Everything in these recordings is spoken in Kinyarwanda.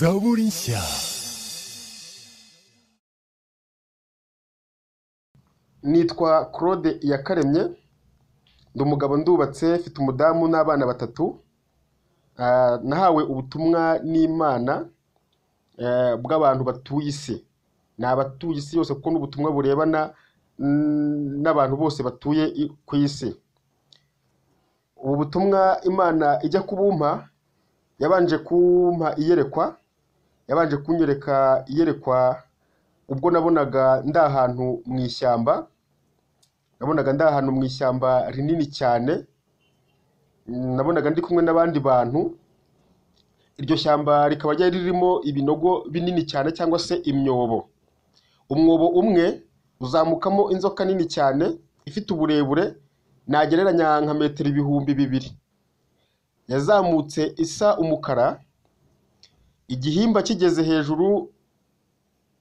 Zaborinsia. nitwa claude iyakaremye ndi umugabo ndubatse mfite umudamu n'abana batatu Ah, nahawe ubutumwa n'imana eh, bw'abantu batuye isi ni abatuye isi yose kuko ni ubutumwa burebana mm, n'abantu bose batuye i- ku isi ubu butumwa imana ijya kubumpa yabanje kumpa iyerekwa yabanje kunyereka iyerekwa ubwo nabonaga ndi ahantu mu ishyamba nabonaga ndi ahantu mu ishyamba rinini cyane Mm, nabonaga ndi kumwe n'abandi bantu iryo shyamba rikaba ryari ririmo ibinogo binini cyane cyangwa se imyobo umwobo umwe uzamukamo inzoka nini cyane ifite uburebure nagereranya nka metero ibihumbi bibiri yazamutse isa umukara igihimba kigeze hejuru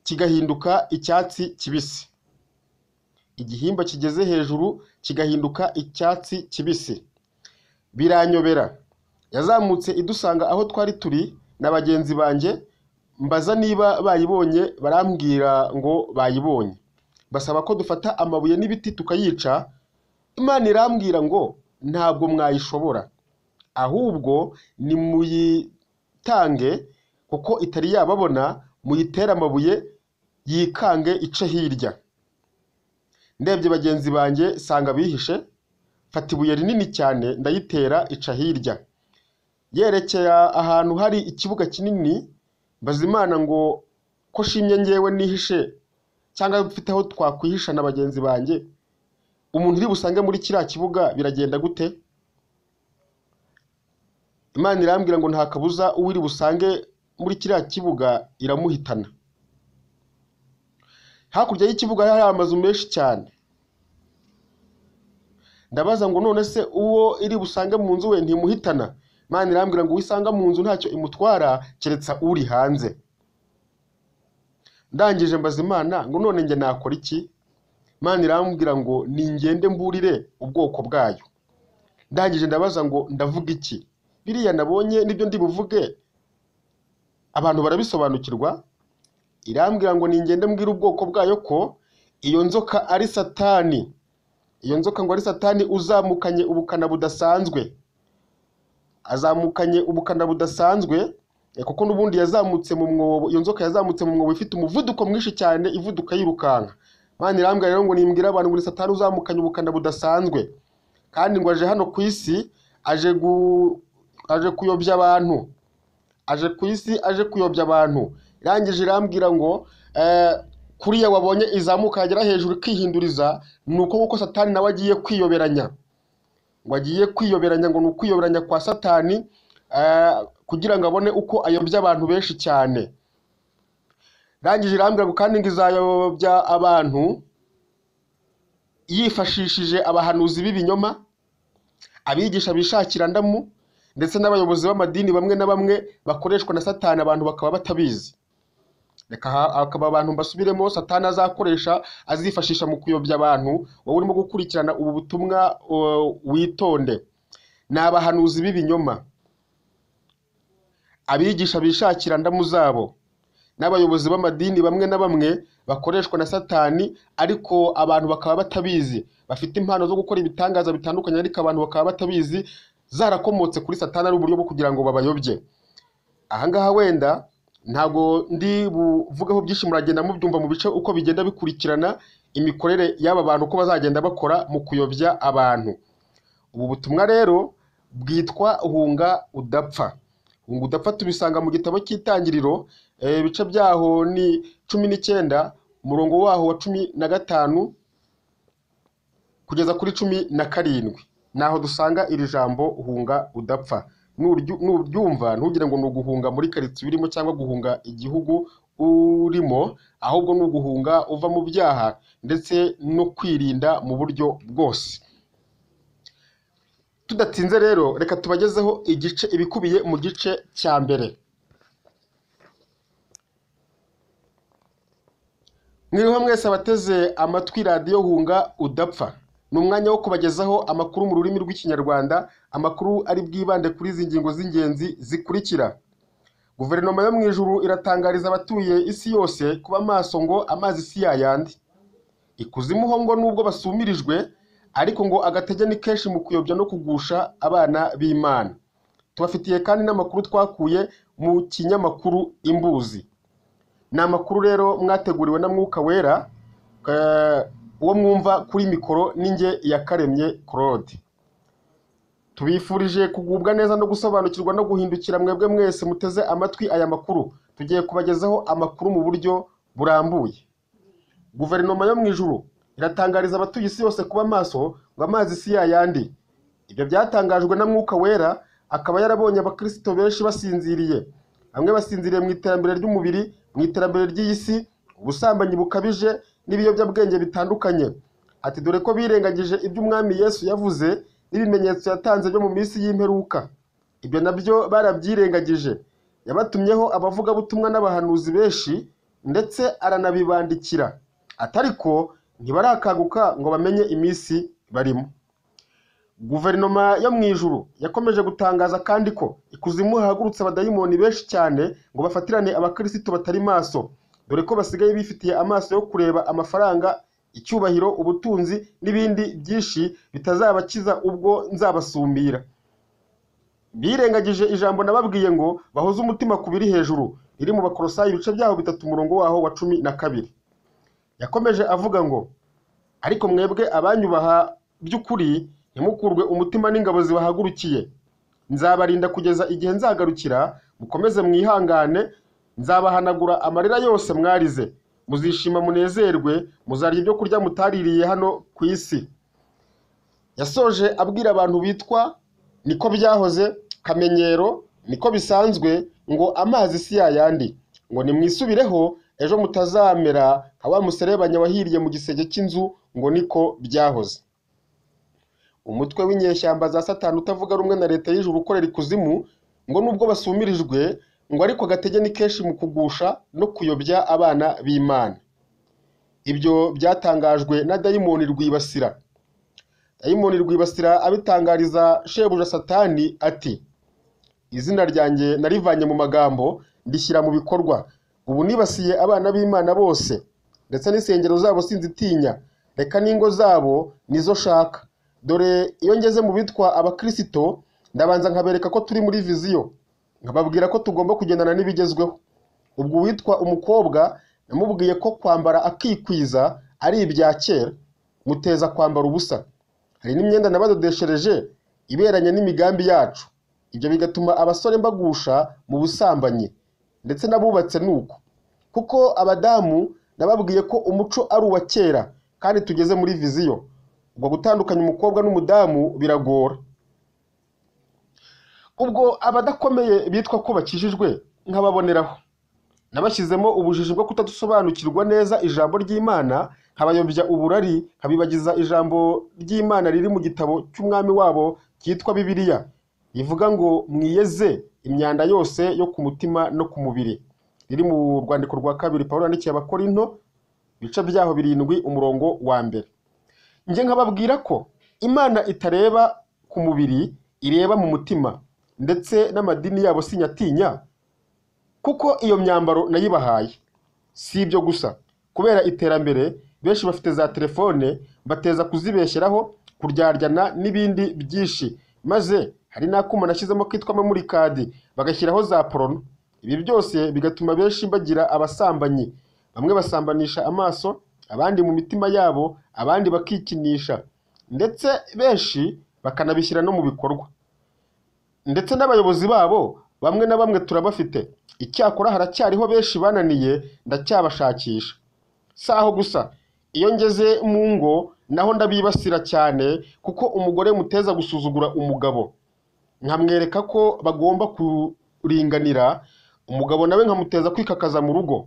kigahinduka icyatsi kibisi igihimba kigeze hejuru kigahinduka icyatsi kibisi biranyobera yazamutse idusanga aho twari turi na bagenzi banjye mbaza niba bayibonye barambwira ngo bayibonye basaba ko dufata amabuye n'ibiti tukayica imana irambwira ngo ntabwo mwayishobora ahubwo nimuyitange kuko itari yababona muyitere amabuye yikange ice hirya ndebye bagenzi banjye sanga bihishe mfata ibuye rinini cyane ndayitera ica hirya yerekera ahantu hari ikibuga kinini mbaza imana ngo ko shimye ngewe nihishe cyangwa mfite aho twakwihisha na bagenzi banjye umuntu uri busange muri kiriya kibuga biragenda gute imana irambwira ngo nta kabuza uwiri busange muri kiriya kibuga iramuhitana hakurya y'ikibuga hari amazu menshi cyane ndabaza ngo none se uwo iri busange mu nzu we ntimuhitana imana irambwira ngo uwisanga mu nzu ntacyo imutwara keretse uri hanze ndangije mbaza imana ngo none njye nakora iki imana irambwira ngo ningende mburire ubwoko bwayo ndangije ndabaza ngo ndavuga iki biriya nabonye nibyo ndi buvuge abantu barabisobanukirwa irambwira ngo ningende mbwire ubwoko bwayo ko iyo nzoka ari satani iyo nzoka ngo ari satani uzamukanye ubukana budasanzwe azamukanye ubukana budasanzwe eh, kuko n'ubundi yazamutse mu mwobo iyo nzoka yazamutse mu mwobo ifite umuvuduko mwinshi cyane ivuduka yirukanka Imana irambwira rero ngo nimbwire abantu ngo ni satani uzamukanye ubukana budasanzwe kandi ngo aje hano ku isi aje gu aje kuyobya abantu aje ku isi aje kuyobya abantu irangije irambwira ngo eh, kuriya wabonye izamuka yagera hejuru ikihinduriza ni uko kuko satani nawe agiye kwiyoberanya ngo agiye kwiyoberanya ngo ni ukwiyoberanya kwa satani eh, kugira ngo abone uko ayobya abantu benshi cyane rangije irambwira ngo kandi ngo izayobya abantu yifashishije abahanuzi b'ibinyoma abigisha bishakira ndamu ndetse n'abayobozi b'amadini bamwe na bamwe bakoreshwa na satani abantu bakaba batabizi reka ha- akaba abantu mbasubiremo satani azakoresha azifashisha mu kuyobya abantu wowe urimo gukurikirana ubu butumwa uh, witonde ni abahanuzi b'ibinyoma abigisha bishakira ndamu zabo n'abayobozi b'amadini bamwe na bamwe bakoreshwa na satani ariko abantu bakaba batabizi bafite impano zo gukora ibitangaza bitandukanye ariko abantu bakaba batabizi zarakomotse kuri satani ari uburyo bwo kugira ngo babayobye ahangaha wenda ntabwo ndi buvugeho byinshi muragenda mubyumva mu bice uko bigenda bikurikirana imikorere y'aba bantu uko bazagenda bakora mu kuyobya abantu ubu butumwa rero bwitwa hunga udapfa hunga udapfa tubisanga mu gitabo cy'itangiriro eh, ibice byaho ni cumi n'icyenda umurongo waho wa cumi na gatanu kugeza kuri cumi na karindwi naho dusanga iri jambo hunga udapfa Nuryu- nuryumva ntugire ngo ni uguhunga muri karitsiye urimo cyangwa guhunga igihugu urimo ahubwo ni uguhunga uva mu byaha ndetse no kwirinda mu buryo bwose tudatinze rero reka tubagezeho igice ibikubiye mu gice cya mbere mwiriho mwese abateze amatwi radiyo hunga udapfa ni umwanya wo kubagezaho amakuru mu rurimi rw'ikinyarwanda amakuru ari bwibande kuri izi ngingo z'ingenzi zikurikira guverinoma yo mu ijuru iratangariza abatuye isi yose kuba maso ngo amazi si yayandi ikuzimu ho ngo nubwo basumirijwe ariko ngo agatege ni kenshi mu kuyobya no kugusha abana b'imana tubafitiye kandi n'amakuru twakuye mu kinyamakuru imbuzi ni amakuru rero mwateguriwe na mwuka wera eh, uwo mwumva kuri mikoro ninjye yakaremye claude tubifurije kugubwa neza no gusobanukirwa no guhindukira mwebwe mwese muteze amatwi aya makuru tugiye kubagezaho amakuru mu buryo burambuye guverinoma yo mu ijuru iratangariza abatuye isi yose kuba maso ngo amazi si yayandi ibyo byatangajwe na mwuka wera akaba yarabonye abakristo benshi basinziriye bamwe basinziriye mu iterambere ry'umubiri mu iterambere ry'iyi si ubusambanyi bukabije n'ibiyobyabwenge bitandukanye ati dore ko birengagije ibyo umwami yesu yavuze n'ibimenyetso yatanze byo mu minsi y'imperuka ibyo nabyo barabyirengagije yabatumyeho abavugabutumwa n'abahanuzi benshi ndetse aranabibandikira atariko ntibarakaguka ngo bamenye iminsi barimo guverinoma yo mu ijuru yakomeje gutangaza kandi ko ikuzimu hahagurutse abadayimoni benshi cyane ngo bafatirane abakirisitu batari maso dore ko basigaye bifitiye amaso yo kureba amafaranga icyubahiro ubutunzi n'ibindi byinshi bitazabakiza ubwo nzabasumbira birengagije ijambo nababwiye ngo bahoze umutima ku biri hejuru riri mu bakorosayi ibice byaho bitatu umurongo waho wa cumi na kabiri yakomeje avuga ngo ariko mwebwe abanyubaha by'ukuri ntimukurwe umutima n'ingabo zibahagurukiye nzabarinda kugeza igihe nzagarukira mukomeze mwihangane nzabahanagura amarira yose mwarize muzishima munezerwe muzarya ibyo kurya mutaririye hano ku isi yasoje abwira abantu bitwa niko byahoze kamenyero niko bisanzwe ngo amazi si yayandi ngo nimwisubireho ejo mutazamera nka wa muserebanya wahiriye mu gisenge cy'inzu ngo niko byahoze umutwe w'inyeshyamba za satani utavuga rumwe na leta y'ijuru ukorera ikuzimu ngo nubwo basumirijwe ngo ariko agatege ni kenshi mu kugusha no kuyobya abana b'imana ibyo byatangajwe na dayimoni rwibasira dayimoni rwibasira abitangariza shebuja satani ati izina ryanjye narivanye mu magambo ndishyira mu bikorwa ubu nibasiye abana b'imana bose ndetse n'insengero zabo sinzitinya reka n'ingo zabo nizo shaka dore iyo ngeze mu bitwa abakirisito ndabanza nkabereka ko turi muri viziyo nkababwira ko tugomba kugendana n'ibigezweho ubwo uwitwa umukobwa namubwiye ko kwambara akikwiza ari ibya kera muteza kwambara ubusa hari n'imyenda nabadodeshereje iberanye n'imigambi yacu ibyo bigatuma abasore mbagusha mu busambanyi ndetse n'abubatse nuko kuko abadamu nababwiye ko umuco ari uwa kera kandi tugeze muri viziyo ubwo gutandukanya umukobwa n'umudamu biragora ubwo abadakomeye bitwa ko bakijijwe nkababoneraho nabashyizemo ubujiji bwo kutadusobanukirwa neza ijambo ry'imana nkabayobya uburari nkabibagiza ijambo ry'imana riri mu gitabo cy'umwami wabo cyitwa bibiliya rivuga ngo mwiyeze imyanda yose yo ku mutima no ku mubiri riri mu rwandiko rwa kabiri paul yandikiye abakorinto ibice byaho birindwi umurongo wa mbere njye nkababwira ko imana itareba ku mubiri ireba mu mutima ndetse n'amadini yabo sinyatinya kuko iyo myambaro nayibahaye si ibyo gusa kubera iterambere benshi bafite za telefone bateza kuzibeshyeraho kuryaryana n'ibindi byinshi maze hari n'akuma nashyizemo kitwa memurikadi bagashyiraho za porono ibi byose bigatuma benshi bagira abasambanyi bamwe basambanisha amaso abandi mu mitima yabo abandi bakikinisha ndetse benshi bakanabishyira no mu bikorwa ndetse n'abayobozi babo bamwe na bamwe turabafite icyakora haracyariho benshi bananiye ndacyabashakisha si aho gusa iyo ngeze mu ngo naho ndabibasira cyane kuko umugore muteza gusuzugura umugabo nkamwereka ko bagomba kuringanira umugabo nawe nkamuteza kwikakaza mu rugo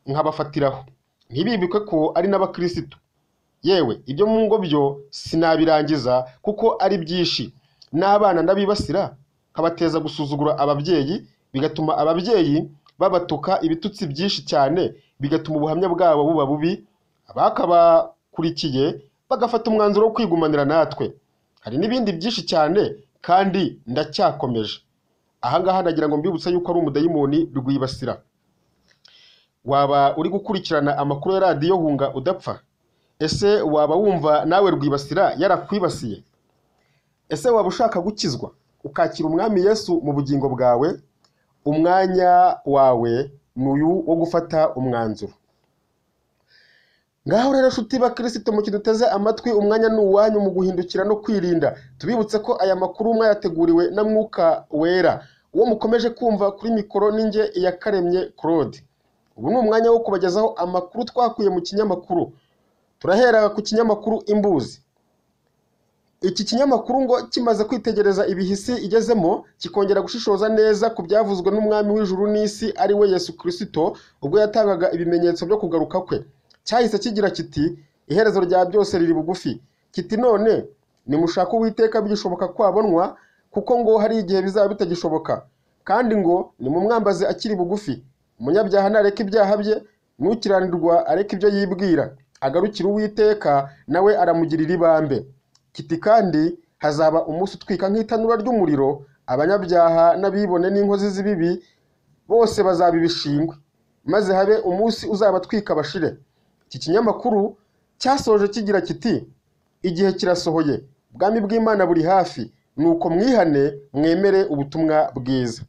nkabafatiraho ntibibikwe ko ari n'abakirisitu yewe ibyo mu ngo byo sinabirangiza kuko ari byinshi n'abana ndabibasira kabateza gusuzugura ababyeyi bigatuma ababyeyi babatuka ibitutsi byinshi cyane bigatuma ubuhamya bwabo buba bubi abakabakurikiye bagafata umwanzuro wo kwigumanira natwe hari n'ibindi byinshi cyane kandi ndacyakomeje ahangaha nagira ngo mbibutse yuko ari umudayimoni bigwibasira waba uri gukurikirana amakuru ya radiyo hunga udapfa ese waba wumva nawe rwibasira yarakwibasiye ese waba ushaka gukizwa ukakira umwami yesu mu bugingo bwawe umwanya wawe ni uyu wo gufata umwanzuro ngaho rero nshuti bakirisito mu duteze amatwi umwanya ni uwanyu mu guhindukira no kwirinda tubibutse ko aya makuru mwayateguriwe na mwuka wera uwo mukomeje kumva kuri mikoro n'inge yakaremye claude ubu ni umwanya wo kubagezaho amakuru twakuye mu kinyamakuru turahera ku kinyamakuru imbuzi iki kinyamakuru ngo kimaze kwitegereza ibihisi igezemo kikongera gushishoza neza ku byavuzwe n'umwami w'ijuru n'isi ari we yesu kirisito ubwo yatangaga ibimenyetso byo kugaruka kwe cyahise kigira kiti iherezo rya byose riri bugufi kiti none nimushaka uwiteka bigishoboka kwabonwa kuko ngo hari igihe bizaba bitagishoboka kandi ngo nimumwambaze akiri bugufi umunyabyaha nareka ibyaha bye n'ukiranirwa areka ibyo yibwira agarukira uwiteka nawe aramugirira ibambe kiti kandi hazaba umunsi utwika nk'itanura ry'umuriro abanyabyaha n'abibone n'inkozi z'ibibi bose bazaba ibishingwe maze habe umunsi uzabatwika bashire iki kinyamakuru cyasoje kigira kiti igihe kirasohoye ubwami bw'imana buri hafi nuko mwihane mwemere ubutumwa bwiza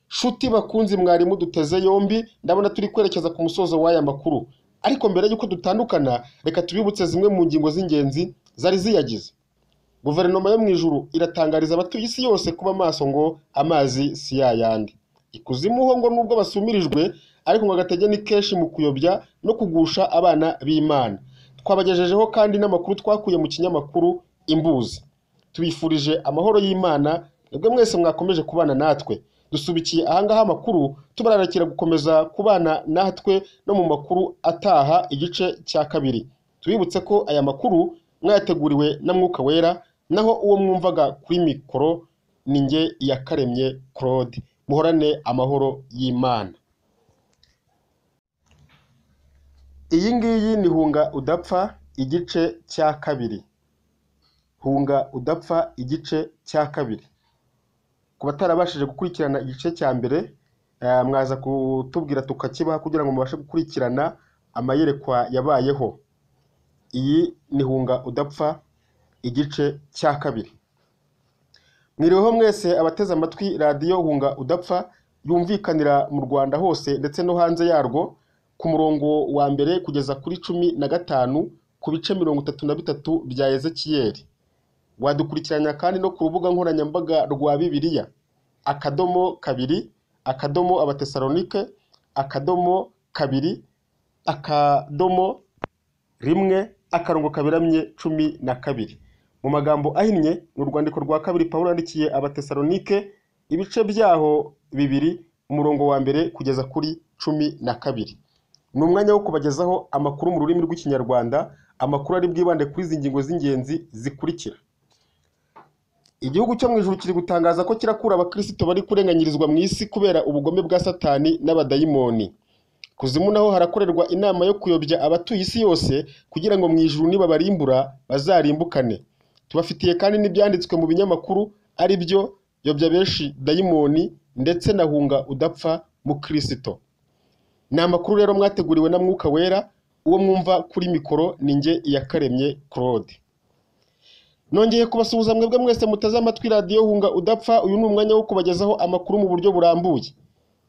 shuti bakunzi mwarimu duteze yombi ndabona turi kwerekeza ku musozo w'aya makuru ariko mbere y'uko dutandukana reka tubibutse zimwe mu ngingo z'ingenzi zari ziyagize guverinoma yo mu ijuru iratangariza abatuye isi yose kuba maso ngo amazi si yayandi ikuzimu ho ngo nubwo basumirijwe ariko ngo agatege ni kenshi mu kuyobya no kugusha abana b'imana twabagejejeho kandi n'amakuru twakuye mu kinyamakuru imbuzi tubifurije amahoro y'imana mwebwe mwese mwakomeje kubana natwe dusubikiye ahangaha amakuru tubararikira gukomeza kubana natwe no mu makuru ataha igice cya kabiri tubibutse ko aya makuru mwayateguriwe na mwuka wera naho uwo mwumvaga kuri mikoro ni nge yakaremye claude muhorane amahoro y'imana iyi ngiyi ni hunga udapfa igice cya kabiri hunga udapfa igice cya kabiri ku batarabashije gukurikirana igice cya mbere eh, mwaza kutubwira tukakibaha kugira ngo mubashe gukurikirana amayerekwa yabayeho iyi ni hunga udapfa igice cya kabiri mwiriweho mwese abateze amatwi radiyo hunga udapfa yumvikanira mu rwanda hose ndetse no hanze yarwo ku murongo wa mbere kugeza kuri cumi na gatanu ku bice mirongo itatu na bitatu bya ezekiyeli wadukurikiranya kandi no ku rubuga nkoranyambaga rwa bibiliya akadomo kabiri akadomo abatesalonike akadomo kabiri akadomo rimwe akarongo kaberamye cumi na kabiri mu magambo ahinnye ni urwandiko rwa kabiri pawulo yandikiye abatesalonike ibice byaho bibiri umurongo wa mbere kugeza kuri cumi na kabiri ni umwanya wo kubagezaho amakuru mu rurimi rw'ikinyarwanda amakuru ari bwibande kuri izi ngingo z'ingenzi zikurikira igihugu cyo mu ijuru kiri gutangaza ko kirakura abakirisito bari kurenganyirizwa mu isi kubera ubugome bwa satani n'abadayimoni kuzimu naho harakorerwa inama yo kuyobya abatuye isi yose kugira ngo mu ijuru nibabarimbura bazarimbukane tubafitiye kandi n'ibyanditswe mu binyamakuru ari byo yobya benshi dayimoni ndetse na hunga udapfa mu kirisito ni amakuru rero mwateguriwe na mwuka wera uwo mwumva kuri mikoro ni nge iyakaremye claude nongeye kubasuhuza mwebwe mwese muteze amatwi radiyo hunga udapfa uyu ni umwanya wo kubagezaho amakuru mu buryo burambuye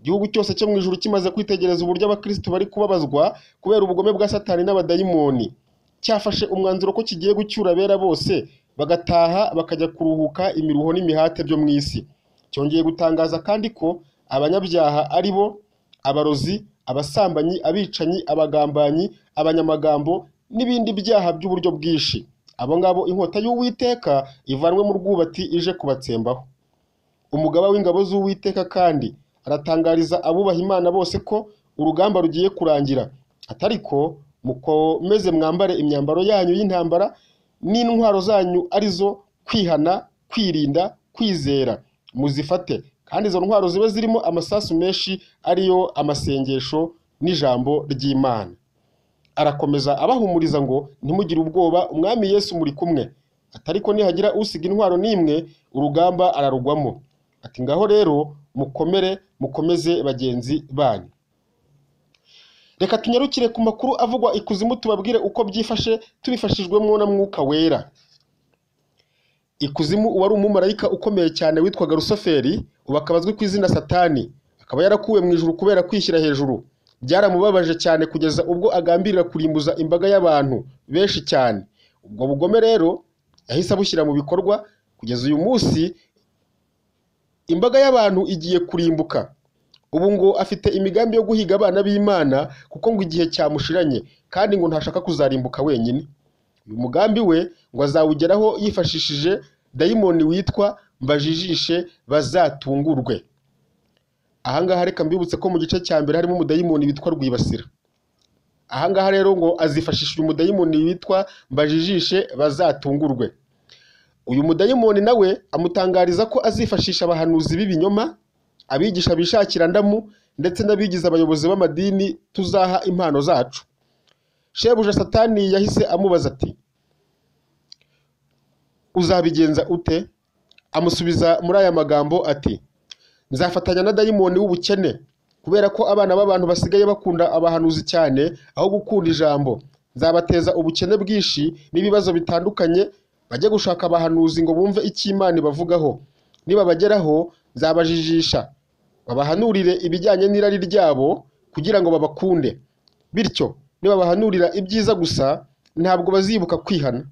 igihugu cyose cyo mu ijuru kimaze kwitegereza uburyo abakirisitu bari kubabazwa kubera ubugome bwa satani n'abadayimoni cyafashe umwanzuro ko kigiye gucyura abera bose bagataha bakajya kuruhuka imiruho n'imihate byo mu isi cyongeye gutangaza kandi ko abanyabyaha ari bo abarozi abasambanyi abicanyi abagambanyi abanyamagambo n'ibindi byaha by'uburyo bwinshi abo ngabo inkota y'uwiteka ivanwe mu rwubati ije kubatsembaho umugaba w'ingabo z'uwiteka kandi aratangariza abubaha imana bose ko urugamba rugiye kurangira atari ko mukomeze mwambare imyambaro yanyu y'intambara n'intwaro zanyu arizo kwihana kwirinda kwizera muzifate kandi izo ntwaro ziba zirimo amasasu menshi ariyo amasengesho n'ijambo ry'imana arakomeza abahumuriza ngo ntimugire ubwoba umwami yesu muri kumwe atariko nihagira usiga intwaro n'imwe urugamba ararugwamo ati ngaho rero mukomere mukomeze bagenzi banyu reka tunyarukire ku makuru avugwa ikuzimu tubabwire uko byifashe tubifashijwemo na mwuka wera ikuzimu uwari umumarayika ukomeye cyane witwaga rusoferi ubu akaba azwi ku izina satani akaba yarakuwe mu ijuru kubera kwishyira hejuru byaramubabaje cyane kugeza ubwo agambirira kurimbuza imbaga y'abantu benshi cyane ubwo bugome rero yahise abushyira mu bikorwa kugeza uyu munsi imbaga y'abantu igiye kurimbuka ubu ngo afite imigambi yo guhiga abana b'imana kuko ngo igihe cyamushiranye kandi ngo ntashaka kuzarimbuka wenyine uyu mugambi we ngo azawugeraho yifashishije dayimoni witwa mbajijishe bazatungurwe ahangaha reka mbibutse ko mu gice cya mbere harimo umudayimoni witwa rwibasira ahangaha rero ngo azifashisha uyu mudayimoni witwa mbajijishe bazatungurwe uyu mudayimoni nawe amutangariza ko azifashisha abahanuzi b'ibinyoma abigisha bishakira ndamu ndetse n'abigize abayobozi b'amadini tuzaha impano zacu shebuja satani yahise amubaza ati uzabigenza ute amusubiza muri aya magambo ati nzafatanya na dayimoni w'ubukene kubera ko abana b'abantu basigaye bakunda abahanuzi cyane aho gukunda ijambo nzabateza ubukene bwinshi n'ibibazo bitandukanye bajye gushaka abahanuzi ngo bumve icyo imana ibavugaho nibabageraho nzabajijisha babahanurire ibijyanye n'irari ryabo kugira ngo babakunde bityo nibabahanurira ibyiza gusa ntabwo bazibuka kwihana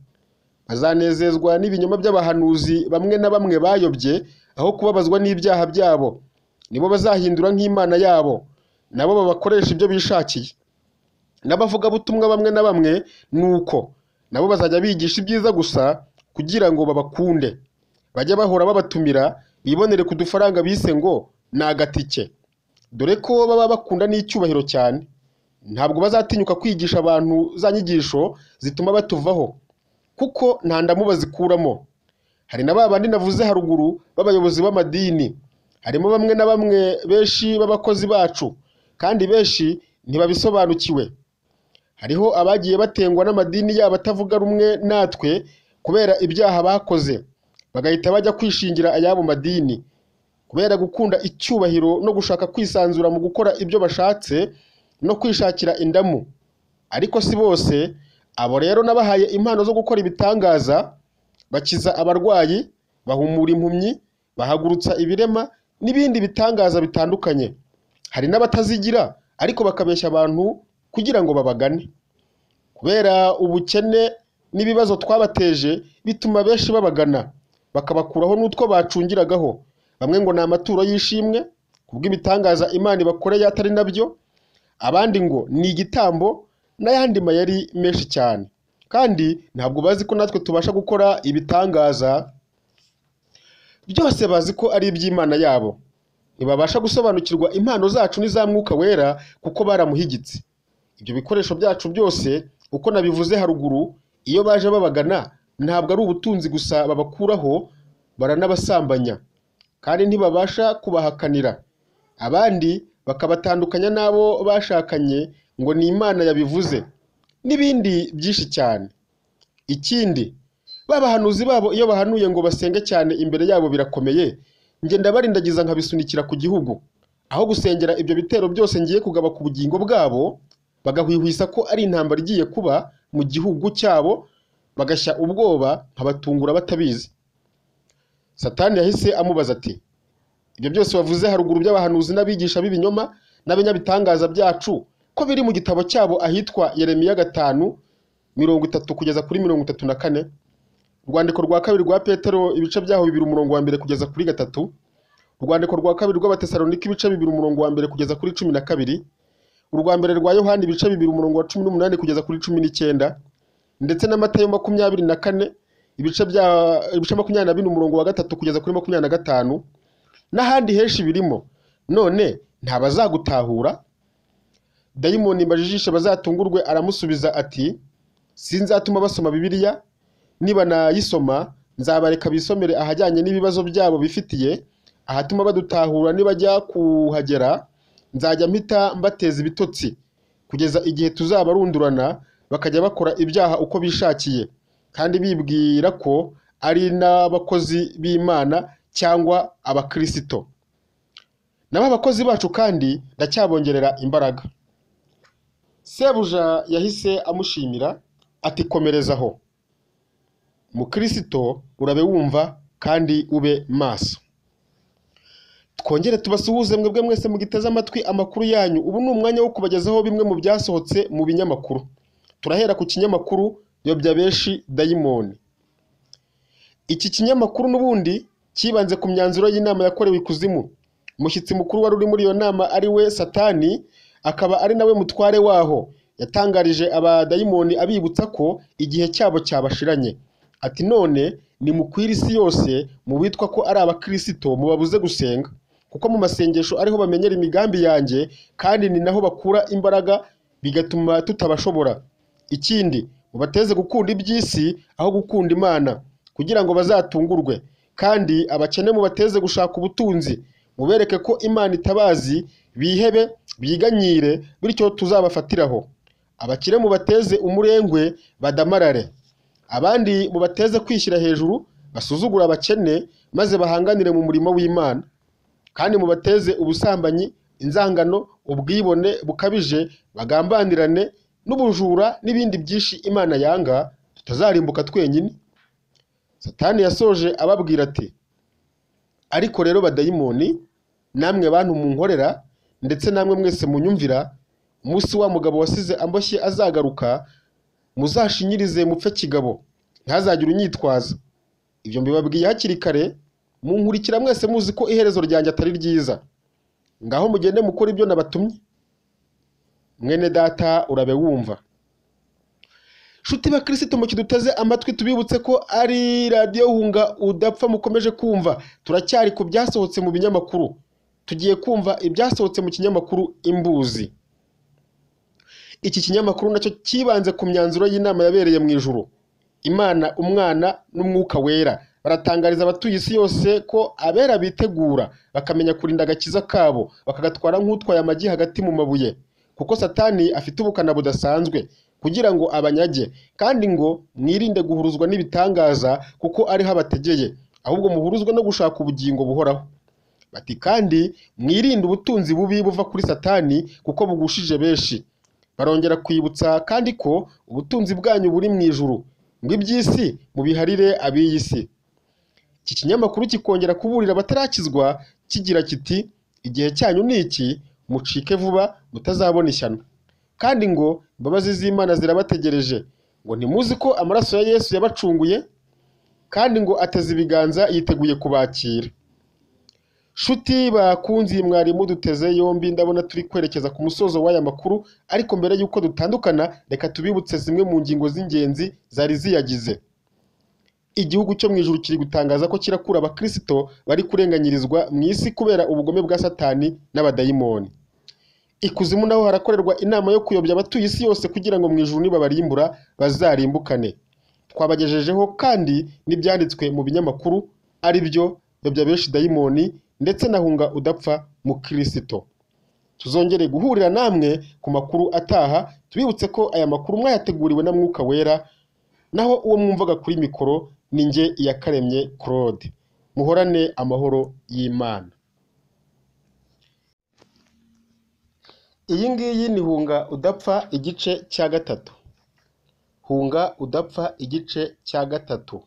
bazanezezwa n'ibinyoma by'abahanuzi bamwe na bamwe bayobye aho kubabazwa n'ibyaha byabo nibo bazahindura nk'imana yabo nabo babakoresha ibyo bishakiye n'abavugabutumwa bamwe na bamwe ni uko nabo bazajya bigisha ibyiza gusa kugira ngo babakunde bajye bahora babatumira bibonere ku dufaranga bise ngo ni agatike dore ko baba bakunda n'icyubahiro cyane ntabwo bazatinyuka kwigisha abantu za nyigisho zituma batuvaho kuko nta ndamu bazikuramo hari na ba bandi navuze haruguru b'abayobozi b'amadini harimo bamwe na bamwe benshi b'abakozi bacu kandi benshi ntibabisobanukiwe hariho abagiye batengwa n'amadini yabo atavuga rumwe natwe kubera ibyaha bakoze bagahita bajya kwishingira ayabo madini kubera gukunda icyubahiro no gushaka kwisanzura mu gukora ibyo bashatse no kwishakira indamu ariko si bose abo rero nabahaye impano zo gukora ibitangaza bakiza abarwayi bahumura impumyi bahagurutsa ibirema n'ibindi bitangaza bitandukanye hari n'abatazigira ariko bakabeshya abantu kugira ngo babagane kubera ubukene n'ibibazo twabateje bituma benshi babagana bakabakuraho n'utwo bacungiragaho bamwe ngo ni amaturo y'ishimwe kubw'ibitangaza imana ibakoreye atari nabyo abandi ngo ni igitambo n'ayandi mayeri menshi cyane kandi ntabwo bazi ko natwe tubasha gukora ibitangaza byose bazi ko ari iby'imana yabo ntibabasha gusobanukirwa impano zacu n'iza mwuka wera kuko baramuhigitse ibyo bikoresho byacu byose uko nabivuze haruguru iyo baje babagana ntabwo ari ubutunzi gusa babakuraho baranabasambanya kandi ntibabasha kubahakanira abandi bakabatandukanya n'abo bashakanye ngo ni imana yabivuze n'ibindi byinshi cyane ikindi ba bahanuzi babo iyo bahanuye ngo basenge cyane imbere yabo birakomeye njye ndabarindagiza nkabisunikira ku gihugu aho gusengera ibyo bitero byose ngiye kugaba ku bugingo bwabo bagahwihwisa ko ari intambara igiye kuba mu gihugu cyabo bagashya ubwoba nkabatungura batabizi satani yahise amubaza ati ibyo byose wavuze haruguru by'abahanuzi n'abigisha b'ibinyoma n'abanyabitangaza byacu ko biri mu gitabo cyabo ahitwa Yeremiya gatanu mirongo itatu kugeza kuri mirongo itatu na kane urwandiko rwa kabiri rwa petero ibice byaho bibiri umurongo wa mbere kugeza kuri gatatu urwandiko rwa kabiri rw'abatesalonika ibice bibiri umurongo wa mbere kugeza kuri cumi na kabiri urwa mbere rwa yohani ibice bibiri umurongo wa cumi n'umunani kugeza kuri cumi n'icyenda ndetse na matayo makumyabiri na kane ibice bya ibice makumyabiri na bine umurongo wa gatatu kugeza kuri makumyabiri na gatanu n'ahandi henshi birimo none ntabazagutahura dayimoni mbajijishe bazatungurwe aramusubiza ati sinzatuma basoma bibiliya nibanayisoma nzabareka bisomere ahajyanye n'ibibazo byabo bifitiye ahatuma badutahura nibajya kuhagera nzajya mpita mbateza ibitotsi kugeza igihe tuzabarundurana bakajya bakora ibyaha uko bishakiye kandi bibwira ko ari n'abakozi b'imana cyangwa abakirisito nabo abakozi bacu kandi ndacyabongerera imbaraga sebuja yahise amushimira ati komerezaho mukirisito urabe wumva kandi ube maso twongere tubasuhuze mwebwe mwese mugiteze amatwi amakuru yanyu ubu ni umwanya wo kubagezaho bimwe mu byasohotse mu binyamakuru turahera ku kinyamakuru yobya benshi dayimoni iki kinyamakuru n'ubundi cyibanze ku myanzuro y'inama yakorewe ikuzimu umushyitsi mukuru wari uri muri iyo nama ari we satani akaba ari nawe mutware waho yatangarije abadayimoni abibutsa ko igihe cyabo cyabashiranye ati none nimukwira isi yose mu bitwa ko ari abakirisito mubabuze gusenga kuko mu masengesho ariho bamenyera imigambi yanjye kandi ni naho bakura imbaraga bigatuma tutabashobora ikindi mubateze gukunda iby'isi aho gukunda imana kugira ngo bazatungurwe kandi abakene mubateze gushaka ubutunzi mubereke ko imana itabazi bihebe biganyire bityo tuzabafatiraho abakire mubateze umurengwe badamarare abandi mubateze kwishyira hejuru basuzugura abakene maze bahanganire mu murimo w'imana kandi mubateze ubusambanyi inzangano ubwibone bukabije bagambanirane n'ubujura n'ibindi byinshi imana yanga tutazarimbuka twenyine satani yasoje ababwira ati ariko rero badayimoni namwe bantu munkorera ndetse namwe mwese munyumvira umunsi wa mugabo wasize amboshye azagaruka muzashinyirize mupfe kigabo ntazagire unyitwaza ibyo mbibabwiye hakiri kare munkurikira mwese muzi ko iherezo ryanjye atari ryiza ngaho mugende mukora ibyo nabatumye mwene data urabe wumva Shuti ba Kristo mu kiduteze amatwi tubibutse ko ari radiyo hunga udapfa mukomeje kumva turacyari ku byasohotse mu binyamakuru tugiye kumva ibyasohotse mu kinyamakuru imbuzi iki kinyamakuru nacyo cyibanze ku myanzuro y'inama yabereye mu ijuru imana umwana n'umwuka wera baratangariza abatuye isi yose ko abera bitegura bakamenya kurinda agakiza kabo bakagatwara nk'utwaye amagi hagati mu mabuye kuko satani afite ubukana budasanzwe kugira ngo abanyage kandi ngo mwirinde guhuruzwa n'ibitangaza kuko ariho abategeye ahubwo muhuruzwe no gushaka ubugingo buhoraho bati kandi mwirinde ubutunzi bubi buva kuri satani kuko bugushije benshi barongera kwibutsa kandi ko ubutunzi bwanyu buri mu ijuru ngo iby'isi mubiharire ab'iyi si iki kinyamakuru kikongera kuburira abatarakizwa kigira kiti igihe cyanyu ni iki mucike vuba mutazabona ishyano kandi ngo imbabazi z'imana zirabategereje ngo ntimuzi ko amaraso ya yesu yabacunguye kandi ngo ateze ibiganza yiteguye kubakira Shuti bakunzi mwari muduteze yombi ndabona turi kwerekeza ku musozo w'aya makuru ariko mbere y'uko dutandukana reka tubibutse zimwe mu ngingo z'ingenzi zari ziyagize igihugu cyo mu ijuru kiri gutangaza ko kirakura abakirisito bari kurenganyirizwa mu isi kubera ubugome bwa satani n'abadayimoni ikuzimu naho harakorerwa inama yo kuyobya abatuye isi yose kugira ngo mu ijuru nibabarimbura bazarimbukane twabagejejeho kandi n'ibyanditswe mu binyamakuru ari byo yobya benshi dayimoni ndetse na hunga udapfa mu kirisito tuzongere guhurira namwe ku makuru ataha tubibutse ko aya makuru mwayateguriwe na mwuka wera naho uwo mwumvaga kuri mikoro ni njye iyakaremye claude muhorane amahoro y'imana iyi ngiyi ni hunga udapfa igice cya gatatu hunga udapfa igice cya gatatu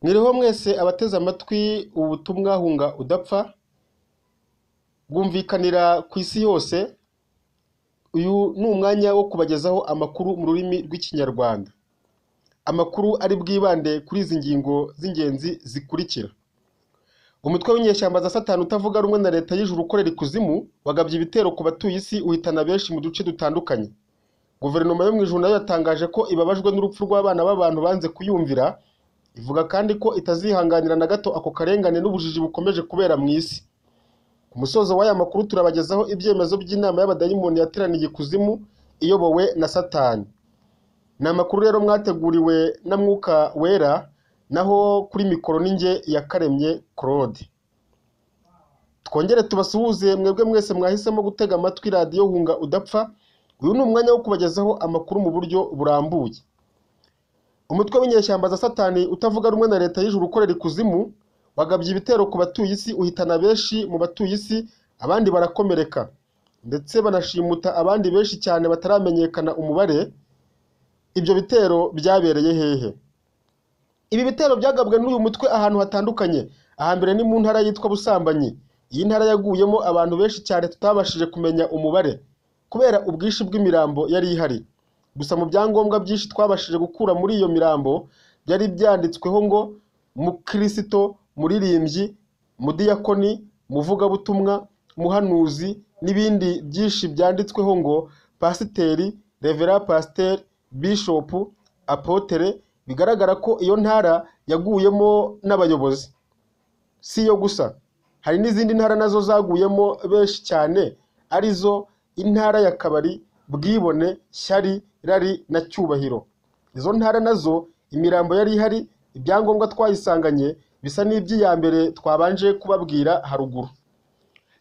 mwiriho mwese abateze amatwi ubutumwa hunga udapfa bwumvikanira ku isi yose uyu ni umwanya wo kubagezaho amakuru mu rurimi rw'ikinyarwanda amakuru ari bwibande kuri izi ngingo z'ingenzi zikurikira umutwe w'inyeshyamba za satani utavuga rumwe na leta y'ijuru ukorera ikuzimu wagabye ibitero ku batuye isi uhitana benshi mu duce dutandukanye guverinoma yo mu ijuru nayo yatangaje ko ibabajwe n'urupfu rw'abana b'abantu banze kuyumvira ivuga kandi ko itazihanganira na gato ako karengane n'ubujiji bukomeje kubera mu isi ku musozo w'aya makuru turabagezaho ibyemezo by'inama y'abadayimoni yateraniye ikuzimu iyobowe na satani ni amakuru rero mwateguriwe na mwuka wera naho kuri mikoro ninjye yakaremye claude twongere tubasuhuze mwebwe mwese mwahisemo gutega amatwi radiyo hunga udapfa uyu ni umwanya wo kubagezaho amakuru mu buryo burambuye umutwe w'inyeshyamba za satani utavuga rumwe na leta y'ijuru ukorera ikuzimu wagabye ibitero ku batuye isi uhitana benshi mu batuye isi abandi barakomereka ndetse banashimuta abandi benshi cyane bataramenyekana umubare ibyo bitero byabereye hehe ibi bitero byagabwe n'uyu mutwe ahantu hatandukanye ahambere ni mu ntara yitwa busambanyi iyi ntara yaguyemo abantu benshi cyane tutabashije kumenya umubare kubera ubwinshi bw'imirambo yari ihari gusa mu byangombwa byinshi twabashije gukura muri iyo mirambo byari byanditsweho ngo mukirisito muririmbyi mudiyakoni muvugabutumwa muhanuzi n'ibindi byinshi byanditsweho ngo pasiteri revera pasiteri bishopu apotere bigaragara ko iyo ntara yaguyemo n'abayobozi si iyo gusa hari n'izindi ntara nazo zaguyemo benshi cyane arizo intara ya kabari bwibone shyari rari na cyubahiro izo ntara nazo imirambo yari ihari ibyangombwa twayisanganye bisa n'iby'iya mbere twabanje kubabwira haruguru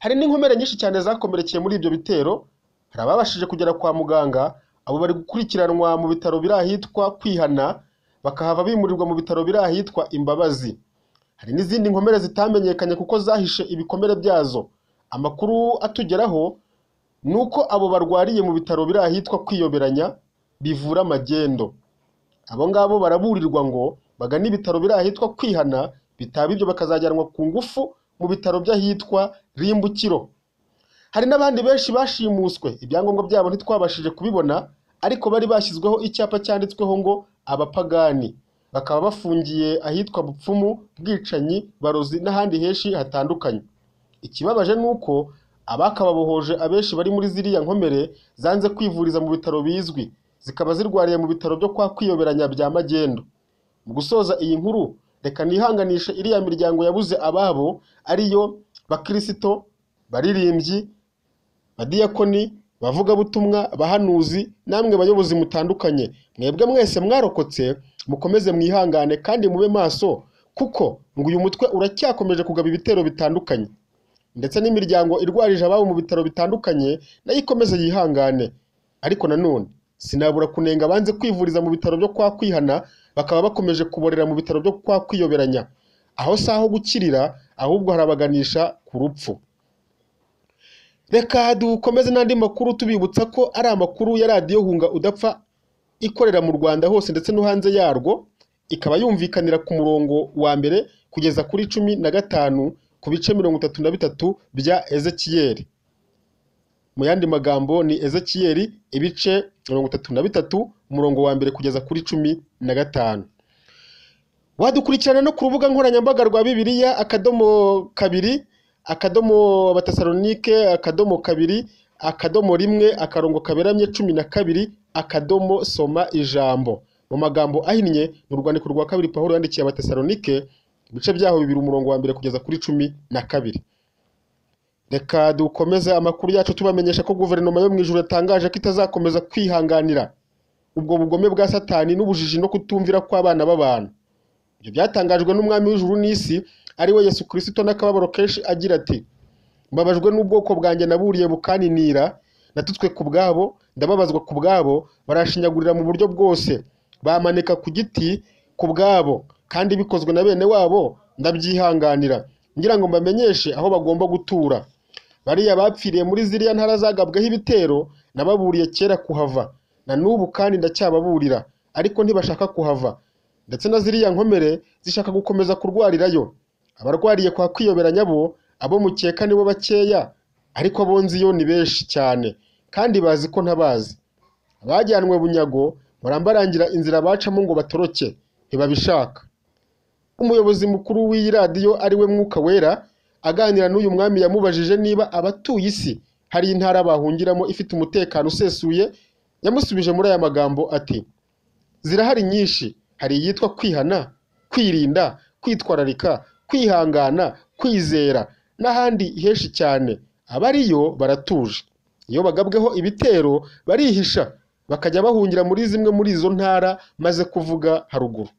hari n'inkomere nyinshi cyane zakomerekeye muri ibyo bitero hari ababashije kugera kwa muganga abo bari gukurikiranwa mu bitaro biri ahitwa kwihana bakahava bimurirwa mu bitaro biri ahitwa imbabazi hari n'izindi nkomere zitamenyekanye kuko zahishe ibikomere byazo amakuru atugeraho ni uko abo barwariye mu bitaro biri ahitwa kwiyoberanya bivura amagendo abo ngabo baraburirwa ngo bagane ibitaro biri ahitwa kwihana bitaba ibyo bakazajyanwa ku ngufu mu bitaro by'ahitwa rimbukiro hari n'abandi benshi bashimuswe ibyangombwa byabo ntitwabashije kubibona ariko bari bashyizweho icyapa cyanditsweho ngo abapagani bakaba bafungiye ahitwa bupfumu bwicanyi barozi n'ahandi henshi hatandukanye ikibabaje ni uko abakababohoje abenshi bari muri ziriya nkomere zanze kwivuriza mu bitaro bizwi zikaba zirwariye mu bitaro byo kwa kwiyoberanya bya magendu mu gusoza iyi nkuru reka nihanganishe iriya miryango yabuze ababo ariyo bakirisito baririmbyi badiyakoni bavugabutumwa bahanuzi namwe bayobozi mutandukanye mwebwe mwese mwarokotse mukomeze mwihangane kandi mube maso kuko ngo uyu mutwe uracyakomeje kugaba ibitero bitandukanye ndetse n'imiryango irwarije ababo mu bitaro bitandukanye nayo ikomeze yihangane ariko nanone sinabura kunenga banze kwivuriza mu bitaro byo kwa kwihana bakaba bakomeje kuborera mu bitaro byo kwa kwiyoberanya aho si aho gukirira ahubwo harabaganisha ku rupfu reka dukomeze n'andi makuru tubibutsa ko ari amakuru ya radiyo hunga udapfa ikorera mu rwanda hose ndetse no hanze yarwo ikaba yumvikanira ku murongo wa mbere kugeza kuri cumi na gatanu ku bice mirongo itatu na bitatu bya ezekiyeli mu yandi magambo ni ezekiyeli ibice mirongo itatu na bitatu umurongo wa mbere kugeza kuri cumi na gatanu wadukurikirana no ku rubuga nkoranyambaga rwa bibiliya akadomo kabiri akadomo abatasalonike akadomo kabiri akadomo rimwe akarongo kaberamye cumi na kabiri akadomo soma ijambo mu magambo ahinnye mu rwandiko rwa kabiri pawulo yandikiye abatesalonike ibice byaho bibiri umurongo wa mbere kugeza kuri cumi na kabiri reka dukomeze amakuru yacu tubamenyesha ko guverinoma yo mu ijoro yatangaje ko itazakomeza kwihanganira ubwo bugome bwa satani n'ubujiji no kutumvira kw'abana b'abantu ibyo byatangajwe n'umwami w'ijuru n'isi ari we yesu kirisito n'akababaro kenshi agira ati mbabajwe n'ubwoko bwanjye naburiye bukaninira natutswe ku bwabo ndababazwa ku bwabo barashinyagurira mu buryo bwose bamanika ku giti ku bwabo kandi bikozwe na bene wabo ndabyihanganira ngira ngo mbamenyeshe aho bagomba gutura bariya bapfiriye muri ziriya ntara zagabweho ibitero nababuriye kera kuhava na n'ubu kandi ndacyababurira ariko ntibashaka kuhava ndetse na ziriya nkomere zishaka gukomeza kurwarirayo abarwariye kwa kwiyoberanya bo abo mukeka nibo bakeya ariko abo nzi yo ni benshi cyane kandi bazi ko ntabazi abajyanwe bunyago barambarangira inzira bacamo ngo batoroke ntibabishaka umuyobozi mukuru w'iyi radiyo ari we mwuka wera aganira n'uyu mwami yamubajije niba abatuye isi hari intara bahungiramo ifite umutekano usesuye yamusubije muri aya magambo ati zirahari nyinshi hari iyitwa kwihana kwirinda kwitwararika kwihangana kwizera n'ahandi henshi cyane abariyo baratuje iyo bagabweho ibitero barihisha bakajya bahungira muri zimwe muri izo ntara maze kuvuga haruguru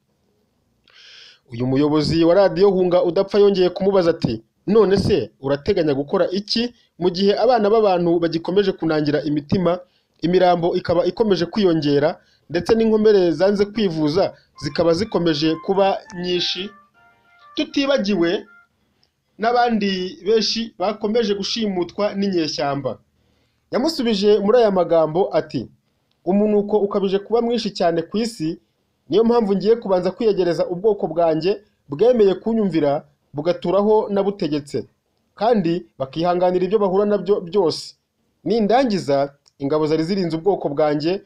uyu muyobozi wa radiyo hunga udapfa yongeye kumubaza ati none se urateganya gukora iki mu gihe abana b'abantu bagikomeje kunangira imitima imirambo ikaba ikomeje kwiyongera ndetse n'inkomere zanze kwivuza zikaba zikomeje kuba nyinshi tutibagiwe n'abandi benshi bakomeje gushimutwa n'inyeshyamba yamusubije muri aya magambo ati umunuko ukabije kuba mwinshi cyane ku isi niyo mpamvu ngiye kubanza kwiyegereza ubwoko bwanjye bwemeye kunyumvira bugaturaho nabutegetse kandi bakihanganira ibyo bahura nabyo byose nindangiza ingabo zari zirinze ubwoko bwanjye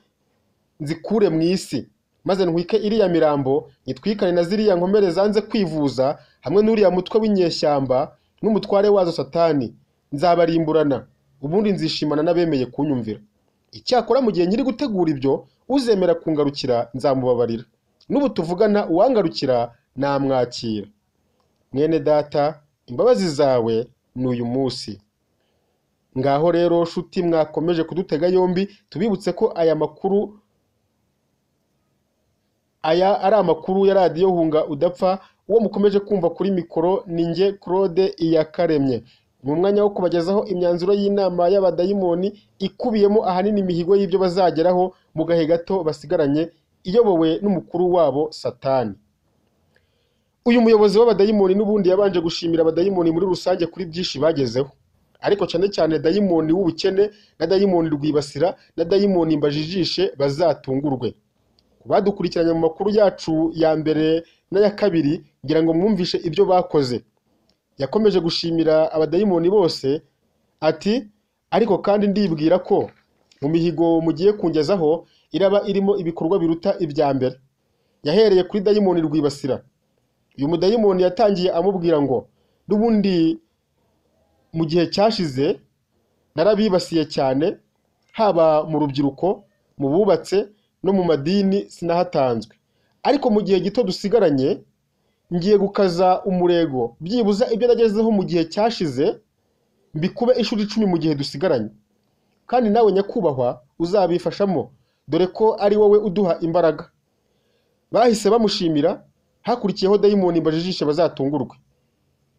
nzikure mu isi maze ntwike iriya mirambo nyitwikane na ziriya nkomere zanze kwivuza hamwe n'uriya mutwe w'inyeshyamba n'umutware wazo satani nzabarimburana ubundi nzishimana n'abemeye kunyumvira icyakora mu gihe nyiri gutegura ibyo uzemera kungarukira nzamubabarira n'ubu tuvugana uwangarukira namwakira mwene data imbabazi zawe ni uyu munsi ngaho rero shuti mwakomeje kudutega yombi tubibutse ko aya makuru aya ari amakuru ya radiyo hunga udapfa uwo mukomeje kumva kuri mikoro ni njye claude iyakaremye mu mwanya wo kubagezaho imyanzuro y'inama y'abadayimoni ikubiyemo ahanini imihigo y'ibyo bazageraho mu gahe gato basigaranye iyobowe n'umukuru wabo satani uyu muyobozi w'abadayimoni n'ubundi yabanje gushimira abadayimoni muri rusange kuri byinshi bagezeho ariko cyane cyane dayimoni w'ubukene na dayimoni rwibasira na dayimoni mbajijishe bazatungurwe ku badukurikiranye mu makuru yacu ya mbere n'aya kabiri ngira ngo mwumvishe ibyo bakoze yakomeje gushimira abadayimoni bose ati ariko kandi ndibwira ko mu mihigo mugiye kungezaho iraba irimo ibikorwa biruta ibya mbere yahereye kuri dayimoni rwibasira uyu mudayimoni yatangiye amubwira ngo n'ubundi mu gihe cyashize narabibasiye cyane haba mu rubyiruko mu bubatse no mu madini sinahatanzwe ariko mu gihe gito dusigaranye ngiye gukaza umurego byibuza ibyo nagezeho mu gihe cyashize mbikube inshuro icumi mu gihe dusigaranye kandi nawe nyakubahwa uzabifashamo dore ko ari wowe uduha imbaraga bahise bamushimira hakurikiyeho dayimoni mbajijishe bazatungurwe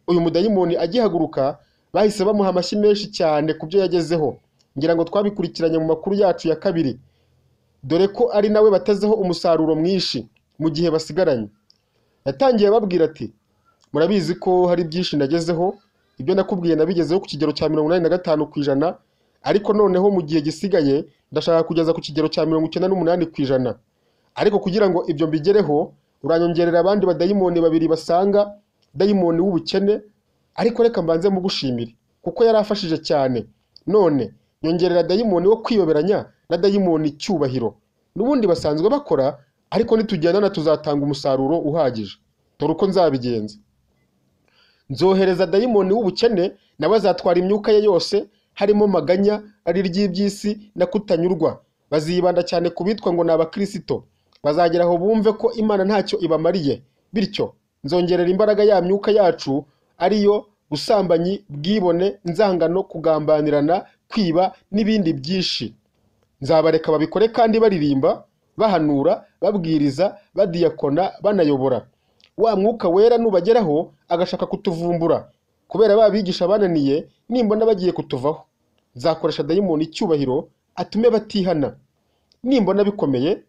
uyu mudayimoni agihaguruka bahise bamuha amashyi menshi cyane ku byo yagezeho ngira ngo twabikurikiranye mu makuru yacu ya kabiri dore ko ari nawe batezeho umusaruro mwinshi mu gihe basigaranye yatangiye ababwira ati murabizi ko hari byinshi nagezeho ibyo nakubwiye nabigezeho ku kigero cya mirongo inani na gatanu ku ijana ariko noneho mu gihe gisigaye ndashaka kugeza ku kigero cya mirongo icyenda n'umunani ku ijana ariko kugira ngo ibyo mbigereho uranyongerera abandi badayimoni babiri basanga dayimoni w'ubukene ariko reka mbanze mugushimire kuko yari afashije cyane none nyongerera dayimoni wo kwiyoberanya na dayimoni cyubahiro n'ubundi basanzwe bakora ariko nitugendana tuzatanga umusaruro uhagije dore uko nzabigenza nzohereza dayimoni w'ubukene nawe azatwara imyuka ye yose harimo maganya ari iry'iby'isi na kutanyurwa bazibanda cyane ku bitwa ngo ni abakirisito bazagera aho bumve ko imana ntacyo ibamariye bityo nzongerera imbaraga ya myuka yacu ariyo busambanyi bwibone inzangano kugambanirana kwiba n'ibindi byinshi nzabareka babikore kandi baririmba bahanura babwiriza badiyakona banayobora wa mwuka wera nubageraho agashaka kutuvumbura kubera ba bigisha bananiye nimbona bagiye kutuvaho nzakoresha dayimoni icyubahiro atume batihana nimbona bikomeye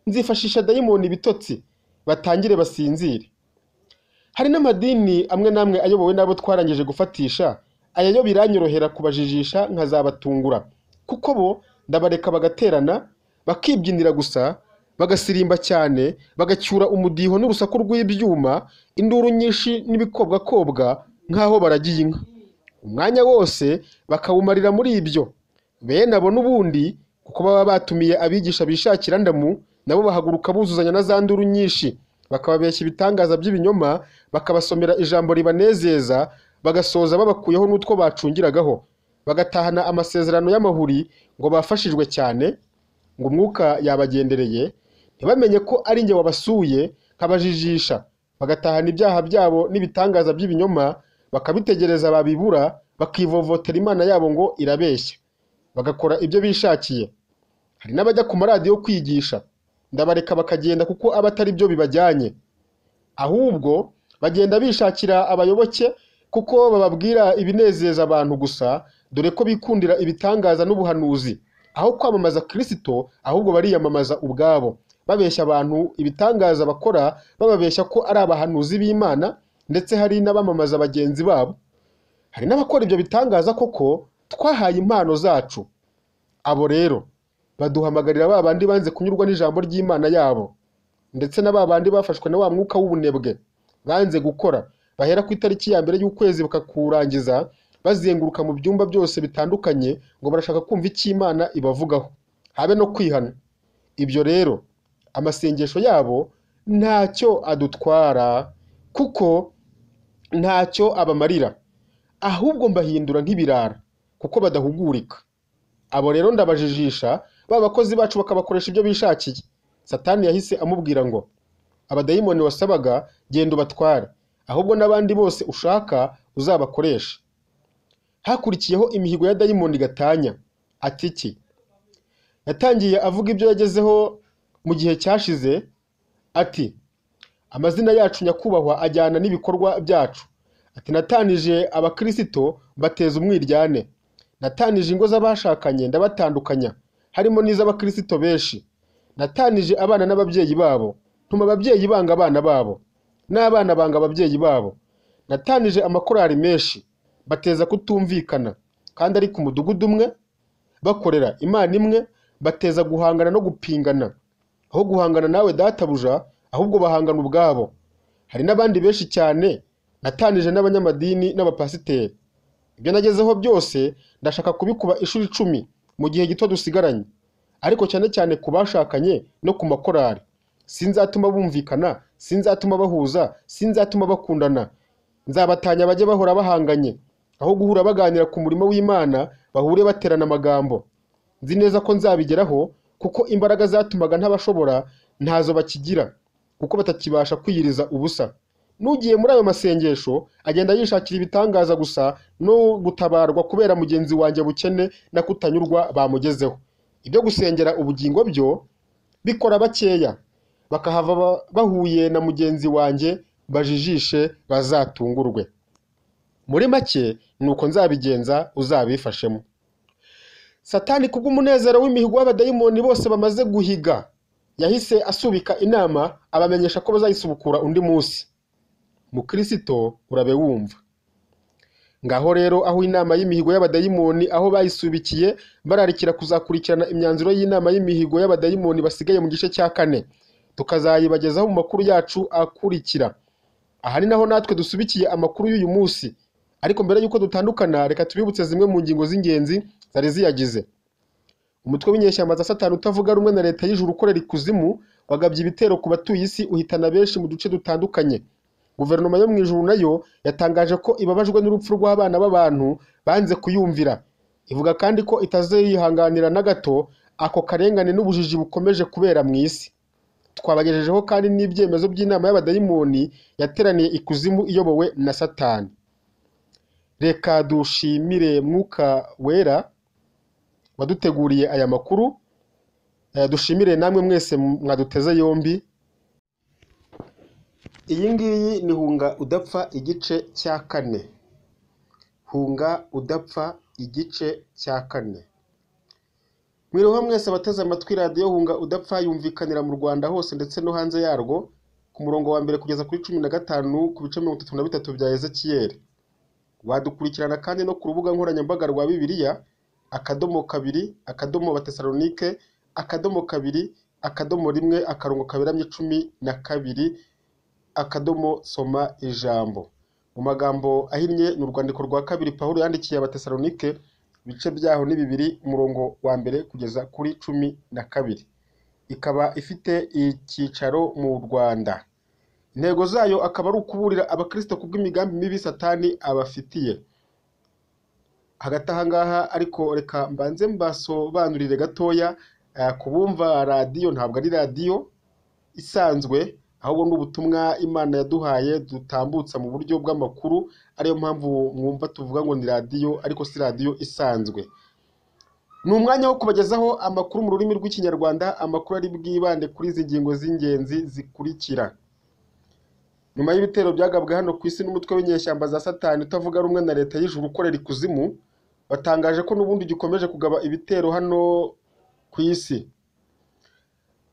nzifashisha dayimoni ibitotsi batangire basinzire hari n'amadini amwe n'amwe ayobowe n'abo twarangije gufatisha aya yo biranyorohera kubajijisha nkazabatungura kuko bo ndabareka bagaterana bakibyinira gusa bagasirimba cyane bagacyura umudiho n'urusaku rw'ibyuma induru nyinshi n'ibikobwakobwa nk'aho baragiye inka umwanya wose bakawumarira muri ibyo bene abo n'ubundi kuko baba batumiye abigisha bishakira ndamu nabo bahaguruka buzuzanya na za nduru nyinshi bakababeshya ibitangaza by'ibinyoma bakabasomera ijambo ribanezeza bagasoza babakuyeho n'utwo bacungiragaho bagatahana amasezerano y'amahuri ngo bafashijwe cyane ngo umwuka yabagendereye ntibamenye ko ari njye wabasuye nkabajijisha bagatahana ibyaha byabo n'ibitangaza by'ibinyoma bakabitegereza babibura bakivovotera imana yabo ngo irabeshya bagakora ibyo bishakiye hari n'abajya ku maradiyo kwigisha ndabareka bakagenda kuko aba atari byo bibajyanye ahubwo bagenda bishakira abayoboke kuko bababwira ibinezeza abantu gusa dore ko bikundira ibitangaza n'ubuhanuzi aho kwamamaza kirisito ahubwo bariyamamaza ubwabo babeshya abantu ibitangaza bakora bababeshya ko ari abahanuzi b'imana ndetse hari n'abamamaza bagenzi babo hari n'abakora ibyo bitangaza koko twahaye impano zacu abo rero baduhamagarira ba bandi banze kunyurwa n'ijambo ry'imana yabo ndetse na ba bandi bafashwe na wa mwuka w'ubunebwe banze gukora bahera ku itariki ya mbere y'ukwezi bakakurangiza bazenguruka mu byumba byose bitandukanye ngo barashaka kumva icyo imana ibavugaho habe no kwihana ibyo rero amasengesho yabo ntacyo adutwara kuko ntacyo abamarira ahubwo mbahindura nk'ibirara kuko badahugurika abo rero ndabajijisha ba bakozi bacu bakabakoresha ibyo bishakiye satani yahise amubwira ngo abadayimoni wasabaga genda ubatware ahubwo n'abandi bose ushaka uzabakoresha hakurikiyeho imihigo ya dayimoni gatanya ati iki yatangiye avuga ibyo yagezeho mu gihe cyashize ati amazina yacu nyakubahwa ajyana n'ibikorwa byacu ati natanije abakirisito bateza umwiryane natanije ingo z'abashakanye ndabatandukanya harimo n'iz'abakirisito benshi natanije abana n'ababyeyi babo ntuma ababyeyi banga abana babo n'abana banga ababyeyi babo natanije amakorari menshi bateza kutumvikana kandi ari ku mudugudu umwe bakorera imana imwe bateza guhangana no gupingana aho guhangana nawe databuja ahubwo bahangana ubwabo hari n'abandi benshi cyane natanije n'abanyamadini n'abapasiteri ibyo nagezeho byose ndashaka kubikuba inshuro icumi mu gihe gito dusigaranye ariko cyane cyane ku bashakanye no ku makorari sinzatuma bumvikana sinzatuma bahuza sinzatuma bakundana nzabatanya bajye bahora bahanganye aho guhura baganira ku murimo w'imana bahure baterana amagambo nzi neza ko nzabigeraho kuko imbaraga zatumaga ntabashobora ntazo bakigira kuko batakibasha kwiyiriza ubusa n'ugiye muri ayo masengesho agenda yishakira ibitangaza gusa no gutabarwa kubera mugenzi wanjye bukene na kutanyurwa bamugezeho ibyo gusengera ubugingo byo bikora bakeya bakahava ba- bahuye na mugenzi wanjye bajijishe bazatungurwe muri make ni uko nzabigenza uzabifashemo satani kubw'umunezero w'imihigo y'abadayimoni bose bamaze guhiga yahise asubika inama abamenyesha ko bazayisubukura undi munsi mukirisito urabe wumva ngaho rero aho inama y'imihigo y'abadayimoni aho bayisubikiye bararikira kuzakurikirana imyanzuro y'inama y'imihigo y'abadayimoni basigaye mu gice cya kane tukazayibagezaho mu makuru yacu akurikira aha ni naho natwe dusubikiye amakuru y'uyu munsi ariko mbere y'uko dutandukana reka tubibutse zimwe mu ngingo z'ingenzi zari ziyagize umutwe w'inyeshyamba za satani utavuga rumwe na leta y'ijuru ukorera ikuzimu wagabye ibitero ku batuye isi uhitana benshi mu duce dutandukanye guverinoma yo mu ijuru nayo yatangaje ko ibabajwe n'urupfu rw'abana b'abantu banze kuyumvira ivuga kandi ko itazihanganira na gato ako karengane n'ubujiji bukomeje kubera mu isi twabagejejeho kandi n'ibyemezo by'inama y'abadayimoni yateraniye ikuzimu iyobowe na satani reka dushimire mwuka wera waduteguriye aya makuru Eh, dushimire namwe mwese mwaduteze yombi iyi ngiyi ni hunga udapfa igice cya kane hunga udapfa igice cya kane mwiriho mwese abateze amatwi radiyo hunga udapfa yumvikanira mu rwanda hose ndetse no hanze yarwo ku murongo wa mbere kugeza kuri cumi na gatanu ku bice mirongo itatu na bitatu bya ezekiyeli wadukurikirana kandi no ku rubuga nkoranyambaga rwa bibiliya akadomo kabiri akadomo batesalonike akadomo kabiri akadomo rimwe akarongo kaberamye cumi na kabiri akadomo soma ijambo mu magambo ahinnye ni urwandiko rwa kabiri pawulo yandikiye abatesalonike ibice byaho ni bibiri umurongo wa mbere kugeza kuri cumi na kabiri ikaba ifite icyicaro mu rwanda intego zayo akaba ari ukuburira abakristo ku bw'imigambi mibi satani abafitiye hagati aha ngaha ariko reka mbanze mbasobanurire gatoya eh, ku bumva radiyo ntabwo ari radiyo isanzwe ahubwo ni ubutumwa imana yaduhaye dutambutsa mu buryo bw'amakuru ariyo mpamvu mwumva tuvuga ngo ni radiyo ariko si radiyo isanzwe ni umwanya wo kubagezaho amakuru mu rurimi rw'ikinyarwanda amakuru ari bwibande kuri izi ngingo z'ingenzi zikurikira nyuma y'ibitero byagabwe hano ku isi n'umutwe w'inyeshyamba za satani utavuga rumwe na leta y'ijuru ukorera ikuzimu watangaje ko n'ubundi gikomeje kugaba ibitero hano ku isi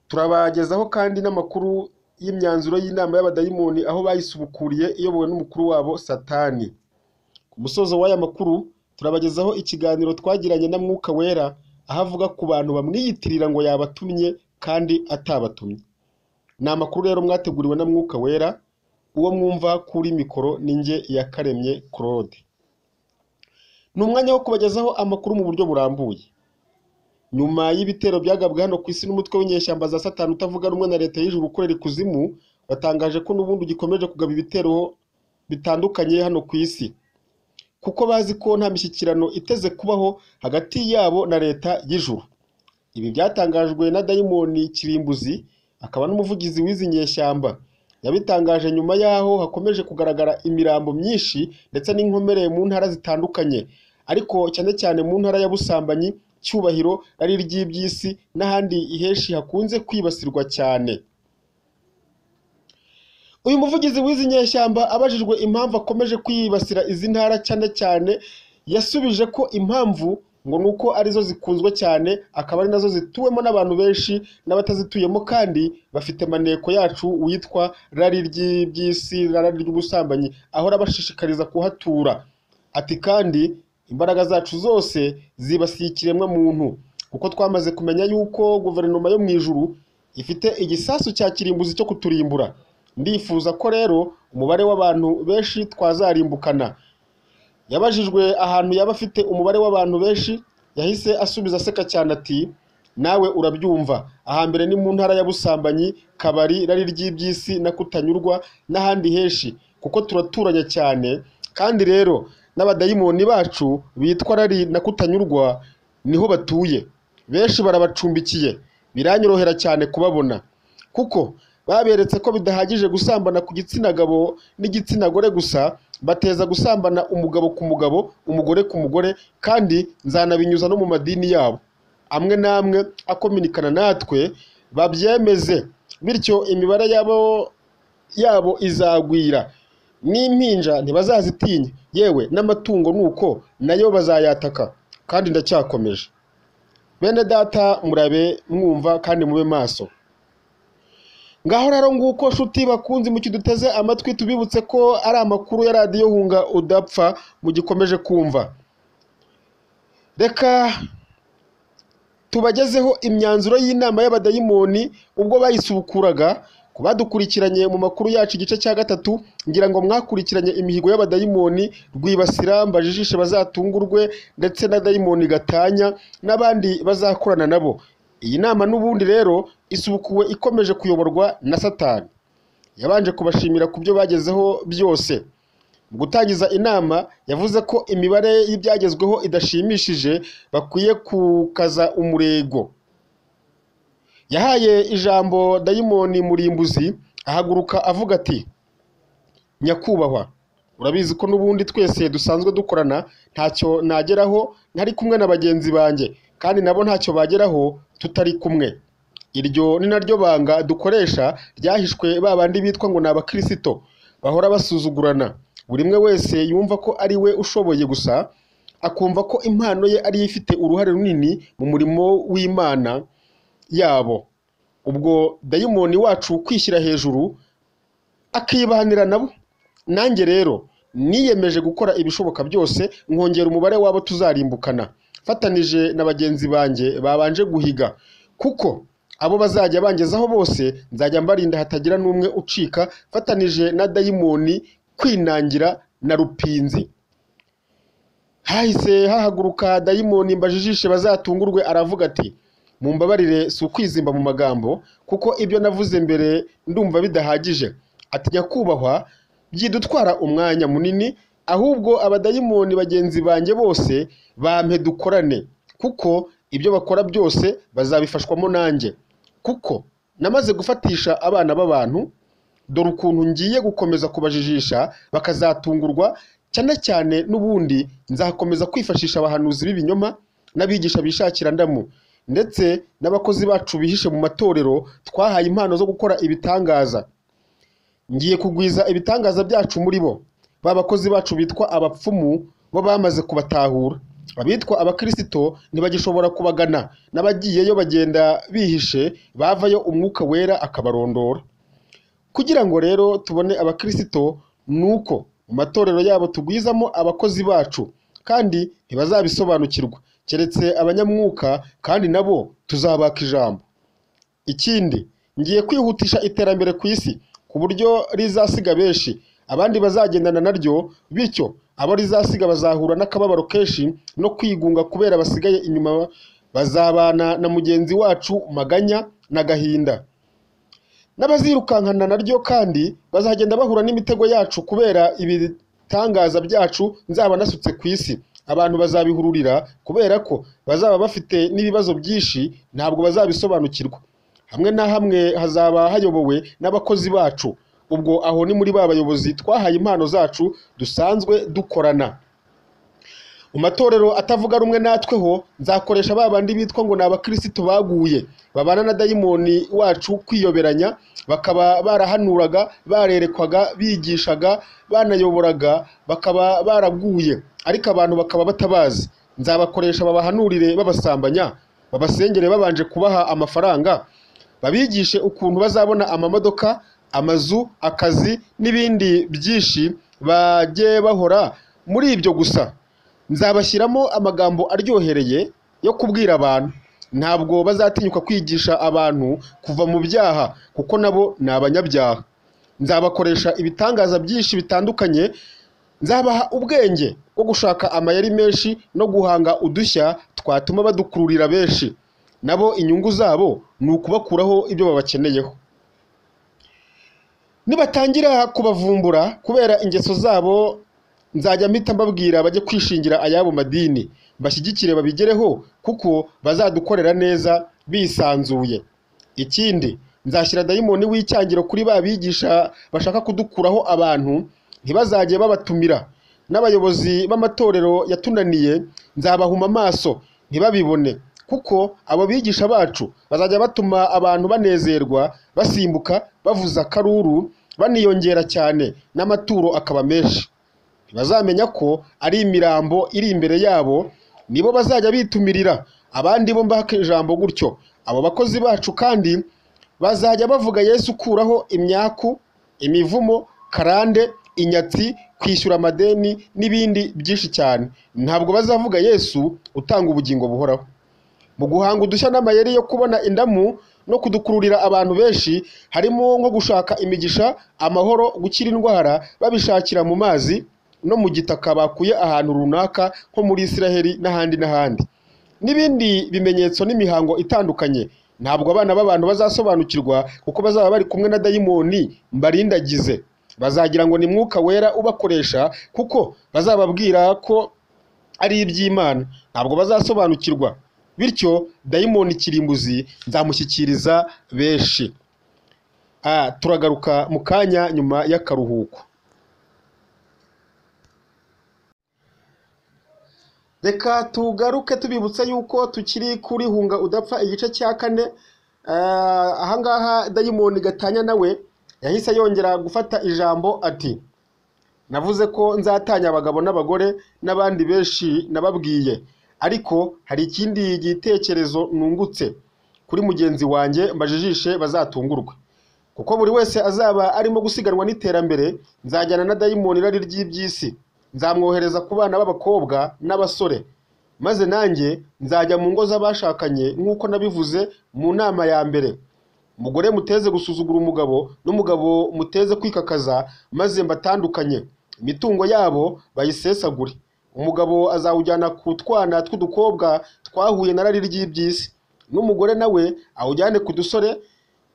turabagezaho kandi n'amakuru y'imyanzuro y'inama y'abadayimoni aho bayisubukuriye iyobowe n'umukuru wabo satani ku musozo w'aya makuru turabagezaho ikiganiro twagiranye na mwuka wera aho avuga ku bantu bamwiyitirira ngo yabatumye kandi atabatumye ni amakuru rero mwateguriwe na mwuka wera uwo mwumva kuri mikoro ni njye yakaremye claude ni umwanya wo kubagezaho amakuru mu buryo burambuye nyuma y'ibitero byagabwe hano ku isi n'umutwe w'inyeshyamba za satani utavuga rumwe na leta y'ijuru ukorera ikuzimu watangaje ko n'ubundi gikomeje kugaba ibitero bitandukanye hano ku isi kuko bazi ko nta mishyikirano iteze kubaho hagati yabo na leta y'ijuru ibi byatangajwe na dayimoni kirimbuzi akaba n'umuvugizi w'izi nyeshyamba yabitangaje nyuma y'aho hakomeje kugaragara imirambo myinshi ndetse n'inkomere mu ntara zitandukanye ariko cyane cyane mu ntara ya busambanyi cyubahiro ari iry'iby'isi n'ahandi henshi hakunze kwibasirwa cyane uyu muvugizi w'izi nyeshyamba abajijwe impamvu akomeje kwibasira izi ntara cyane cyane yasubije ko impamvu ngo ni uko arizo zikunzwe cyane akaba ari nazo zituwemo n'abantu benshi n'abatazituyemo kandi bafite maneko yacu witwa rari ry'iby'isi rari ry'ubusambanyi ahora abashishikariza kuhatura ati kandi imbaraga zacu zose zibasiye ikiremwa muntu kuko twamaze kumenya yuko guverinoma yo mu ijuru ifite igisasu cya kirimbuzi cyo kuturimbura ndifuza ko rero umubare w'abantu benshi twazarimbukana yabajijwe ahantu yaba afite umubare w'abantu benshi yahise asubiza aseka cyane ati nawe urabyumva ahambere ni mu ntara ya busambanyi kabari rari ry'iby'isi na kutanyurwa n'ahandi henshi kuko turaturanye cyane kandi rero n'abadayimoni bacu bitwa rari na kutanyurwa niho batuye benshi barabacumbikiye biranyorohera cyane kubabona kuko baberetse ko bidahagije gusambana ku gitsina gabo n'igitsina gore gusa bateza gusambana umugabo ku mugabo umugore ku mugore kandi nzanabinyuza no mu madini yabo amwe n'amwe akominikana natwe babyemeze bityo imibare yabo yabo izagwira n'impinja ntibazazitinya yewe n'amatungo nuko nayo bazayataka kandi ndacyakomeje bene data murabe mwumva kandi mube maso ngaho rero nguko nshuti bakunzi mu kiduteze amatwi tubibutse ko ari amakuru ya radiyo hunga udapfa mu gikomeje kumva reka tubagezeho imyanzuro y'inama y'abadayimoni ubwo bayisubukuraga ku badukurikiranye mu makuru yacu igice cya gatatu ngira ngo mwakurikiranye imihigo y'abadayimoni rwibasira mbajijishe bazatungurwe ndetse na dayimoni gatanya n'abandi bazakorana nabo iyi nama n'ubundi rero isubukuwe ikomeje kuyoborwa na satani yabanje kubashimira ku byo bagezeho byose mu gutangiza inama yavuze ko imibare y'ibyagezweho idashimishije bakwiye gukaza umurego yahaye ijambo dayimoni murimbuzi ahaguruka avuga ati nyakubahwa urabizi ko n'ubundi twese dusanzwe dukorana ntacyo nageraho ntari kumwe na bagenzi banjye kandi nabo ntacyo bageraho tutari kumwe iryo ni naryo banga dukoresha ryahishwe ba bandi bitwa ngo ni abakirisito bahora basuzugurana buri umwe wese yumva ko ari we ushoboye gusa akumva ko impano ye ariyo ifite uruhare runini mu murimo w'imana yabo ubwo dayimoni wacu kwishyira hejuru akibanira nabo nanjye rero niyemeje gukora ibishoboka byose nkongera umubare w'abo tuzarimbukana fatanije na bagenzi banjye babanje guhiga kuko abo bazajya bangezaho bose nzajya mbarinda hatagira n'umwe ucika fatanije na dayimoni kwinangira na rupinzi hahise hahaguruka dayimoni mbajijishe bazatungurwe aravuga ati mumbabarire si ukwizimba mu magambo kuko ibyo navuze mbere ndumva bidahagije ati nyakubahwa byidutwara umwanya munini ahubwo abadayimoni bagenzi banjye bose bampe dukorane kuko ibyo bakora byose bazabifashwamo nanjye kuko namaze gufatisha abana b'abantu dore ukuntu ngiye gukomeza kubajijisha bakazatungurwa cyane cyane n'ubundi nzakomeza kwifashisha abahanuzi b'ibinyoma n'abigisha bishakira ndamu ndetse n'abakozi bacu bihishe mu matorero twahaye impano zo gukora ibitangaza ngiye kugwiza ibitangaza byacu muri bo ba bakozi bacu bitwa abapfumu bo bamaze kubatahura abitwa abakirisito ntibagishobora kubagana n'abagiyeyo bagenda bihishe bavayo umwuka wera akabarondora kugira ngo rero tubone abakirisito ni uko mu matorero yabo tugwizamo abakozi bacu kandi ntibazabisobanukirwa keretse abanyamwuka kandi nabo tuzabaka ijambo ikindi ngiye kwihutisha iterambere ku isi ku buryo rizasiga benshi abandi bazagendana naryo bityo abo rizasiga bazahura n'akababaro kenshi no kwigunga kubera basigaye inyuma bazabana na mugenzi wacu maganya n'agahinda n'abazirukankana naryo kandi bazagenda bahura n'imitego yacu kubera ibitangaza byacu nzaba nasutse ku isi abantu bazabihururira kubera ko bazaba bafite n'ibibazo byinshi ntabwo bazabisobanukirwa hamwe na hamwe hazaba hayobowe n'abakozi bacu ubwo aho ni muri ba bayobozi twahaye impano zacu dusanzwe dukorana mu matorero atavuga rumwe natwe ho nzakoresha ba bandi bitwa ngo ni abakirisito baguye babana na dayimoni wacu kwiyoberanya bakaba barahanuraga barerekwaga bigishaga banayoboraga bakaba baraguye ariko abantu bakaba batabazi nzabakoresha babahanurire babasambanya babasengere babanje kubaha amafaranga babigishe ukuntu bazabona amamodoka amazu akazi n'ibindi byinshi bajye bahora muri ibyo gusa nzabashyiramo amagambo aryohereye yo kubwira abantu ntabwo bazatinyuka kwigisha abantu kuva mu byaha kuko nabo ni abanyabyaha nzabakoresha ibitangaza byinshi bitandukanye nzabaha ubwenge bwo gushaka amayeri menshi no guhanga udushya twatuma badukururira benshi nabo inyungu zabo ni ukubakuraho ibyo babakeneyeho nibatangira kubavumbura kubera ingeso zabo nzajya mpita mbabwira bajye kwishingira ayabo madini bashyigikire babigereho kuko bazadukorera neza bisanzuye ikindi nzashyira dayimoni w'icyangiro kuri ba bigisha bashaka kudukuraho abantu ntibazajye babatumira n'abayobozi b'amatorero yatunaniye nzabahuma amaso ntibabibone kuko abo bigisha bacu bazajya batuma abantu banezerwa basimbuka bavuza akaruru baniyongera cyane n'amaturo akaba menshi ntibazamenya ko ari imirambo iri imbere yabo nibo bazajya bitumirira abandi bo mbaka ijambo gutyo abo bakozi bacu kandi bazajya bavuga yesu ukuraho imyaku imivumo karande inyatsi kwishyura amadeni n'ibindi byinshi cyane ntabwo bazavuga yesu utanga ubugingo buhoraho mu guhanga udushya n'amayeri yo kubona indamu no kudukururira abantu benshi harimo nko gushaka imigisha amahoro gukira indwara babishakira mu mazi no mu gitaka bakuye ahantu runaka nko muri isiraheli n'ahandi n'ahandi n'ibindi bimenyetso n'imihango itandukanye ntabwo abana b'abantu bazasobanukirwa kuko bazaba bari kumwe na dayimoni mbarindagize bazagira ngo ni mwuka wera ubakoresha kuko bazababwira ko ari iby'imana ntabwo bazasobanukirwa bityo dayimoni kirimbuzi nzamushyikiriza benshi turagaruka mu kanya nyuma y'akaruhuko reka tugaruke tubibutsa yuko tukiri kuri hunga udapfa igice cya kane ahangaha dayimoni gatanya nawe yahise yongera gufata ijambo ati navuze ko nzatanya abagabo n'abagore n'abandi benshi nababwiye ariko hari ikindi gitekerezo nungutse kuri mugenzi wanjye mbajijishe bazatungurwe kuko buri wese azaba arimo gusiganwa n'iterambere nzajyana na dayimoni irari ry'iby'isi nzamwohereza ku bana b'abakobwa n'abasore maze nanjye nzajya mu ngo z'abashakanye nk'uko nabivuze mu nama ya mbere umugore muteze gusuzugura umugabo n'umugabo muteze kwikakaza maze mbatandukanye imitungo yabo bayisesagure umugabo azawujyana ku twana tw'udukobwa twahuye na rari ry'iby'isi n'umugore nawe awujyane ku dusore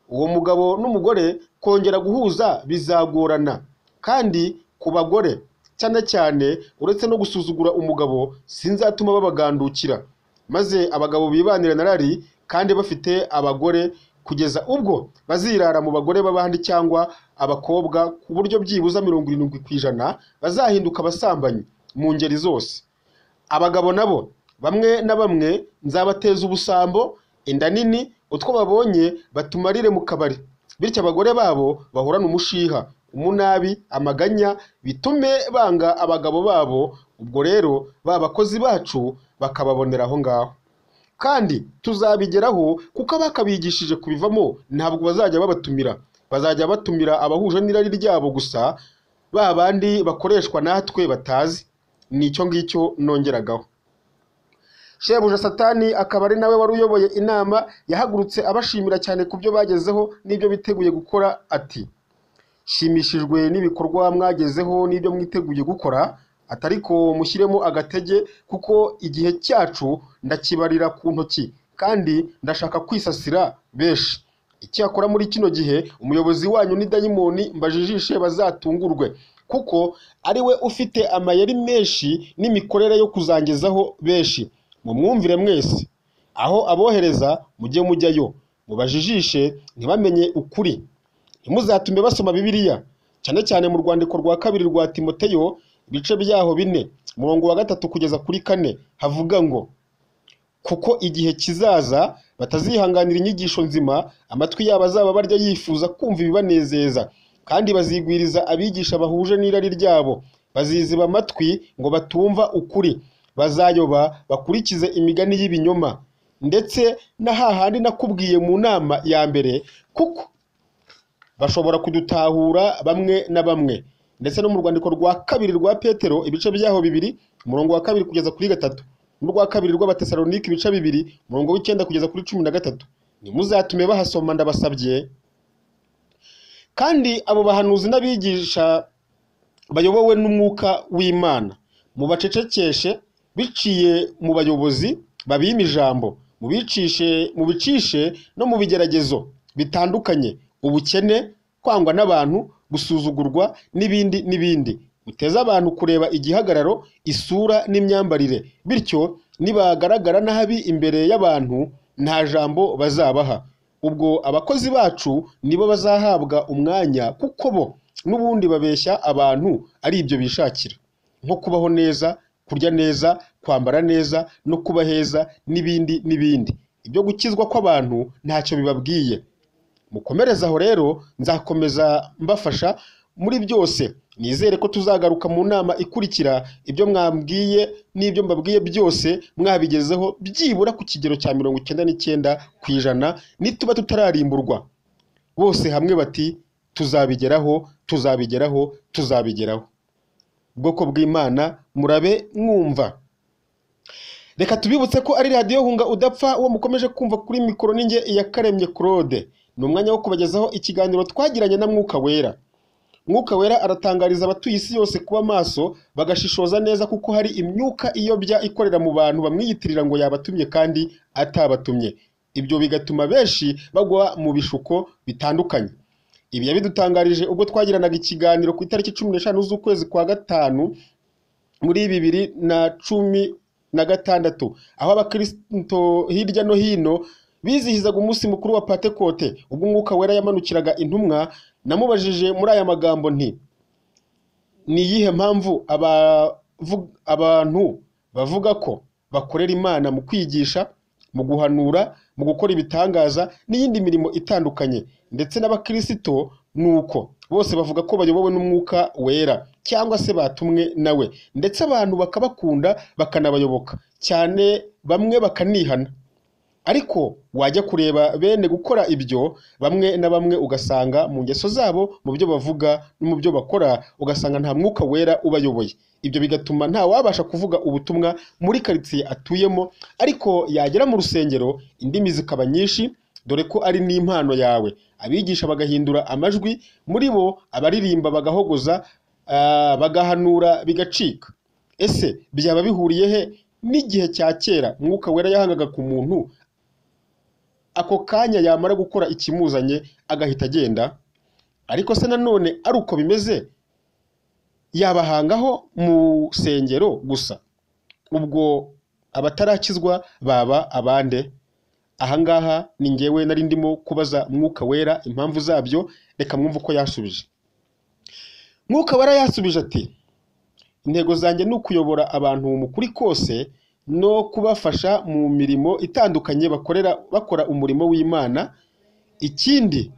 uwo mugabo n'umugore kongera guhuza bizagorana kandi ku bagore cyane cyane uretse no gusuzugura umugabo sinzatuma babagandukira maze abagabo bibanire na rari kandi bafite abagore kugeza ubwo bazirara mu bagore b'abandi cyangwa abakobwa ku buryo byibuze mirongo irindwi ku ijana bazahinduka abasambanyi mu ngeri zose abagabo nabo bamwe na bamwe nzabateza ubusambo inda nini utwo babonye batumarire mu kabari bityo abagore babo bahorane umushiha umunabi amaganya bitume banga abagabo babo ubwo rero ba bakozi bacu bakababonera aho ngaho kandi tuzabigeraho kuko abakabigishije kubivamo ntabwo bazajya babatumira bazajya batumira abahuje n'irari ryabo gusa ba bandi bakoreshwa natwe batazi ni icyo ngicyo nongeragaho shebuja satani akaba ari nawe wari uyoboye inama yahagurutse abashimira cyane ku byo bagezeho n'ibyo biteguye gukora ati shimishijwe n'ibikorwa mwagezeho n'ibyo mwiteguye gukora atari ko mushyiremo agatege kuko igihe cyacu ndakibarira ku ntoki kandi ndashaka kwisasira benshi icyakora muri kino gihe umuyobozi wanyu ni dayimoni mbajijishe bazatungurwe kuko ari we ufite amayeri menshi n'imikorere yo kuzangezaho benshi mumwumvire mwese aho abohereza mujye mujyayo mubajijishe ntibamenye ukuri ntimuzatume basoma bibiliya cyane cyane mu rwandiko rwa kabiri rwa timoteyo ibice byaho bine umurongo wa gatatu kugeza kuri kane havuga ngo kuko igihe kizaza batazihanganira inyigisho nzima amatwi yabo azaba barya yifuza kumva ibibanezeza kandi bazigwiriza abigisha bahuje n'irari ryabo baziziba amatwi ngo batumva ukuri bazayoba bakurikize imigani y'ibinyoma ndetse na hahandi nakubwiye mu nama ya mbere kuko bashobora kudutahura bamwe na bamwe ndetse no mu rwandiko rwa kabiri rwa petero ibice byaho bibiri umurongo wa kabiri kugeza kuri gatatu n'urwa kabiri rw'abatesalonike ibice bibiri umurongo w'icyenda kugeza kuri cumi na gatatu ntimuzatume bahasoma ndabasabye kandi abo bahanuzi n'abigisha bayobowe n'umwuka w'imana mubacecekeshe biciye mu bayobozi babima ijambo mubicishe mubicishe no mu bigeragezo bitandukanye ubukene kwangwa n'abantu gusuzugurwa n'ibindi n'ibindi muteze abantu kureba igihagararo isura n'imyambarire bityo nibagaragara nabi imbere y'abantu nta jambo bazabaha ubwo abakozi bacu nibo bazahabwa umwanya kuko bo n'ubundi babeshya abantu ari ibyo bishakira nko kubaho neza kurya neza kwambara neza no kuba heza n'ibindi n'ibindi ibyo gukizwa kw'abantu ntacyo bibabwiye mukomereze aho rero nzakomeza mbafasha muri byose nizere ko tuzagaruka mu nama ikurikira ibyo mwambwiye n'ibyo mbabwiye byose mwabigezeho byibura ku kigero cya mirongo icyenda n'icyenda ku ijana nituba tutararimburwa bose hamwe bati tuzabigeraho tuzabigeraho tuzabigeraho bwoko bw'imana murabe mwumva reka tubibutse ko ari radiyo hunga udapfa uwo mukomeje kumva kuri mikoro ninjye iyakaremye claude ni umwanya wo kubagezaho ikiganiro twagiranye na mwuka wera mwuka wera aratangariza abatuye isi yose kuba maso bagashishoza neza kuko hari imyuka iyobya ikorera mu bantu bamwiyitirira ngo yabatumye kandi atabatumye ibyo bigatuma benshi bagwa mu bishuko bitandukanye ibi yabidutangarije ubwo twagiranaga ikiganiro ku itariki cumi n'eshanu z'ukwezi kwa gatanu muri bibiri na cumi na gatandatu aho abakristo hirya no hino bizihizaga umunsi mukuru wa patekote ubwo umwuka wera yamanukiraga intumwa namubajije muri aya magambo nti ni iyihe mpamvu abavu- abantu bavuga ko bakorera imana mu kwigisha mu guhanura mu gukora ibitangaza n'iyindi mirimo itandukanye ndetse n'abakirisito ni uko bose bavuga ko bayobowe n'umwuka wera cyangwa se batumwe nawe ndetse abantu bakabakunda bakanabayoboka cyane bamwe bakanihana ariko wajya kureba bene gukora ibyo bamwe na bamwe ugasanga mu ngeso zabo mu byo bavuga no mu byo bakora ugasanga nta mwuka wera ubayoboye ibyo bigatuma nta wabasha kuvuga ubutumwa muri karitsiye atuyemo ariko yagera mu rusengero indimi zikaba nyinshi dore ko ari n'impano yawe abigisha bagahindura amajwi muri bo abaririmba bagahogoza ah, bagahanura bigacika ese byaba bihuriye he n'igihe cya kera mwuka wera yahangaga ku muntu ako kanya yamara gukora ikimuzanye agahita agenda ariko se nanone ari uko bimeze yabahangaho mu rusengero gusa ubwo abatarakizwa baba abande ahangaha ni ngewe nari ndimo kubaza mwuka wera impamvu zabyo reka mwumve uko yasubije mwuka wera yasubije ati intego zanjye ni ukuyobora abantu mu kuri kose no kubafasha mu mirimo itandukanye bakorera bakora umurimo w'imana ikindi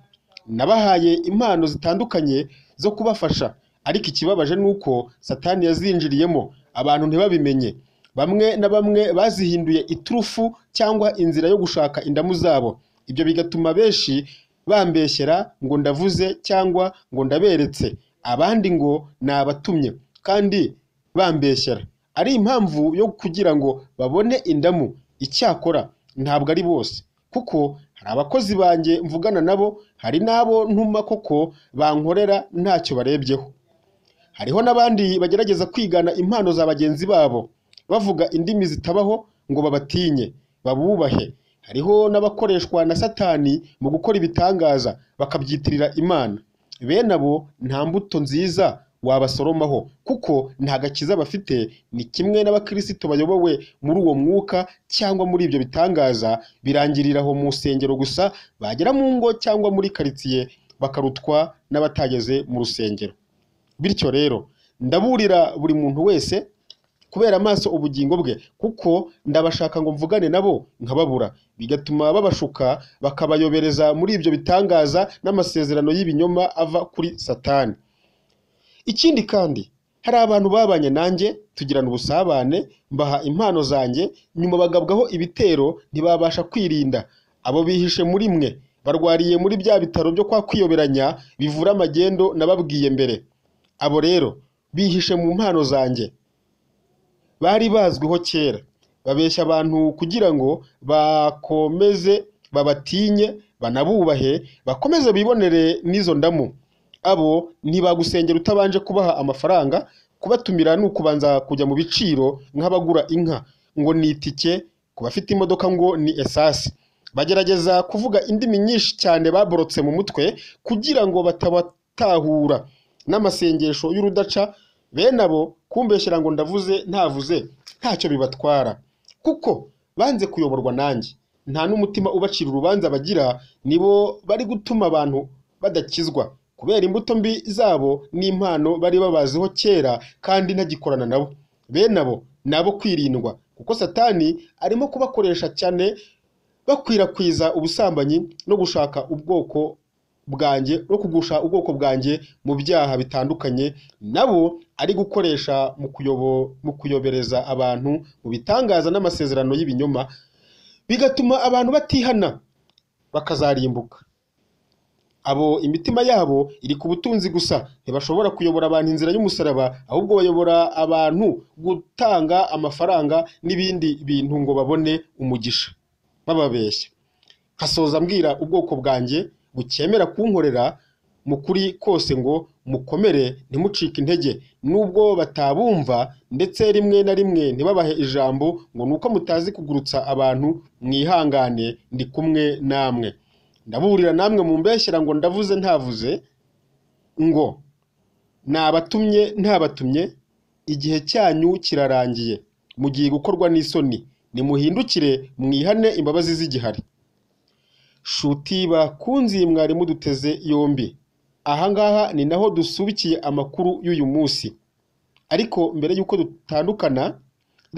nabahaye impano zitandukanye zo kubafasha ariko ikibabaje ni uko satani yazinjiriyemo abantu ntibabimenye bamwe na bamwe bazihinduye iturufu cyangwa inzira yo gushaka indamu zabo ibyo bigatuma benshi bambeshyera ngo ndavuze cyangwa ngo ndaberetse abandi ngo ni abatumye kandi bambeshyera ari impamvu yo kugira ngo babone indamu icyakora ntabwo ari bose kuko hari abakozi banjye mvugana nabo hari n'abo ntuma koko bankorera ntacyo barebyeho hariho n'abandi bagerageza kwigana impano za bagenzi babo bavuga indimi zitabaho ngo babatinye babubahe hariho n'abakoreshwa na satani mu gukora ibitangaza bakabyitirira imana bene abo nta mbuto nziza wabasoromaho kuko nta gakiza bafite ni kimwe n'abakirisito bayobowe muri uwo mwuka cyangwa muri ibyo bitangaza birangirira aho mu rusengero gusa bagera mu ngo cyangwa muri karitsiye bakarutwa n'abatageze mu rusengero bityo rero ndaburira buri muntu wese kubera amaso ubugingo bwe kuko ndabashaka ngo mvugane nabo nkababura bigatuma babashuka bakabayobereza muri ibyo bitangaza n'amasezerano y'ibinyoma ava kuri satani ikindi kandi hari abantu babanye nanjye tugirana ubusabane mbaha impano zanjye nyuma bagabwaho ibitero ntibabasha kwirinda abo bihishe muri mwe barwariye muri bya bitaro byo kwa kwiyoberanya bivura amagendo nababwiye mbere abo rero bihishe mu mpano zanjye bari bazwiho kera babeshya abantu kugira ngo bakomeze babatinye banabubahe bakomeze bibonere n'izo ndamu abo ntibagusengera utabanje kubaha amafaranga kubatumira ni ukubanza kujya mu biciro nk'abagura inka ngo ni itike ku bafite imodoka ngo ni esasi bagerageza kuvuga indimi nyinshi cyane baborotse mu mutwe kugira ngo batabatahura n'amasengesho y'urudaca bene abo kumbeshyira ngo ndavuze ntavuze ntacyo bibatwara kuko banze kuyoborwa nanjye nta n'umutima ubacira urubanza bagira nibo bari gutuma abantu badakizwa kubera imbuto mbi zabo n'impano bari babaziho kera kandi ntagikorana nabo bene abo ni abo kwirindwa kuko satani arimo kubakoresha cyane bakwirakwiza ubusambanyi no gushaka ubwoko bwanjye no kugusha ubwoko bwanjye mu byaha bitandukanye nabo ari gukoresha mu kuyobo mu kuyobereza abantu mu bitangaza n'amasezerano y'ibinyoma bigatuma abantu batihana bakazarimbuka abo imitima yabo iri ku butunzi gusa ntibashobora kuyobora abantu inzira y'umusaraba ahubwo bayobora abantu gutanga amafaranga n'ibindi bintu ngo babone umugisha bababeshya nkasoza mbwira ubwoko bwanjye bucyemera kunkorera mu kuri kose ngo mukomere ntimucike intege nubwo batabumva ndetse rimwe na rimwe ntibabahe ijambo ngo ni uko mutazi kugurutsa abantu mwihangane ndi kumwe namwe ndaburira namwe mumbeshyera ngo ndavuze ntavuze ngo nabatumye ntabatumye igihe cyanyu kirarangiye mugiye gukorwa n'isoni nimuhindukire mwihane imbabazi z'igihari shuti bakunzi mwari muduteze yombi ahangaha ni naho dusubikiye amakuru y'uyu munsi ariko mbere y'uko dutandukana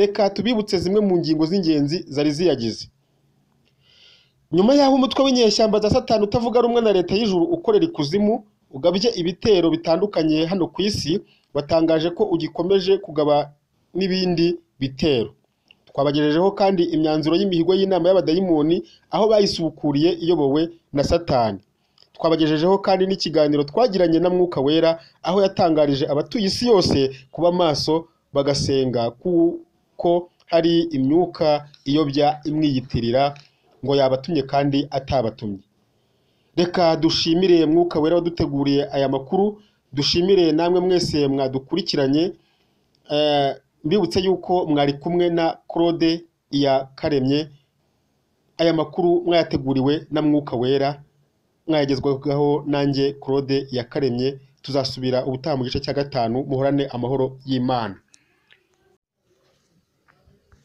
reka tubibutse zimwe mu ngingo z'ingenzi zari ziyagize nyuma y'aho umutwe w'inyeshyamba za satani utavuga rumwe na leta y'ijuru ukorera ikuzimu ugabye ibitero bitandukanye hano ku isi watangaje ko ugikomeje kugaba n'ibindi bitero twabagejejeho kandi imyanzuro y'imihigo y'inama y'abadayimoni aho bayisubukuriye iyobowe na satani twabagejejeho kandi n'ikiganiro twagiranye na mwuka wera aho yatangarije abatuye isi yose kuba maso bagasenga kuko hari imyuka iyobya imwiyitirira ngo yabatumye kandi atabatumye reka dushimire mwuka wera waduteguriye aya makuru dushimire namwe mwese mwadukurikiranye mbibutse yuko mwari kumwe na claude iya karemye aya makuru mwayateguriwe na mwuka wera mwayagezwaho nanjye claude iya karemye tuzasubira ubutaha mu gice cya gatanu muhorane amahoro y'imana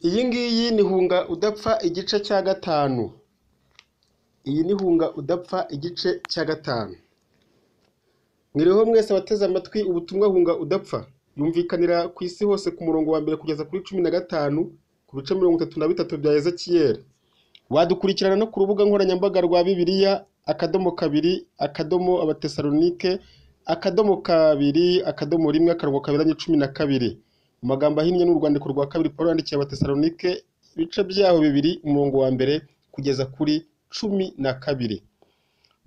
iyi ngiyi ni hunga udapfa igice cya gatanu iyi ni hunga udapfa igice cya gatanu mwiriho mwese abateze amatwi ubutumwa hunga udapfa yumvikanira ku isi hose ku murongo wa mbere kugeza kuri cumi na gatanu ku bice mirongo itatu na bitatu bya ezekiyeli wadukurikirana no ku rubuga nkoranyambaga rwa bibiliya akadomo kabiri akadomo abatesalonike akadomo kabiri akadomo rimwe akarongo kaberanye cumi na kabiri mu magambo ahinnye ni urwandiko rwa kabiri paul yandikiye abatesalonike ibice byaho bibiri umurongo wa mbere kugeza kuri cumi na kabiri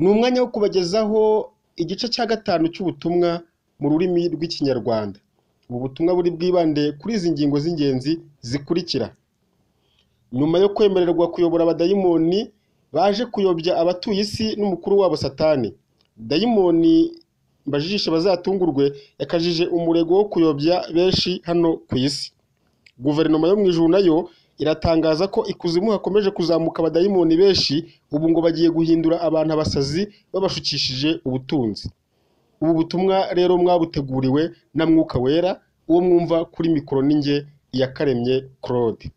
ni umwanya wo kubagezaho igice cya gatanu cy'ubutumwa mu rurimi rw'ikinyarwanda ubu butumwa buri bwibande kuri izi ngingo z'ingenzi zikurikira nyuma yo kwemererwa kuyobora abadayimoni baje kuyobya abatuye isi n'umukuru wabo satani dayimoni mbajijishe bazatungurwe yakajije umurego wo kuyobya benshi hano ku isi guverinoma yo mu ijuru nayo iratangaza ko ikuzimu hakomeje kuzamuka abadayimoni benshi ubu ngo bagiye guhindura abantu abasazi babashukishije ubutunzi ubu butumwa rero mwabuteguriwe na mwuka wera uwo mwumva kuri mikoro ninjye iyakaremye claude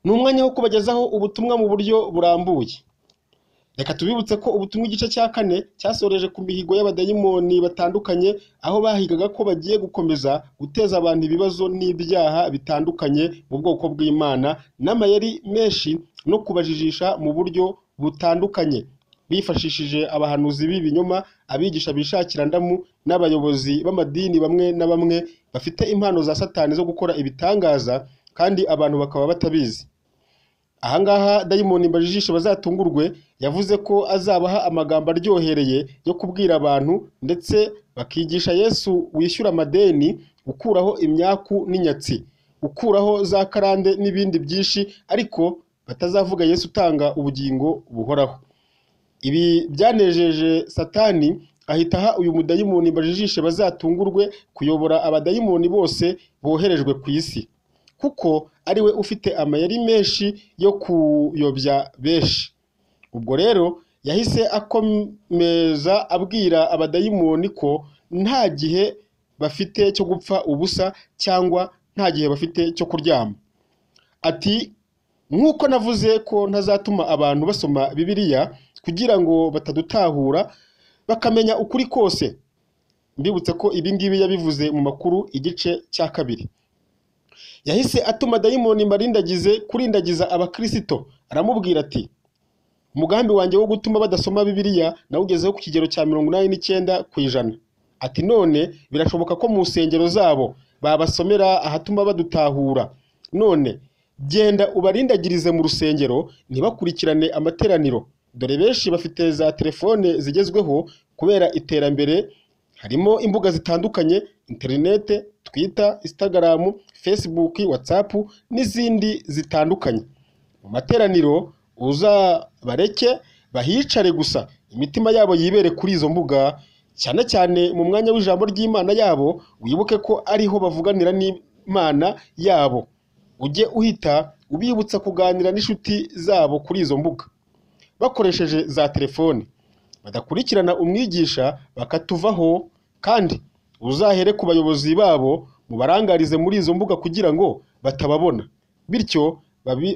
ni umwanya wo kubagezaho ubutumwa mu buryo burambuye reka tubibutse ko ubutumwa igice cya kane cyasoreje ku mihigo y'abadayimoni batandukanye aho bahigaga ko bagiye gukomeza guteza abantu ibibazo n'ibyaha bitandukanye mu bwoko bw'imana n'amayeri menshi no kubajijisha mu buryo butandukanye bifashishije abahanuzi b'ibinyoma abigisha bishakira ndamu n'abayobozi b'amadini bamwe na bamwe bafite impano za satani zo gukora ibitangaza kandi abantu bakaba batabizi ahangaha dayimoni mbajijishe bazatungurwe yavuze ko azabaha amagambo aryohereye yo kubwira abantu ndetse bakigisha yesu wishyura amadeni ukuraho imyaku n'inyatsi ukuraho za karande n'ibindi byinshi ariko batazavuga yesu utanga ubugingo buhoraho ibi byanejeje satani ahita aha uyu mudayimoni mbajijishe bazatungurwe kuyobora abadayimoni bose boherejwe ku isi kuko ari we ufite amayeri menshi yo kuyobya benshi ubwo rero yahise akomeza abwira abadayimoni ko nta gihe bafite cyo gupfa ubusa cyangwa nta gihe bafite cyo kuryama ati nk'uko navuze ko ntazatuma abantu basoma bibiliya kugira ngo batadutahura bakamenya ukuri kose mbibutse ko ibi ngibi yabivuze mu makuru igice cya kabiri yahise atuma dayimoni marindagize kurindagiza abakirisito aramubwira ati umugambi wanjye wo gutuma badasoma bibiliya nawugezeho ku kigero cya mirongo inani n'icyenda ku ijana ati none birashoboka ko mu nsengero zabo babasomera ahatuma badutahura none genda ubarindagirize mu rusengero ntibakurikirane amateraniro dore benshi bafite za telefone zigezweho kubera iterambere harimo imbuga zitandukanye interinete twita instagram facebook whatsapp n'izindi zitandukanye mu materaniro uzabareke bahicare gusa imitima yabo yibere kuri izo mbuga cyane cyane mu mwanya w'ijambo ry'imana yabo wibuke ko ariho bavuganira n'imana yabo ujye uhita ubibutsa kuganira n'inshuti zabo kuri izo mbuga bakoresheje za telefoni badakurikirana umwigisha bakatuvaho kandi uzahere ku bayobozi babo mubarangarize muri izo mbuga kugira ngo batababona bityo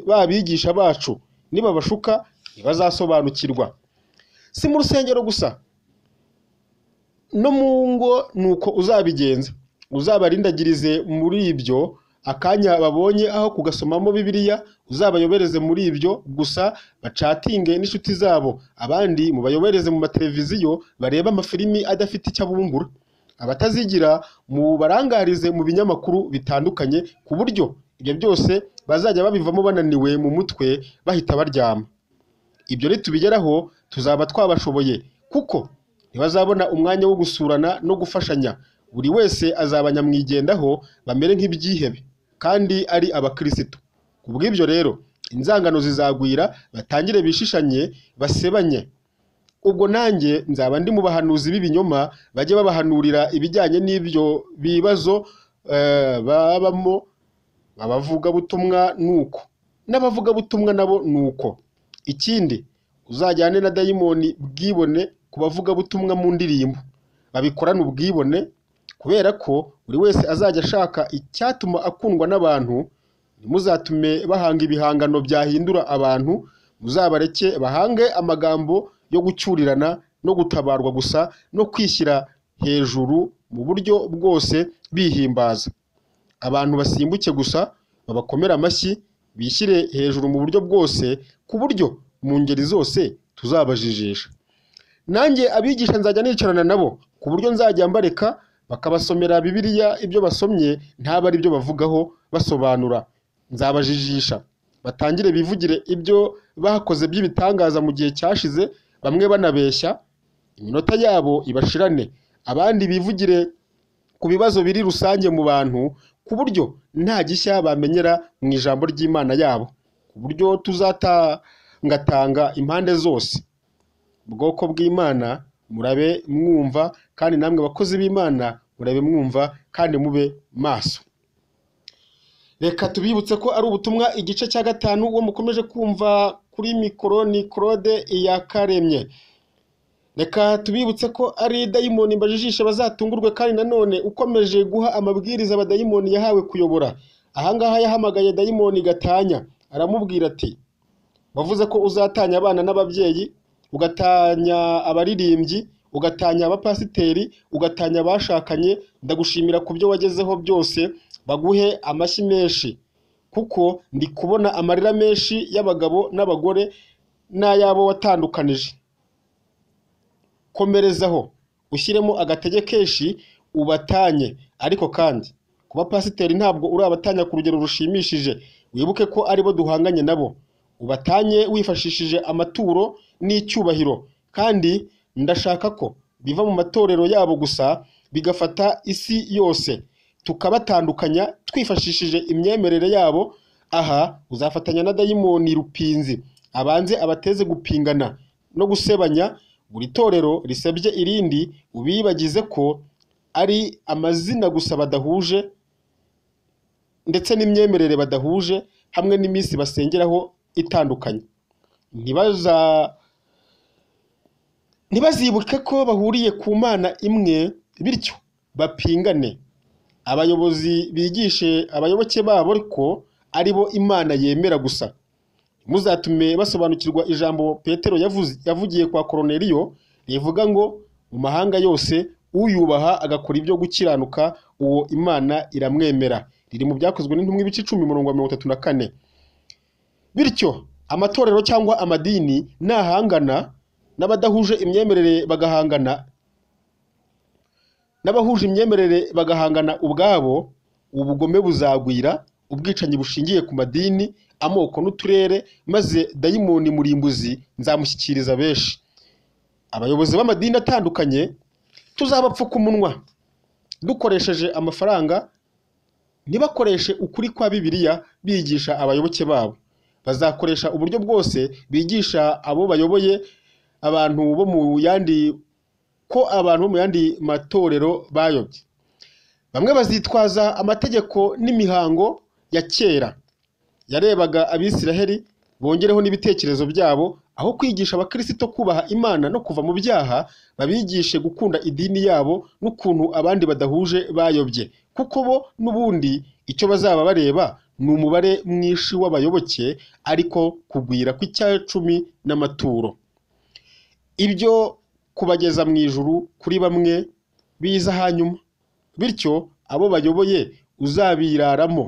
babigisha bacu nibabashuka ntibazasobanukirwa si mu rusengero gusa no mu ngo ni uko uzabigenza uzabarindagirize muri ibyo akanya babonye aho kugasomamo bibiliya uzabayobereze muri ibyo gusa bacatinge n'inshuti zabo abandi mubayobereze mu mateleviziyo barebe amafilimi adafite icyo abumbura abatazigira mubarangarize mu binyamakuru bitandukanye ku buryo ibyo byose bazajya babivamo bananiwe mu mutwe bahita baryama ibyo nitubigeraho tuzaba twabashoboye kuko ntibazabona umwanya wo gusurana no gufashanya buri wese azaba nyamwigendaho bamere nk'ibyihebe kandi ari abakirisitu ku bw'ibyo rero inzangano zizagwira batangire bishishanye basebanye ubwo nanjye nzaba ndi mu bahanuzi b'ibinyoma bajye babahanurira ibijyanye n'ibyo bibazo eh, babamo abavugabutumwa nuko n'abavugabutumwa nabo nuko ikindi uzajyane na dayimoni bwibone ku bavugabutumwa mu ndirimbo babikorane ubwibone kubera ko buri wese azajya ashaka icyatuma akundwa n'abantu ntimuzatume bahanga ibihangano byahindura abantu muzabareke bahange amagambo yo gucyurirana no gutabarwa gusa no kwishyira hejuru mu buryo bwose bihimbaza abantu basimbuke gusa babakomere amashyi bishyire hejuru mu buryo bwose ku buryo mu ngeri zose tuzabajijisha nanjye abigisha nzajya nicarana nabo ku buryo nzajya mbareka bakabasomera bibiliya ibyo basomye ntabe ari byo bavugaho basobanura nzabajijisha batangire bivugire ibyo bakoze by'ibitangaza mu gihe cyashize bamwe banabeshya iminota yabo ibashirane abandi bivugire ku bibazo biri rusange mu bantu ku buryo nta gishya bamenyera mu ijambo ry'imana yabo ku buryo tuzatangatanga impande zose ubwoko bw'imana murabe mwumva kandi namwe bakozi b'imana murabe mwumva kandi mube maso reka tubibutse ko ari ubutumwa igice cya gatanu uwo mukomeje kumva kuri mikoro ni claude iyakaremye reka tubibutse ko ari dayimoni mbajijishe bazatungurwe kandi nanone ukomeje guha amabwiriza abadayimoni yahawe kuyobora ahangaha yahamagaye dayimoni gatanya aramubwira ati wavuze ko uzatanya abana n'ababyeyi ugatanya abaririmbyi ugatanya abapasiteri ugatanya abashakanye ndagushimira ku byo wagezeho byose baguhe amashyi menshi kuko ndi kubona amarira menshi y'abagabo n'abagore n'ay'abo watandukanije komerezaho ushyiremo agatege kenshi ubatanye ariko kandi kuba pasiteri ntabwo urabatanya ku rugero rushimishije wibuke ko aribo duhanganye nabo ubatanye wifashishije amaturo n'icyubahiro kandi ndashaka ko biva mu matorero yabo gusa bigafata isi yose tukabatandukanya twifashishije imyemerere yabo aha uzafatanya na dayimoni rupinzi abanze abateze gupingana no gusebanya buri torero risebye irindi ubibagize ko ari amazina gusa badahuje ndetse n'imyemerere badahuje hamwe n'iminsi basengeraho itandukanye ntibaza ntibazibuke ko bahuriye ku mana imwe bityo bapingane abayobozi bigishe abayoboke babo ariko ari bo imana yemera gusa muzatume basobanukirwa ijambo petero yavuze- yavugiye kwa koroneriyo rivuga ngo mu mahanga yose uyubaha agakora ibyo gukiranuka uwo imana iramwemera riri mu byakozwe n'intumwa ibice icumi umurongo wa mirongo itatu na kane bityo amatorero cyangwa amadini nahangana n'abadahuje imyemerere bagahangana n'abahuje imyemerere bagahangana ubwabo ubugome buzagwira ubwicanyi bushingiye ku madini amoko n'uturere maze dayimoni murimbuzi nzamushyikiriza benshi abayobozi b'amadini atandukanye tuzabapfuka umunwa dukoresheje amafaranga ntibakoreshe ukuri kwa bibiliya bigisha abayoboke babo bazakoresha uburyo bwose bigisha abo bayoboye abantu bo mu yandi ko abantu bo mu yandi matorero bayobye bamwe bazitwaza amategeko n'imihango ya kera yarebaga abisiraheli bongereho n'ibitekerezo byabo aho kwigisha abakirisito kubaha imana no kuva mu byaha babigishe gukunda idini yabo n'ukuntu abandi badahuje bayobye kuko bo n'ubundi icyo bazaba bareba ni umubare mwinshi w'abayoboke ariko kugwira kw'icya cumi n'amaturo ibyo kubageza mu ijuru kuri bamwe biza hanyuma bityo abo bayoboye uzabiraramo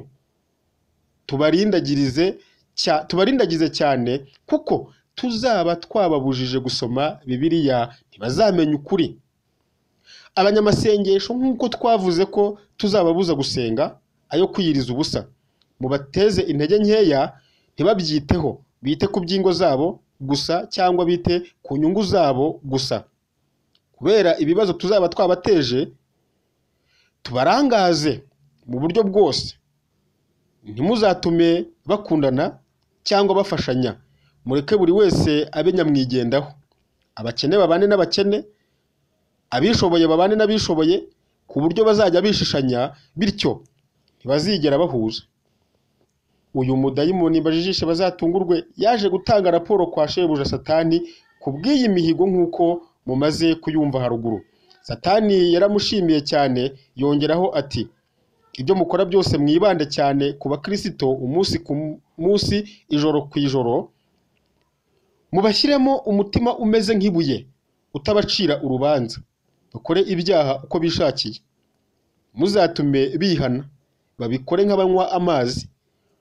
tubarindagirize cya- tubarindagize cyane kuko tuzaba twababujije gusoma bibiliya ntibazamenya ukuri abanyamasengesho nk'uko twavuze ko tuzababuza gusenga ayo kwiyiriza ubusa mubateze intege nkeya ntibabyiteho bite ku by'ingo zabo gusa cyangwa bite ku nyungu zabo gusa kubera ibibazo tuzaba twabateje tubarangaze mu buryo bwose ntimuzatume bakundana cyangwa bafashanya mureke buri wese abe nyamwigendaho abakene babane n'abakene abishoboye babane n'abishoboye ku buryo bazajya bishishanya bityo ntibazigera bahuza uyu mudayimoni bajijishe bazatungurwe yaje gutanga raporo kwa shebuja satani ku bw'iyi mihigo nk'uko mumaze kuyumva haruguru satani yaramushimiye cyane yongeraho ati ibyo mukora byose mwibande cyane ku bakirisito umunsi ku munsi ijoro ku ijoro mubashyiremo umutima umeze nk'ibuye utabacira urubanza bakore ibyaha uko bishakiye muzatume bihana babikore nk'abanywa amazi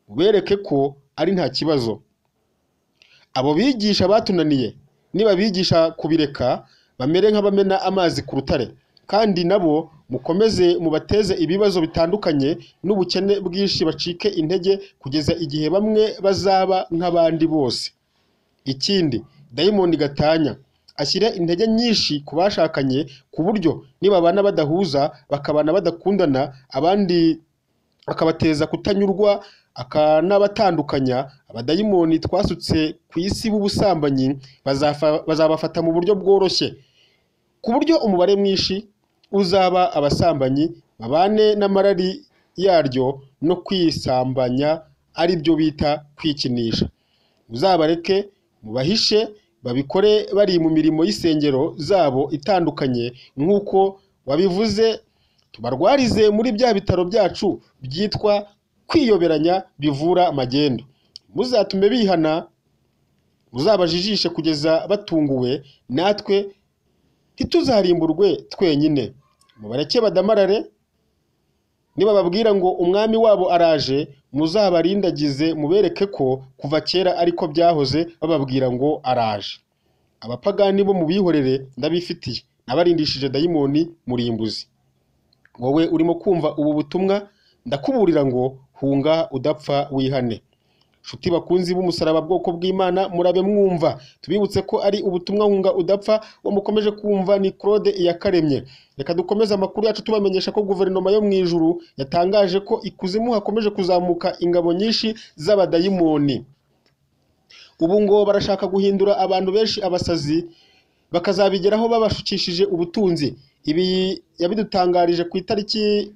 mubereke ko ari nta kibazo abo bigisha batunaniye nibabigisha kubireka bamere nk'abamena amazi ku rutare kandi nabo mukomeze mubateze ibibazo bitandukanye n'ubukene bwinshi bacike intege kugeza igihe bamwe bazaba nk'abandi bose ikindi dayimoni gatanya ashyire intege nyinshi ku bashakanye ku buryo nibabana badahuza bakabana badakundana abandi akabateza kutanyurwa akanabatandukanya abadayimoni twasutse ku isi b'ubusambanyi bazafa- bazabafata mu buryo bworoshye ku buryo umubare mwinshi uzaba abasambanyi babane n'amarari yaryo no kwisambanya ari byo bita kwikinisha muzabareke mubahishe babikore bari mu mirimo y'isengero zabo itandukanye nk'uko wabivuze tubarwarize muri bya bitaro byacu byitwa kwiyoberanya bivura magendu muzatume bihana muzabajijishe kugeza batunguwe natwe ntituzarimburwe twenyine mubareke badamarare nibababwira ngo umwami wabo araje muzabarindagize mubereke ko kuva kera ariko byahoze bababwira ngo araje abapagani bo mubihorere ndabifitiye nabarindishije dayimoni murimbuzi wowe urimo kumva ubu butumwa ndakuburira ngo hunga udapfa wihane nshuti bakunzi b'umusaraba bwoko bw'imana murabe mwumva tubibutse ko ari ubutumwa hunga udapfa uwo mukomeje kumva ni claude iyakaremye reka dukomeze amakuru yacu tubamenyesha ko guverinoma yo mu ijuru yatangaje ko ikuzimu hakomeje kuzamuka ingabo nyinshi z'abadayimoni ubu ngo barashaka guhindura abantu benshi abasazi bakazabigeraho babashukishije ubutunzi ibi yabidutangarije ku itariki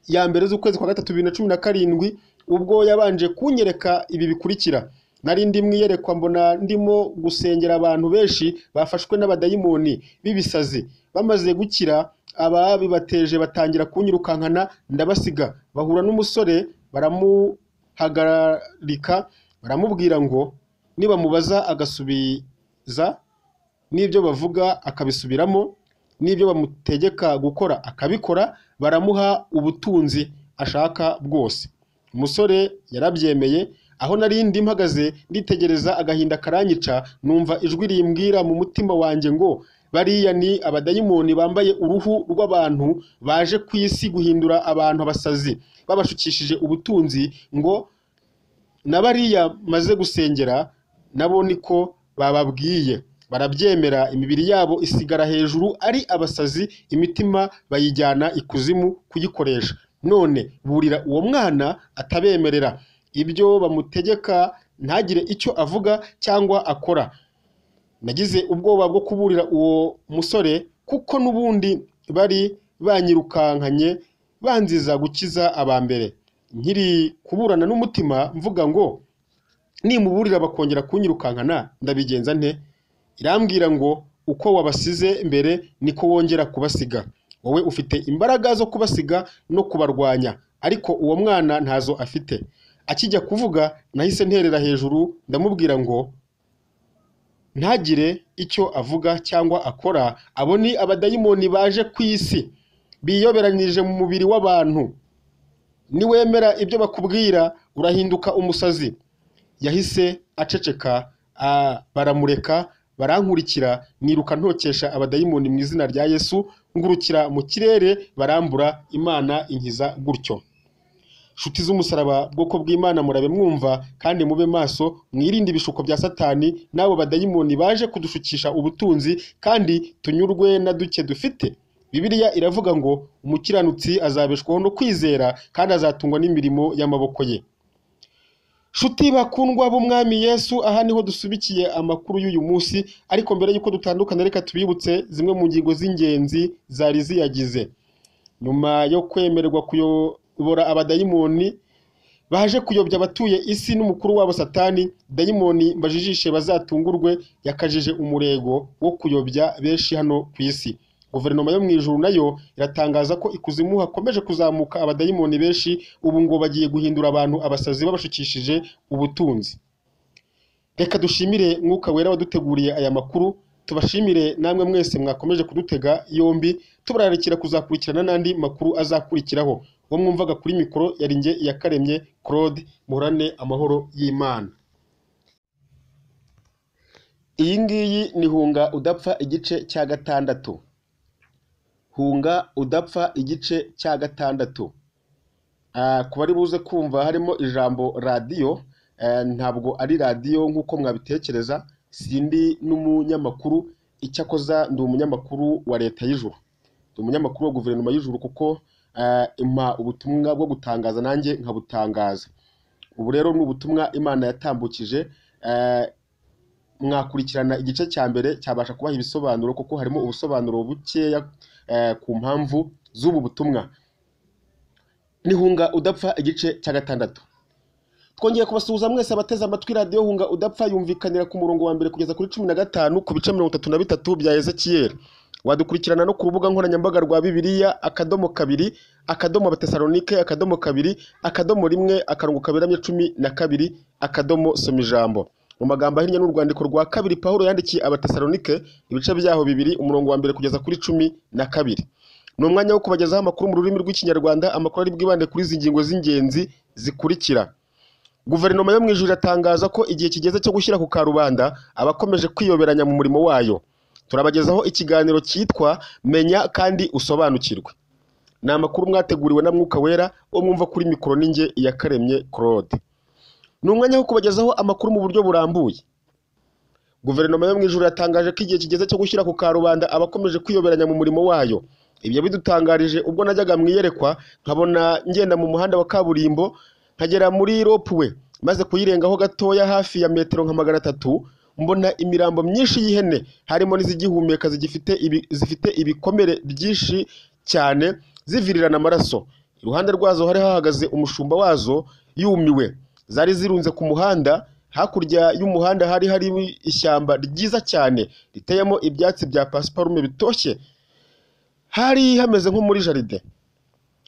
ya mbere z'ukwezi kwa gatatu bibiri na cumi na karindwi ubwo yabanje kunyereka ibi bikurikira nari ndimwe iyerekwa mbona ndimo gusengera abantu benshi bafashwe n'abadayimoni b'ibisazi bamaze gukira ababibateje batangira kunyirukankana ndabasiga bahura n'umusore baramuhagarika baramubwira ngo nibamubaza agasubiza n'ibyo bavuga akabisubiramo n'ibyo bamutegeka gukora akabikora baramuha ubutunzi ashaka bwose umusore yarabyemeye aho nari ndi mpagaze nditegereza agahinda karanyica numva ijwi rimbwira mu mutima wanjye ngo bariya ni abadayimoni bambaye uruhu rw'abantu baje ku isi guhindura abantu abasazi babashukishije ubutunzi ngo na bariya maze gusengera nabo niko bababwiye barabyemera imibiri yabo isigara hejuru ari abasazi imitima bayijyana ikuzimu kuyikoresha none burira uwo mwana atabemerera ibyo bamutegeka ntagire icyo avuga cyangwa akora nagize ubwoba bwo kuburira uwo musore kuko n'ubundi bari banyirukankanye banziza gukiza aba mbere nkiri kuburana n'umutima mvuga ngo nimuburira bakongera kunyirukankana ndabigenza nte irambwira ngo uko wabasize mbere niko wongera kubasiga wowe ufite imbaraga zo kubasiga no kubarwanya ariko uwo mwana ntazo afite akijya kuvuga nahise nterera hejuru ndamubwira ngo ntagire icyo avuga cyangwa akora abo ni abadayimoni baje ku isi biyoberanyije mu mubiri w'abantu niwemera ibyo bakubwira urahinduka umusazi yahise aceceka ah, baramureka barankurikira niruka ntokesha abadayimoni mu izina rya yesu ngurukira mu kirere barambura imana inkiza gutyo nshuti z'umusaraba bwoko bw'imana murabe mwumva kandi mube maso mwirinde ibishuko bya satani n'abo badayimoni baje kudushukisha ubutunzi kandi tunyurwe na duke dufite bibiliya iravuga ngo umukiranutsi azabeshwaho no kwizera kandi azatungwa n'imirimo y'amaboko ye Shuti bakundwa b'umwami Yesu aha niho dusubikiye amakuru y'uyu munsi ariko mbere y'uko dutandukana reka tubibutse zimwe mu ngingo z'ingenzi zari ziyagize nyuma yo kwemererwa kuyobora abadayimoni baje kuyobya abatuye isi n'umukuru wabo satani dayimoni mbajijishe bazatungurwe yakajije umurego wo kuyobya benshi hano ku isi guverinoma yo mu ijuru nayo iratangaza ko ikuzimu hakomeje kuzamuka abadayimoni benshi ubu ngo bagiye guhindura abantu abasazi babashukishije ubutunzi reka dushimire mwuka wera waduteguriye aya makuru tubashimire namwe mwese mwakomeje kudutega yombi tubararikira kuzakurikirana n'andi makuru azakurikiraho uwo mwumvaga kuri mikoro yari njye iyakaremye claude muhorane amahoro y'imana iyi ngiyi ni hunga udapfa igice cya gatandatu hunga udapfa igice cya gatandatu Ah, ku bari buze kumva harimo ijambo radiyo eh, ntabwo ari radiyo nk'uko mwabitekereza sindi n'umunyamakuru icyakoza ndi umunyamakuru wa leta y'ijuru ndi umunyamakuru wa guverinoma y'ijuru kuko eh, impa ubutumwa bwo gutangaza nanjye nkabutangaza ubu rero ni ubutumwa imana yatambukije eh, mwakurikirana igice cya mbere cyabasha kubaha ibisobanuro kuko harimo ubusobanuro bukeya eh, ku mpamvu z'ubu butumwa nihunga udapfa igice cya gatandatu twongeye kubasuhuza mwese abateze amatwi radiyo hunga udapfa yumvikanira ku murongo wa mbere kugeza kuri cumi na gatanu ku bice mirongo itatu na bitatu bya ezekiyeli wadukurikirana no ku rubuga nkoranyambaga rwa bibiliya akadomo kabiri akadomo abatesalonike akadomo kabiri akadomo rimwe akarongo kaberamye cumi na kabiri akadomo soma ijambo mu magambo ahinnye n'urwandiko rwa kabiri pawulo yandikiye abatesalonike ibice byaho bibiri umurongo wa mbere kugeza kuri cumi na kabiri ni umwanya wo kubagezaho amakuru mu rurimi rw'ikinyarwanda amakuru ari bwibande kuri izi ngingo z'ingenzi zikurikira guverinoma yo mu ijuru iratangaza ko igihe kigeze cyo gushyira ku karubanda abakomeje kwiyoberanya mu murimo wayo turabagezaho ikiganiro cyitwa menya kandi usobanukirwe ni amakuru mwateguriwe na mwuka wera wo mwumva kuri mikoro ninjye iyakaremye claude ni umwanya wo kubagezaho amakuru mu buryo burambuye guverinoma yo mu ijuru yatangaje ko igihe kigeze cyo gushyira ku karubanda abakomeje kwiyoberanya mu murimo wayo ibyo bidutangarije ubwo najyaga mu iyerekwa nkabona ngenda mu muhanda wa kaburimbo nkagera muri ropuwe maze kuyirengaho gatoya hafi ya metero nka magana atatu mbona imirambo myinshi y'ihene harimo n'izigihumeka zigifite ibi- zifite ibikomere byinshi cyane zivirirana amaraso iruhande rwazo hari hahagaze umushumba wazo yumiwe zari zirunze ku muhanda hakurya y'umuhanda hari hari ishyamba ryiza cyane riteyemo ibyatsi bya pasiparume bitoshye hari hameze nko muri jaride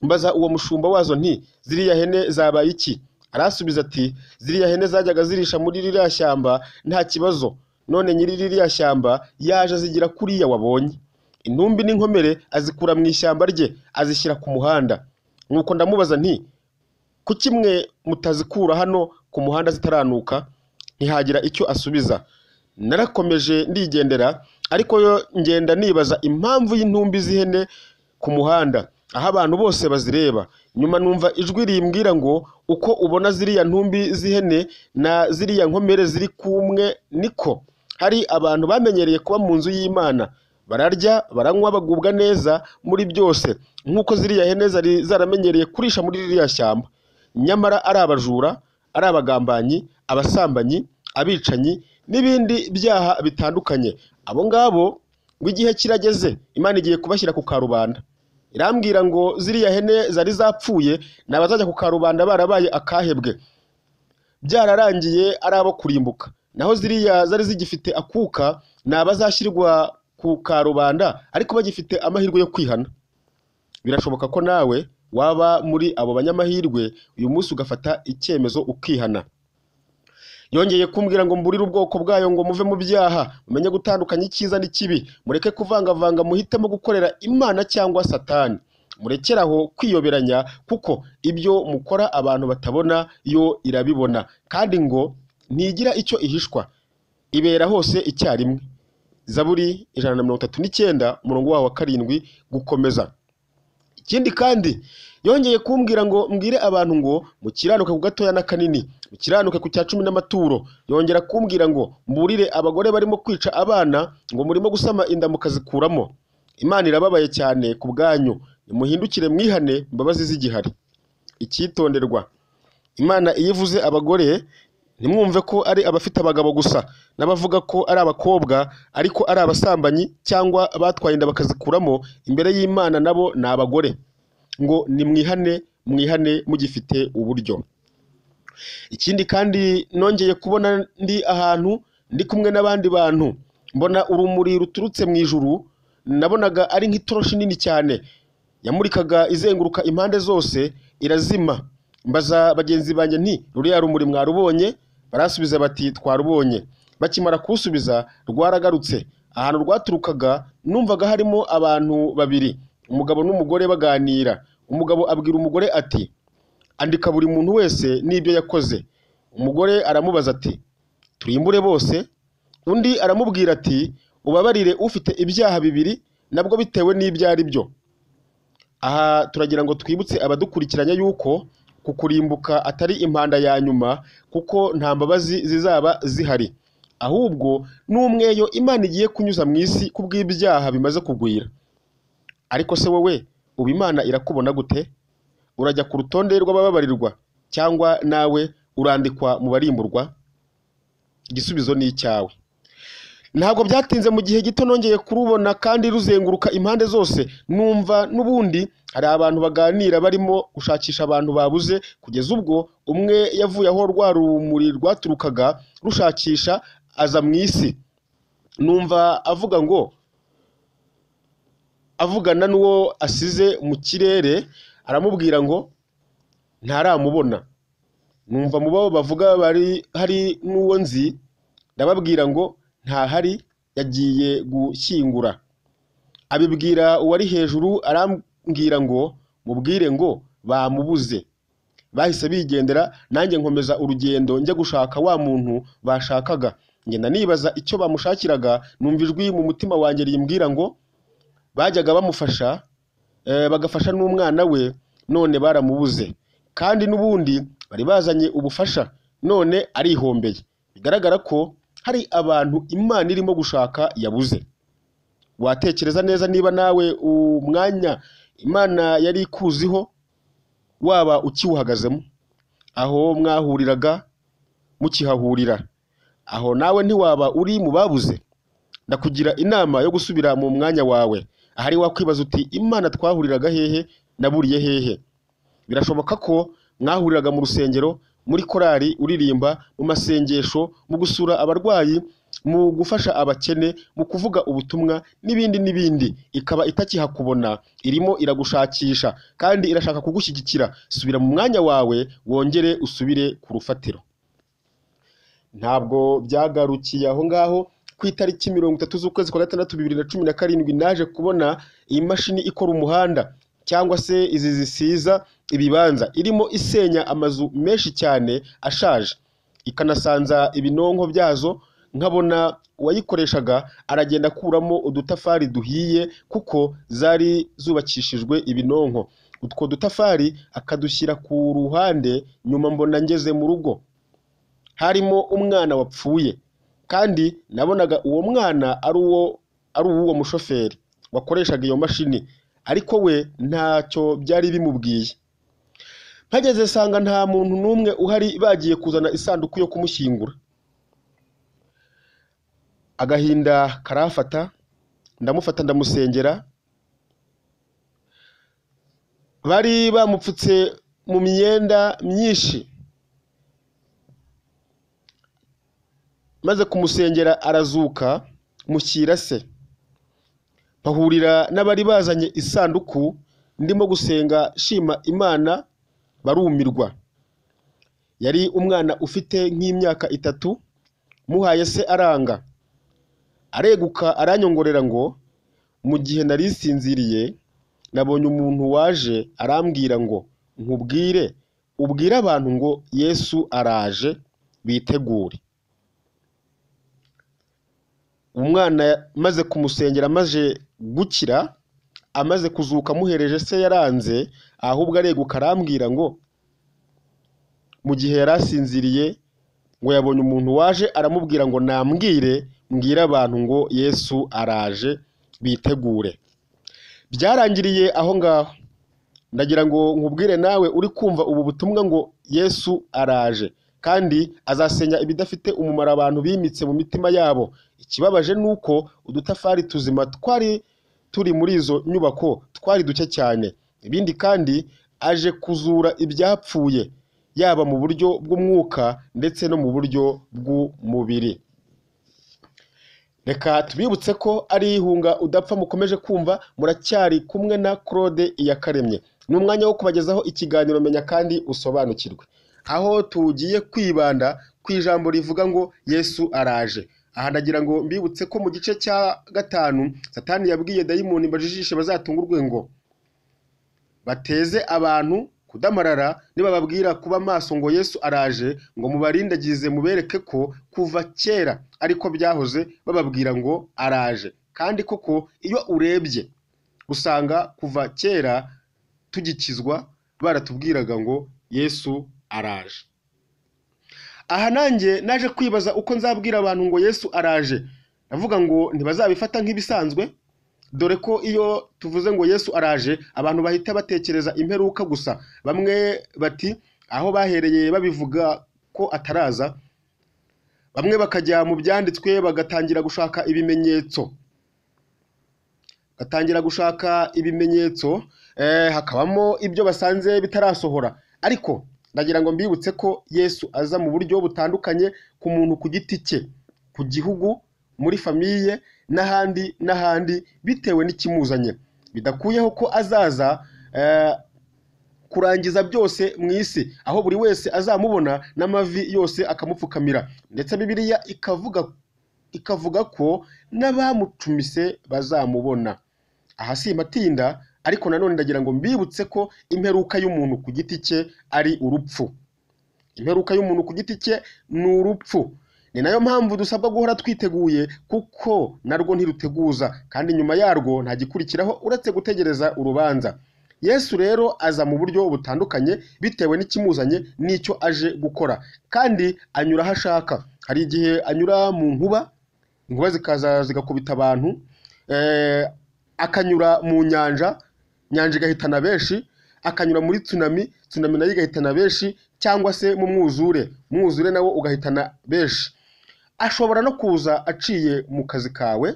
mbaza uwo mushumba wazo nti ziriya hene zabaye iki arasubiza ati ziriya hene zajyaga zirisha muri ririya shyamba nta kibazo none nyiri ririya shyamba yaje azigira kuriya wabonye intumbi n'inkomere azikura mu ishyamba rye azishyira ku muhanda nuko ndamubaza nti kuki mwe mutazikura hano ku muhanda zitaranuka ntihagira icyo asubiza narakomeje ndigendera ariko yo ngenda nibaza impamvu y'intumbi z'ihene ku muhanda aho abantu bose bazireba nyuma numva ijwi rimbwira ngo uko ubona ziriya ntumbi z'ihene na ziriya nkomere ziri kumwe niko hari abantu bamenyereye kuba mu nzu y'imana bararya baranywa bagubwa neza muri byose nk'uko ziriya hene zari zaramenyereye kurisha muri ririya shyamba nyamara ari abajura ari abagambanyi abasambanyi abicanyi n'ibindi byaha bitandukanye abo ngabo ngo igihe kirageze imana igiye kubashyira ku karubanda irambwira ngo ziriya hene zari zapfuye ni abazajya ku karubanda barabaye akahebwe byararangiye ari abo kurimbuka naho ziriya zari zigifite akuka ni abazashyirwa ku karubanda ariko bagifite amahirwe yo kwihana birashoboka ko nawe waba muri abo banyamahirwe uyu munsi ugafata icyemezo ukihana yongeye kumbwira ngo mburire ubwoko bwayo ngo muve mu byaha mumenye gutandukanya icyiza n'ikibi mureke kuvangavanga muhitemo gukorera imana cyangwa satani murekere aho kwiyoberanya kuko ibyo mukora abantu batabona yo irabibona kandi ngo ntigira icyo ihishwa ibera hose icyarimwe zaburi ijana na mirongo itatu n'icyenda umurongo wawo wa karindwi gukomeza ikindi kandi yongeye kumbwira ngo mbwire abantu ngo mukiranuke ku gatoya na kanini mukiranuke ku cya cumi n'amaturo yongera kumbwira ngo mburire abagore barimo kwica abana ngo murimo gusama inda mukazikuramo imana irababaye cyane ku bwanyu nimuhindukire mwihane imbabazi z'igihari icyitonderwa imana iyo ivuze abagore ntimwumve ko ari abafite abagabo gusa n'abavuga ko ari abakobwa ariko ari abasambanyi cyangwa batwaye inda bakazikuramo imbere y'imana nabo ni abagore ngo nimwihane mwihane mugifite uburyo ikindi kandi nongeye kubona ndi ahantu ndi kumwe n'abandi bantu mbona urumuri ruturutse mu ijuru nabonaga ari nk'itoroshi nini cyane yamurikaga izenguruka impande zose irazima mbaza bagenzi banjye nti ruriya rumuri mwarubonye barasubiza bati twarubonye bakimara kuwusubiza rwaragarutse ahantu rwaturukaga numvaga harimo abantu babiri umugabo n'umugore baganira umugabo abwira umugore ati andika buri muntu wese n'ibyo yakoze umugore aramubaza ati turimbure bose undi aramubwira ati ubabarire ufite ibyaha bibiri nabwo bitewe n'ibyo ari byo aha turagira ngo twibutse abadukurikiranye yuko kukurimbuka atari impanda ya nyuma kuko nta mbabazi zizaba zihari ahubwo ni umweyo imana igiye kunyuza mu isi kubw'ibyaha bimaze kugwira ariko se wowe ubu imana irakubona gute urajya ku rutonde rw'abababarirwa cyangwa nawe urandikwa mu barimburwa igisubizo ni icyawe ntabwo byatinze mu gihe gito nongeye kurubona kandi ruzenguruka impande zose numva n'ubundi hari abantu baganira barimo gushakisha abantu babuze kugeza ubwo umwe yavuye aho rwa rumuri rwaturukaga rushakisha aza mu isi numva avuga ngo avugana n'uwo asize mu kirere aramubwira ngo ntaramubona numva mu bo bavuga bari hari n'uwo nzi ndababwira ngo ntahari yagiye gushyingura abibwira uwari hejuru arambwira ngo mubwire ngo bamubuze bahise bigendera nanjye nkomeza urugendo njya gushaka wa muntu bashakaga ngenda nibaza icyo bamushakiraga numva ijwi mu mutima wanjye rimbwira ngo bajyaga bamufasha eh, bagafasha n'umwana we none baramubuze kandi n'ubundi bari bazanye ubufasha none arihombeye bigaragara ko hari abantu imana irimo gushaka yabuze watekereza neza niba nawe umwanya imana yari ikuziho waba ukiwuhagazemo aho mwahuriraga mukihahurira aho nawe ntiwaba uri mu babuze ndakugira inama yo gusubira mu mwanya wawe ahari wakwibaza uti imana twahuriraga hehe naburiye hehe birashoboka ko mwahuriraga mu rusengero muri korali uririmba mu masengesho mu gusura abarwayi mu gufasha abakene mu kuvuga ubutumwa n'ibindi n'ibindi ikaba itakihakubona irimo iragushakisha kandi irashaka kugushyigikira subira mu mwanya wawe wongere usubire ku rufatiro ntabwo byagarukiye aho ngaho ku itariki mirongo itatu z'ukwezi kwa gatandatu bibiri na cumi na karindwi naje kubona iyi mashini ikora umuhanda cyangwa se izi zisiza ibibanza irimo isenya amazu menshi cyane ashaje ikanasanza ibinonko byazo nkabona uwayikoreshaga aragenda akuramo udutafari duhiye kuko zari zubakishijwe ibinonko utwo dutafari akadushyira ku ruhande nyuma mbona ngeze mu rugo harimo umwana wapfuye kandi nabonaga uwo mwana ari uwo ari uw'uwo mushoferi wakoreshaga iyo mashini ariko we ntacyo byari bimubwiye mpageze nsanga nta muntu n'umwe uhari bagiye kuzana isanduku yo kumushyingura agahinda karafata ndamufata ndamusengera bari bamupfutse mu myenda myinshi maze kumusengera arazuka mushyira se bahurira n'abari bazanye isanduku ndimo gusenga shima imana barumirwa yari umwana ufite nk'imyaka itatu muhaye se aranga areguka aranyongorera ngo mu gihe narisinziriye nabonye umuntu waje arambwira ngo nkubwire ubwire abantu ngo yesu araje bitegure umwana maze kumusengera amaze gukira amaze kuzuka amuhereje se yaranze ahubwo areguka arambwira ngo mu gihe yari asinziriye ngo yabonye umuntu waje aramubwira ngo nambwire mbwire abantu ngo yesu araje bitegure byarangiriye aho ngaho ndagira ngo nkubwire nawe uri kumva ubu butumwa ngo yesu araje kandi azasenya ibidafite umumaro abantu bimitse mu mitima yabo ikibabaje ni uko udutafari tuzima twari turi muri izo nyubako twari duke cyane ibindi kandi aje kuzura ibyapfuye yaba mu buryo bw'umwuka ndetse no mu buryo bw'umubiri reka tubibutse ko ari ihunga udapfa mukomeje kumva muracyari kumwe na claude iyakaremye ni umwanya wo kubagezaho ikiganiro menya kandi usobanukirwe aho tugiye kwibanda ku ijambo rivuga ngo yesu araje aha ndagira ngo mbibutse ko mu gice cya gatanu satani yabwiye dayimoni bajijishe bazatungurwe ngo bateze abantu kudamarara nibababwira kuba maso ngo yesu araje ngo mubarindagize mubereke ko kuva kera ariko byahoze bababwira ngo araje kandi koko iyo urebye usanga kuva kera tugikizwa baratubwiraga ngo yesu araje aha nanjye naje kwibaza uko nzabwira abantu ngo yesu araje ndavuga ngo ntibazabifata nk'ibisanzwe dore ko iyo tuvuze ngo yesu araje abantu bahita batekereza imperuka gusa bamwe bati aho bahereye babivuga ko ataraza bamwe bakajya mu byanditswe bagatangira gushaka ibimenyetso batangira gushaka ibimenyetso eh, hakabamo ibyo basanze bitarasohora ariko ndagira ngo mbibutse ko yesu aza mu buryo butandukanye ku muntu ku giti cye ku gihugu muri famiye n'ahandi n'ahandi bitewe n'ikimuzanye bidakuyeho ko azaza eh, kurangiza byose mu isi aho buri wese azamubona n'amavi yose akamupfukamira ndetse bibiliya ikavuga ikavuga ko n'abamucumise bazamubona aha si matinda ariko nanone ndagira ngo mbibutse ko imperuka y'umuntu ku giti cye ari urupfu imperuka y'umuntu ku giti cye ni urupfu ni nayo mpamvu dusabwa guhora twiteguye kuko narwo ntiruteguza kandi nyuma yarwo nta gikurikiraho uretse gutegereza urubanza yesu rero aza mu buryo butandukanye bitewe n'ikimuzanye n'icyo aje gukora kandi anyura aho ashaka hari igihe anyura mu nkuba inkuba zikaza zigakubita abantu eh, akanyura mu nyanja nyanja igahitana benshi akanyura muri tsunami tsunami nayo igahitana benshi cyangwa se mu mwuzure umwuzure nawo ugahitana benshi ashobora no kuza aciye mu kazi kawe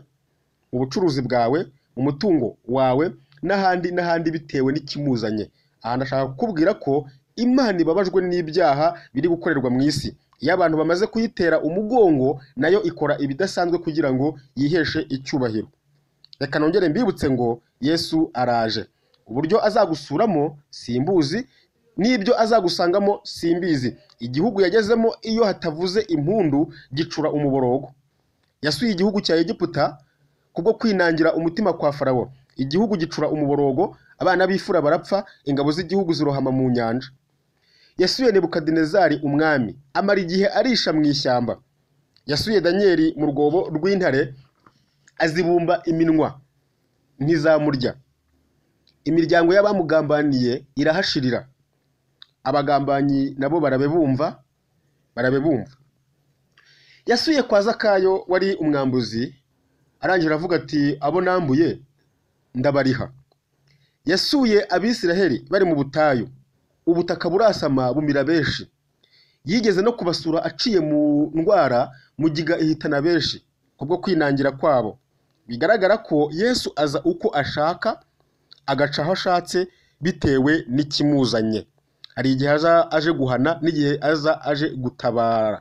mu bucuruzi bwawe mu mutungo wawe n'ahandi n'ahandi bitewe n'ikimuzanye aha ndashaka kukubwira ko imana ibabajwe n'ibyaha biri gukorerwa mu isi iyo abantu bamaze kuyitera umugongo nayo ikora ibidasanzwe kugira ngo yiheshe icyubahiro reka nongere mbibutse ngo yesu araje uburyo azagusuramo simbuzi n'ibyo azagusangamo simbizi igihugu yagezemo iyo hatavuze impundu gicura umuborogo yasuye igihugu cya egiputa kubwo kwinangira umutima kwa farawo igihugu gicura umuborogo abana b'ifura barapfa ingabo z'igihugu zirohama mu nyanja yasuye nebukadinezari umwami amara igihe arisha mu ishyamba yasuye daniyeli mu rwobo rw'intare azibumba iminwa ntizamurya imiryango y'abamugambaniye irahashirira abagambanyi nabo barabebumva barabebumva yasuye kwa zakayo wari umwambuzi arangira avuga ati abo nambuye ndabariha yasuye abisiraheli bari mu butayu ubutaka burasama bumira benshi yigeze no kubasura aciye mu ndwara mugiga ihitana benshi kubwo kwinangira kwabo bigaragara ko yesu aza uko ashaka agaca aho ashatse bitewe n'ikimuzanye hari igihe aza aje guhana n'igihe aza aje gutabara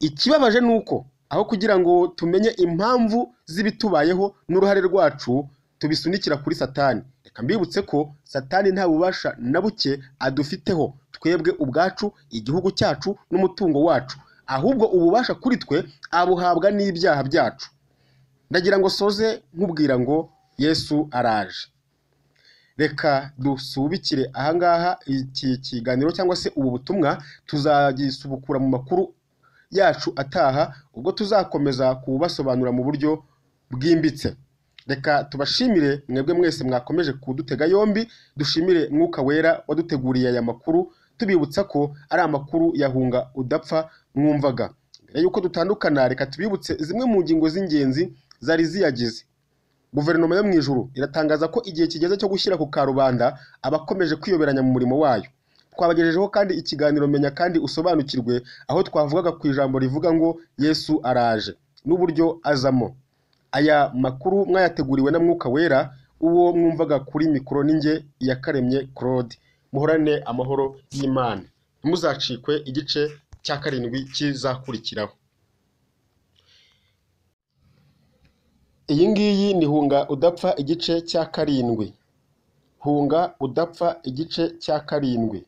ikibabaje ni uko aho kugira ngo tumenye impamvu z'ibitubayeho n'uruhare rwacu tubisunikira kuri satani reka mbibutse ko satani nta bubasha na buke adufiteho twebwe ubwacu igihugu cyacu n'umutungo wacu ahubwo ububasha kuri twe abuhabwa n'ibyaha byacu ndagira ngo soze nkubwira ngo yesu araje reka dusubikire ahangaha iki kiganiro cyangwa se ubu butumwa tuzagisubukura mu makuru yacu ataha ubwo tuzakomeza kubasobanura mu buryo bwimbitse reka tubashimire mwebwe mwese mwakomeje kudutega yombi dushimire mwuka wera waduteguriye aya makuru tubibutsa ko ari amakuru yahunga udapfa mwumvaga mbere y'uko dutandukana reka tubibutse zimwe mu ngingo z'ingenzi zari ziyagize guverinoma yo mu ijuru iratangaza ko igihe kigeze cyo gushyira ku karubanda abakomeje kwiyoberanya mu murimo wayo twabagejejeho kandi ikiganiro menya kandi usobanukirwe aho twavugaga ku ijambo rivuga ngo yesu araje n'uburyo azamo aya makuru mwayateguriwe na mwuka wera uwo mwumvaga kuri mikoro n'inge yakaremye claude muhorane amahoro y'imana ntimuzacikwe igice cya karindwi kizakurikiraho iyi ngiyi ni hunga udapfa igice cya karindwi hunga udapfa igice cya karindwi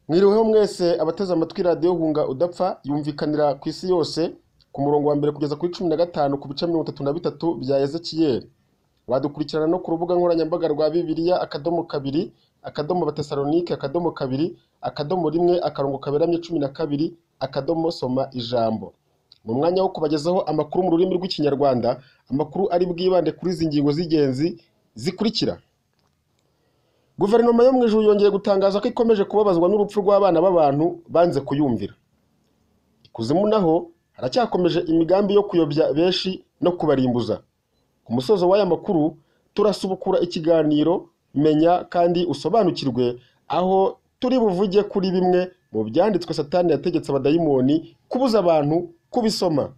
mwiriweho mwese abateze amatwi radiyo hunga udapfa yumvikanira ku isi yose ku murongo wa mbere kugeza kuri cumi na gatanu ku bice mirongo itatu na bitatu bya ezekiyeli wadukurikirana no ku rubuga nkoranyambaga rwa bibiliya akadomo kabiri akadomo batesalonike akadomo kabiri akadomo rimwe akarongo kaberamye cumi na kabiri akadomo soma ijambo mu mwanya wo kubagezaho amakuru mu rurimi rw'ikinyarwanda amakuru ari bwibande kuri izi ngingo z'ingenzi zikurikira guverinoma yo mu ijuru yongeye gutangaza ko ikomeje kubabazwa n'urupfu rw'abana b'abantu banze kuyumvira ikuzimu naho haracyakomeje imigambi yo kuyobya benshi no kubarimbuza ku musozo w'aya makuru turasubukura ikiganiro menya kandi usobanukirwe aho turi buvuge kuri bimwe mu byanditswe satani yategetse abadayimoni kubuza abantu kubisoma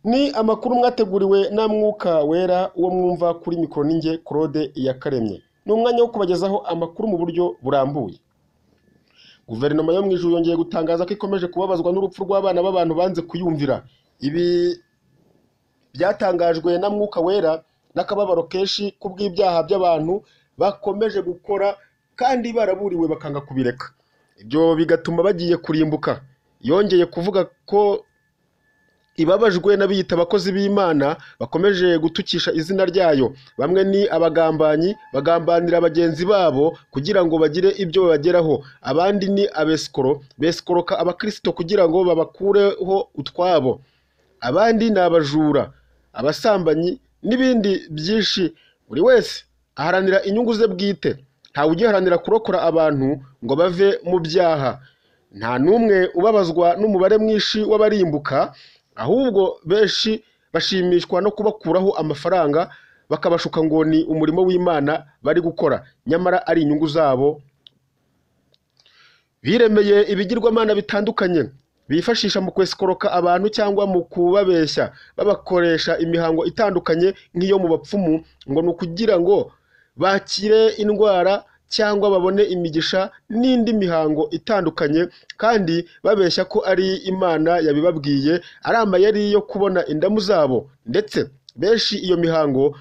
ni amakuru mwateguriwe na mwuka wera uwo mwumva kuri mikoro ninge claude yakaremye ni umwanya wo kubagezaho amakuru mu buryo burambuye guverinoma yo mu ijuru yongeye gutangaza ko ikomeje kubabazwa n'urupfu rw'abana b'abantu banze kuyumvira ibi byatangajwe na mwuka wera n'akababaro kenshi kubw'ibyaha by'abantu bakomeje gukora kandi baraburiwe bakanga kubireka ibyo bigatuma bagiye kurimbuka yongeye kuvuga ko ibabajwe n'abiyita abakozi b'imana bakomeje gutukisha izina ryayo bamwe ni abagambanyi bagambanira bagenzi babo kugira ngo bagire ibyo babageraho abandi ni abesikoro besikoroka abakirisito kugira ngo babakureho utwabo abandi ni abajura abasambanyi n'ibindi byinshi buri wese aharanira inyungu ze bwite ntawe ugiharanira kurokora abantu ngo bave mu byaha nta n'umwe ubabazwa n'umubare mwinshi w'abarimbuka ahubwo benshi bashimishwa no kubakuraho amafaranga bakabashuka ngo ni umurimo w'imana bari gukora nyamara ari inyungu zabo biremeye ibigirwamana bitandukanye bifashisha mu kwesikoroka abantu cyangwa mu kubabeshya babakoresha imihango itandukanye nk'iyo mu bapfumu ngo ni ukugira ngo bakire indwara cyangwa babone imigisha n'indi mihango itandukanye kandi babeshya ko ari imana yabibabwiye ari amayeri yo kubona indamu zabo ndetse benshi iyo mihango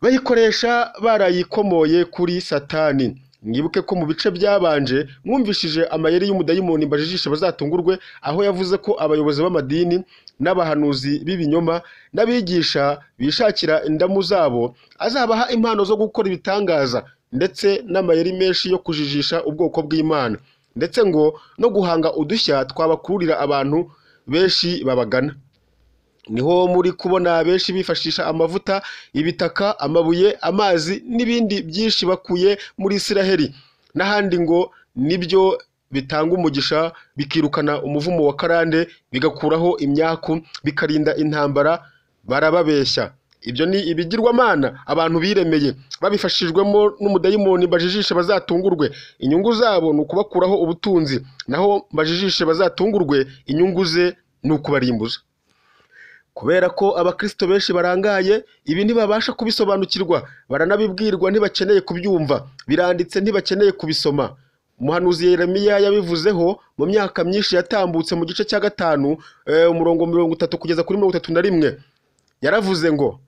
bayikoresha barayikomoye kuri satani mwibuke ko mu bice byabanje mwumvishije amayeri y'umudayimoni mbajijishe bazatungurwe aho yavuze ko abayobozi b'amadini n'abahanuzi b'ibinyoma n'abigisha bishakira indamu zabo azabaha impano zo gukora ibitangaza ndetse n'amayeri menshi yo kujijisha ubwoko bw'imana ndetse ngo no guhanga udushya twabakururira abantu benshi babagana niho muri kubona benshi bifashisha amavuta ibitaka amabuye amazi n'ibindi byinshi bakuye muri isiraheli n'ahandi ngo nibyo bitanga umugisha bikirukana umuvumo wa karande bigakuraho imyaku bikarinda intambara barababeshya ibyo ni ibigirwamana abantu biremeye babifashijwemo n'umudayimoni bajijishe bazatungurwe inyungu zabo ni ukubakuraho ubutunzi naho bajijishe bazatungurwe inyungu ze ni ukubarimbuza kubera ko abakirisito benshi barangaye ibi ntibabasha kubisobanukirwa baranabibwirwa ntibakeneye kubyumva biranditse ntibakeneye kubisoma umuhanuzi Yeremiya yabivuzeho mu myaka myinshi yatambutse mu gice cya gatanu umurongo mirongo itatu kugeza kuri mirongo itatu na rimwe yaravuze ngo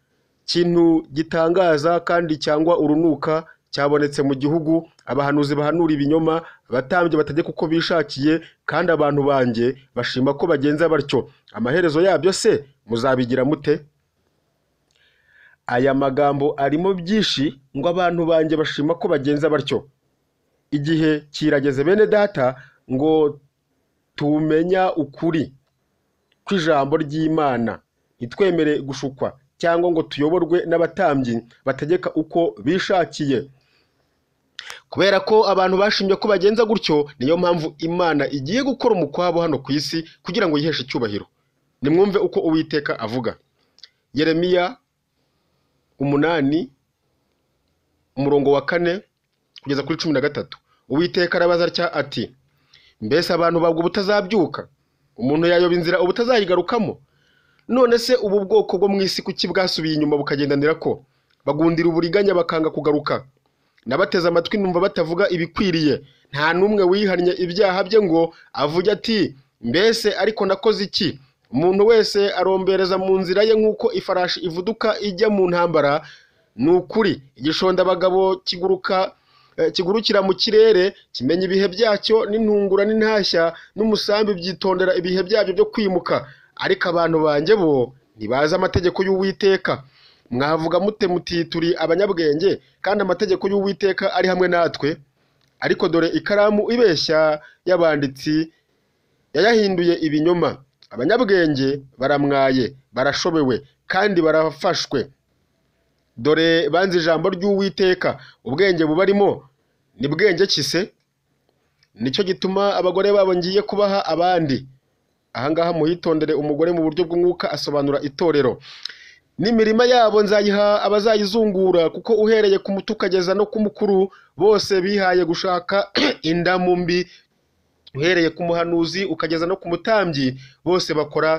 ikintu gitangaza kandi cyangwa urunuka cyabonetse mu gihugu abahanuzi bahanura ibinyoma abatambyi bategeka uko bishakiye kandi abantu banjye bashima ko bagenza batyo amaherezo yabyo se muzabigira mute aya magambo arimo byinshi ngo abantu banjye bashima ko bagenza batyo igihe kirageze bene data ngo tumenya ukuri kw'ijambo ry'imana ntitwemere gushukwa cyangwa ngo tuyoborwe n'abatambyi bategeka uko bishakiye kubera ko abantu bashimye ko bagenza gutyo niyo mpamvu imana igiye gukora umukwabo hano ku isi kugira ngo yiheshe icyubahiro nimwumve uko uwiteka avuga yeremiya umunani umurongo wa kane kugeza kuri cumi na gatatu uwiteka arabaza atya ati mbese abantu babwo ubutazabyuka umuntu yayoba inzira ubutazayigarukamo none se ubu bwoko bwo mu isi kuki bwasubiye inyuma bukagendanira ko bagundira uburiganya bakanga kugaruka nabateze amatwi numva batavuga ibikwiriye nta n'umwe wihannye ibyaha bye ngo avuge ati mbese ariko nakoze iki umuntu wese arombereza mu nzira ye nk'uko ifarashi ivuduka ijya mu ntambara ni ukuri igishondabagabo kiguruka kigurukira mu kirere kimenya ibihe byacyo n'intungura n'intashya n'umusambi byitondera ibihe byabyo byo kwimuka ariko abantu banjye bo ntibazi amategeko y'uwiteka mwavuga mute muti turi abanyabwenge kandi amategeko y'uwiteka ari hamwe natwe ariko dore ikaramu ibeshya y'abanditsi yayahinduye ibinyoma abanyabwenge baramwaye barashobewe kandi barafashwe dore banze ijambo ry'uwiteka ubwenge bubarimo ni bwenge kise nicyo gituma abagore babo ngiye kubaha abandi ahangaha muhitondere umugore mu buryo bw'umwuka asobanura itorero n'imirima yabo nzayiha abazayizungura kuko uhereye ku muto ukageza no ku mukuru bose bihaye gushaka indamu mbi uhereye ku muhanuzi ukageza no ku mutambyi bose bakora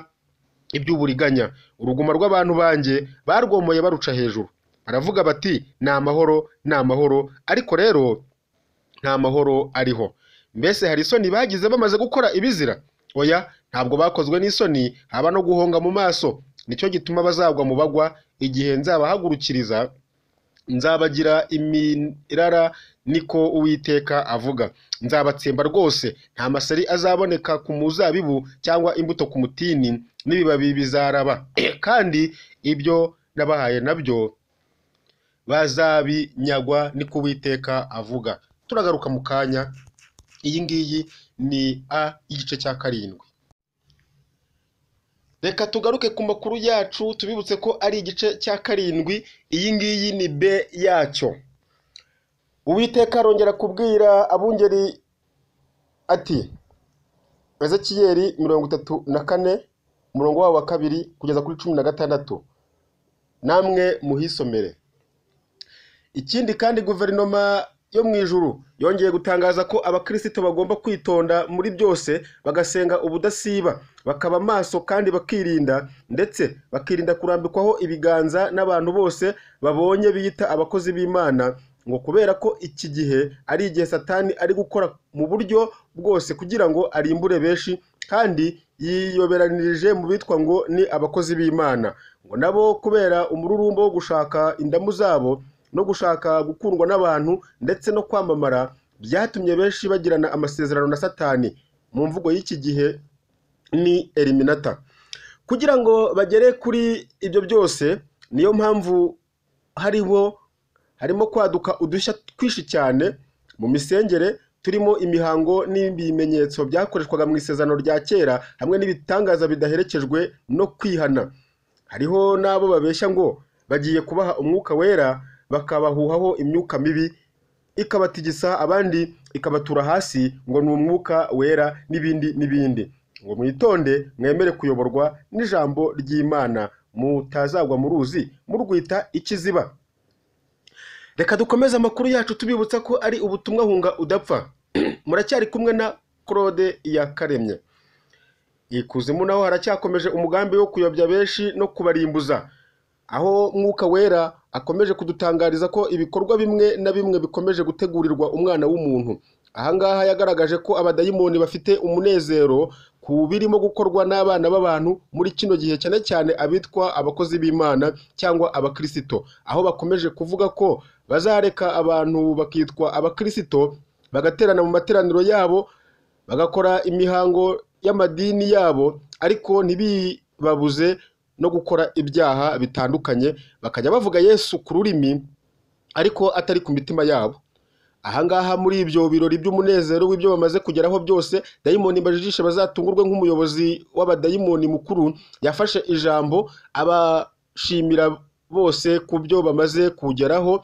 iby'uburiganya uruguma rw'abantu banjye barwomoye baruca hejuru baravuga bati ni amahoro ni amahoro ariko rero nta mahoro ariho mbese hari isoni bagize bamaze gukora ibizira oya ntabwo bakozwe n'isoni haba no guhonga mu maso nicyo gituma bazagwa mu bagwa igihe nzabahagurukiriza nzabagira imirara niko uwiteka avuga nzabatsemba rwose nta masari azaboneka ku muzabibu cyangwa imbuto ku mutini n'ibibabi bizaraba kandi ibyo nabahaye nabyo bazabinyagwa niko uwiteka avuga turagaruka mu kanya iyi ngiyi ni a y'igice cya karindwi reka tugaruke ku makuru yacu tubibutse ko ari igice cya karindwi iyi ngiyi ni b yacyo uwiteka arongera kubwira abungeri ati ezekiyeri mirongo itatu na kane umurongo wabo wa kabiri kugeza kuri cumi na gatandatu namwe muhisomere ikindi kandi guverinoma yo mu ijuru yongeye gutangaza ko abakirisito bagomba kwitonda muri byose bagasenga ubudasiba bakaba amaso kandi bakirinda ndetse bakirinda kurambikwaho ibiganza n'abantu bose babonye biyita abakozi b'imana ngo kubera ko iki gihe ari igihe satani ari gukora mu buryo bwose kugira ngo arimbure benshi kandi yiyoberanirije mu bitwa ngo ni abakozi b'imana ngo nabo kubera umururumbo wo gushaka indamu zabo no gushaka gukundwa n'abantu ndetse no kwamamara byatumye benshi bagirana amasezerano na satani mu mvugo y'iki gihe ni eliminata kugira ngo bagere kuri ibyo byose niyo mpamvu hariho harimo kwaduka udushya twinshi cyane mu misengere turimo imihango n'ibimenyetso byakoreshwaga mu isezerano rya kera hamwe n'ibitangaza bidaherekejwe no kwihana hariho n'abo babeshya ngo bagiye kubaha umwuka wera bakabahuhaho imyuka mibi ikabatigisa abandi ikabatura hasi ngo ni umwuka wera n'ibindi n'ibindi ngo mwitonde mwemere kuyoborwa n'ijambo ry'imana mutazagwa mu ruzi murwita ikiziba reka dukomeze amakuru yacu tubibutsa ko ari ubutumwa hunga udapfa muracyari kumwe na claude yakaremye ikuzimu naho haracyakomeje umugambi wo kuyobya benshi no kubarimbuza aho mwuka wera akomeje kudutangariza ko ibikorwa bimwe na bimwe bikomeje gutegurirwa umwana w'umuntu ahangaha yagaragaje ko abadayimoni bafite umunezero ku birimo gukorwa n'abana b'abantu muri kino gihe cyane cyane abitwa abakozi b'imana cyangwa abakirisito aho bakomeje kuvuga ko bazareka abantu bakitwa abakirisito bagaterana mu materaniro yabo bagakora imihango y'amadini yabo ariko ntibibabuze no gukora ibyaha bitandukanye bakajya bavuga yesu ku rurimi ariko atari ku mitima yabo ahangaha muri ibyo birori by'umunezero w'ibyo bamaze kugeraho byose dayimoni bajijishe bazatungurwe nk'umuyobozi w'abadayimoni mukuru yafashe ijambo abashimira bose ku byo bamaze kugeraho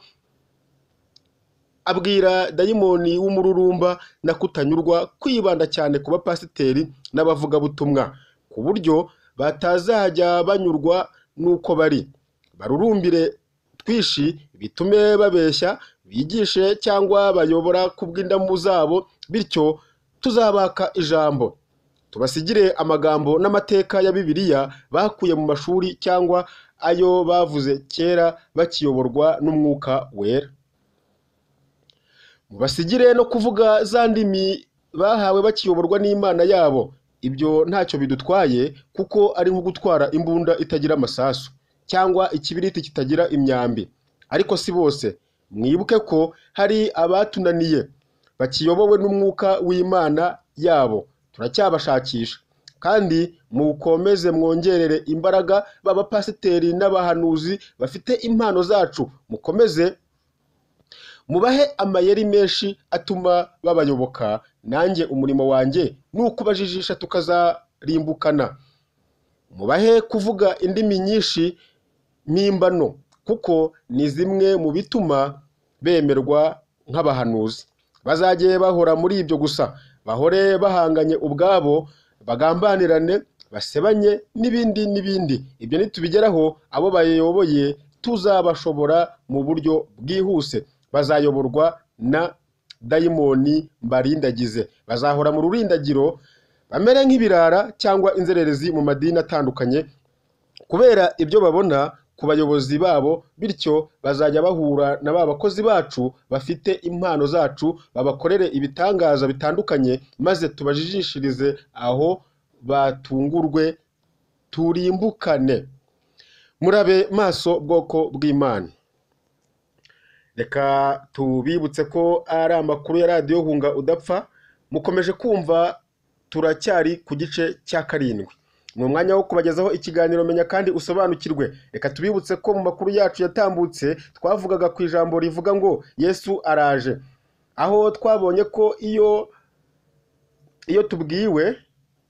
abwira dayimoni w'umururumba na kutanyurwa kwibanda cyane ku bapasiteri n'abavugabutumwa ku buryo batazajya banyurwa n'uko bari barurumbire twishi bitume babeshya bigishe cyangwa bayobora ku bw'indamu zabo bityo tuzabaka ijambo tubasigire amagambo n'amateka ya bibiliya bakuye mu mashuri cyangwa ayo bavuze kera bakiyoborwa n'umwuka wera mubasigire no kuvuga za ndimi bahawe bakiyoborwa n'imana yabo ibyo ntacyo bidutwaye kuko ari nko gutwara imbunda itagira amasasu cyangwa ikibiriti kitagira imyambi ariko si bose mwibuke ko hari abatunaniye bakiyobowe n'umwuka w'imana yabo turacyabashakisha kandi mukomeze mwongerere imbaraga b'abapasiteri n'abahanuzi bafite impano zacu mukomeze mubahe amayeri menshi atuma babayoboka nanjye umurimo wanjye ni ukubajijisha tukazarimbukana mubahe kuvuga indimi nyinshi mpimbano kuko ni zimwe mu bituma bemerwa nk'abahanuzi bazajye bahora muri ibyo gusa bahore bahanganye ubwabo bagambanirane basebanye n'ibindi n'ibindi ibyo nitubigeraho abo bayoboye tuzabashobora mu buryo bwihuse bazayoborwa na dayimoni mbarindagize bazahora mu rurindagiro bamere nk'ibirara cyangwa inzererezi mu madini atandukanye kubera ibyo babona ku bayobozi babo bityo bazajya bahura na ba bakozi bacu bafite impano zacu babakorere ibitangaza bitandukanye maze tubajijishirize aho batungurwe turimbukane murabe maso bwoko bw'imana reka tubibutse ko ari amakuru ya radiyo hunga udapfa mukomeje kumva turacyari ku gice cya karindwi ni umwanya wo kubagezaho ikiganiro menya kandi usobanukirwe reka tubibutse ko mu makuru yacu yatambutse twavugaga ku ijambo rivuga ngo yesu araje aho twabonye ko iyo iyo tubwiwe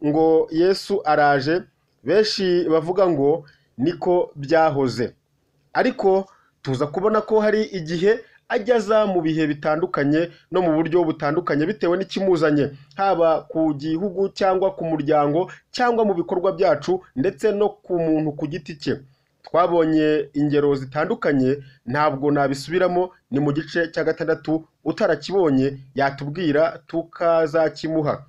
ngo yesu araje benshi bavuga ngo niko byahoze ariko tuza kubona ko hari igihe ajyaza mu bihe bitandukanye no mu buryo butandukanye bitewe n'ikimuzanye haba ku gihugu cyangwa ku muryango cyangwa mu bikorwa byacu ndetse no ku muntu ku giti cye twabonye ingero zitandukanye ntabwo nabisubiramo ni mu gice cya gatandatu utarakibonye yatubwira tukazakimuha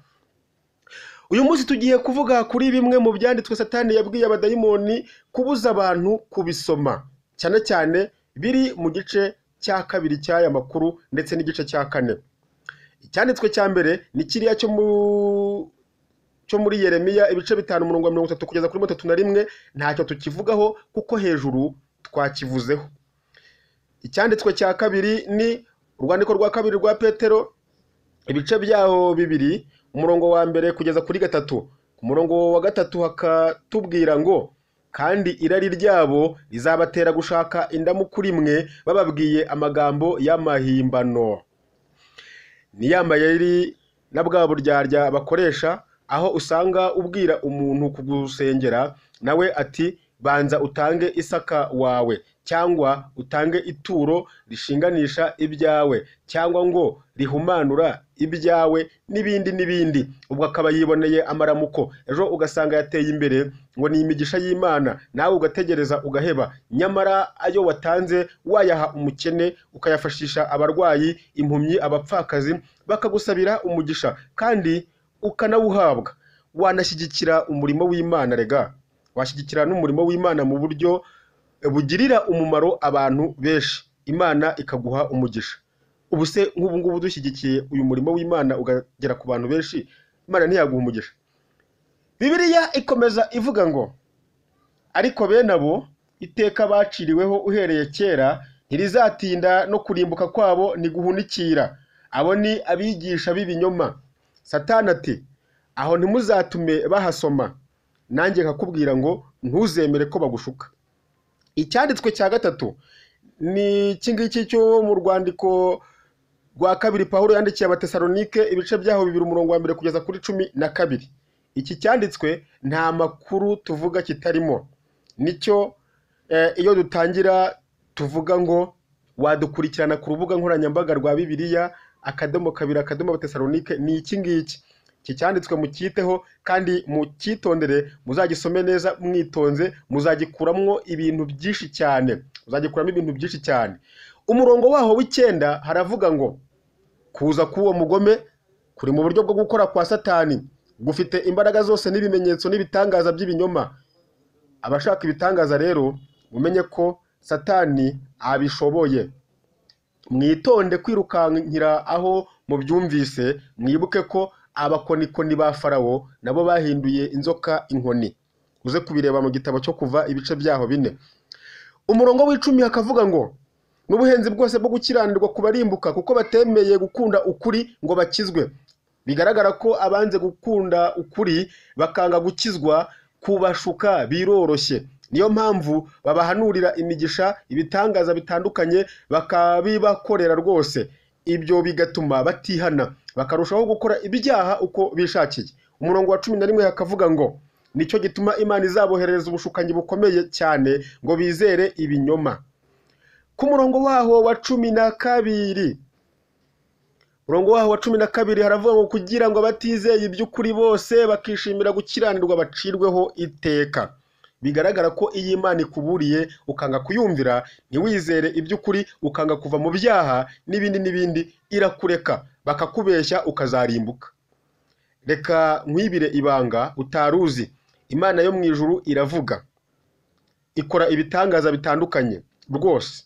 uyu munsi tugiye kuvuga kuri bimwe mu byanditswe satani yabwiye abadayimoni kubuza abantu kubisoma cyane cyane biri mu gice cya kabiri cy'aya makuru ndetse n'igice cya kane icyanditswe cya mbere ni kiriya cyo mu cyo muri yeremiya ibice bitanu umurongo wa mirongo itatu kugeza kuri mirongo itatu na rimwe ntacyo tukivugaho kuko hejuru twakivuzeho icyanditswe cya kabiri ni urwandiko rwa kabiri rwa petero ibice byaho bibiri umurongo wa mbere kugeza kuri gatatu ku murongo wa gatatu hakatubwira ngo kandi irari ryabo rizabatera gushaka indamu kuri mwe bababwiye amagambo y'amahimbano ni ya mayeri na bwa buryarya bakoresha aho usanga ubwira umuntu kugusengera nawe ati banza utange isaka wawe cyangwa utange ituro rishinganisha ibyawe cyangwa ngo rihumanura ibyawe n'ibindi n'ibindi ubwo akaba yiboneye amaramuko ejo ugasanga yateye imbere ngo ni imigisha y'imana nawe ugategereza ugaheba nyamara ayo watanze wayaha umukene ukayafashisha abarwayi impumyi abapfakazi bakagusabira umugisha kandi ukanawuhabwa wanashyigikira umurimo w'imana rega washyigikira n'umurimo w'imana mu buryo bugirira umumaro abantu benshi imana ikaguha umugisha ubu se nk'ubu ngubu dushyigikiye uyu murimo w'imana ukagera ku bantu benshi imana ntiyaguha umugisha bibiliya ikomeza ivuga ngo ariko bene abo iteka baciriweho uhereye kera ntirizatinda no kurimbuka kwabo ntiguhunikira abo ni abigisha b'ibinyoma satani ati aho ntimuzatume bahasoma nanjye nkakubwira ngo ntuzemere ko bagushuka icyanditswe cya gatatu ni iki ngiki cyo mu rwandiko rwa kabiri pawulo yandikiye abatesalonike ibice byaho bibiri umurongo wa mbere kugeza kuri cumi na kabiri iki cyanditswe nta makuru tuvuga kitarimo nicyo eh, iyo dutangira tuvuga ngo wadukurikirana ku rubuga nkoranyambaga rwa bibiliya akadomo kabiri akadomo abatesalonike ni iki ngiki iki cyanditswe mucyiteho kandi mucyitondere muzagisome neza mwitonze muzagikuramwo ibintu byinshi cyane muzagikuramo ibintu byinshi cyane umurongo waho w'icyenda haravuga ngo kuza k'uwo mugome kuri mu buryo bwo gukora kwa satani gufite imbaraga zose n'ibimenyetso n'ibitangaza by'ibinyoma abashaka ibitangaza rero mumenye ko satani abishoboye mwitonde kwirukankira aho mubyumvise mwibuke ko abakonikoni ba farawo nabo bahinduye inzoka inkoni uze kubireba mu gitabo cyo kuva ibice byaho bine umurongo w'icumi hakavuga ngo n'ubuhenzi bwose bwo gukiranirwa kubarimbuka kuko batemeye gukunda ukuri ngo bakizwe bigaragara ko abanze gukunda ukuri bakanga gukizwa kubashuka biroroshye niyo mpamvu babahanurira imigisha ibitangaza bitandukanye bakabibakorera rwose ibyo bigatuma batihana bakarushaho gukora ibyaha uko bishakiye umurongo wa cumi na rimwe hakavuga ngo nicyo gituma imana izaboherereza ubushukanyi bukomeye cyane ngo bizere ibinyoma ku murongo waho wa cumi na kabiri umurongo waho wa cumi na kabiri haravuga ngo kugira ngo abatizeye iby'ukuri bose bakishimira gukiranirwa bacirweho iteka bigaragara ko iyi imana ikuburiye ukanga kuyumvira ntiwizere iby'ukuri ukanga kuva mu byaha n'ibindi n'ibindi irakureka bakakubeshya ukazarimbuka reka nkwibire ibanga utaruzi imana yo mu ijuru iravuga ikora ibitangaza bitandukanye rwose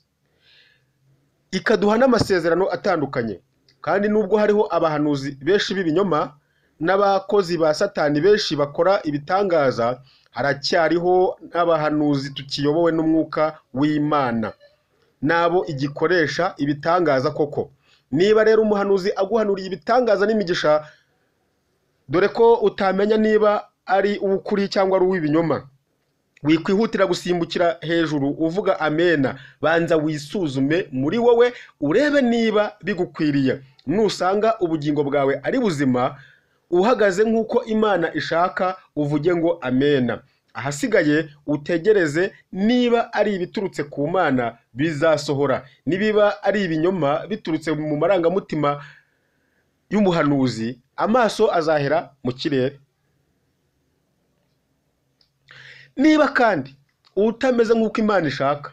ikaduha n'amasezerano atandukanye kandi nubwo hariho abahanuzi benshi b'ibinyoma n'abakozi ba satani benshi bakora ibitangaza haracyariho n'abahanuzi tukiyobowe n'umwuka w'imana n'abo igikoresha ibitangaza koko niba rero umuhanuzi aguhanuriye ibitangaza n'imigisha dore ko utamenya niba ari uw'ukuri cyangwa ari uw'ibinyoma wikwihutira gusimbukira hejuru uvuga amena banza wisuzume muri wowe urebe niba bigukwiriye nusanga ubugingo bwawe ari buzima uhagaze nk'uko imana ishaka uvuge ngo amena ahasigaye utegereze niba ari ibiturutse ku mana bizasohora nibiba ari ibinyoma biturutse mu marangamutima y'umuhanuzi amaso azahera mu kirere niba kandi utameze nk'uko imana ishaka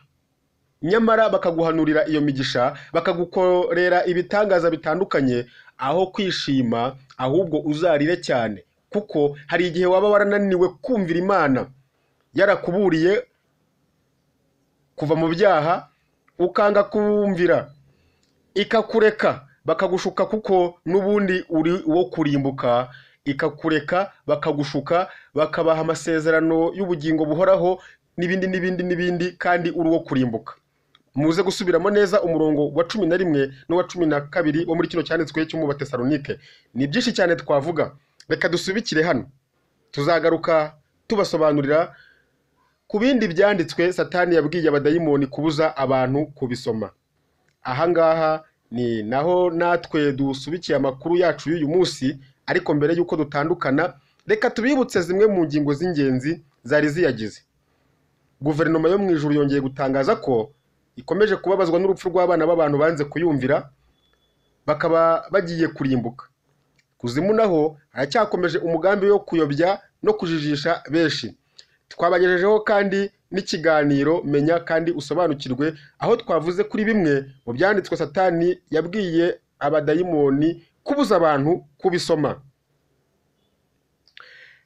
nyamara bakaguhanurira iyo migisha bakagukorera ibitangaza bitandukanye aho kwishima ahubwo uzarire cyane kuko hari igihe waba warananiwe kumvira imana yarakuburiye kuva mu byaha ukanga kumvira ikakureka bakagushuka kuko n'ubundi uri uwo kurimbuka ikakureka bakagushuka bakabaha amasezerano y'ubugingo buhoraho n'ibindi n'ibindi n'ibindi kandi uri uwo kurimbuka muze gusubiramo neza umurongo wa cumi na rimwe n'uwa cumi na kabiri wo muri kino cyanditswe cy'umubatesalonike ni byinshi cyane twavuga reka dusubikire hano tuzagaruka tubasobanurira ku bindi byanditswe satani yabwiye abadayimoni kubuza abantu kubisoma ahangaha ni naho natwe dusubikiye amakuru yacu y'uyu munsi ariko mbere y'uko dutandukana reka tubibutse zimwe mu ngingo z'ingenzi zari ziyagize guverinoma yo mu ijuru yongeye gutangaza ko ikomeje kubabazwa n'urupfu rw'abana b'abantu banze kuyumvira bakaba bagiye kurimbuka kuzimu naho haracyakomeje umugambi wo kuyobya no kujijisha benshi twabagejejeho kandi n'ikiganiro menya kandi usobanukirwe aho twavuze kuri bimwe mu byanditswe satani yabwiye abadayimoni kubuza abantu kubisoma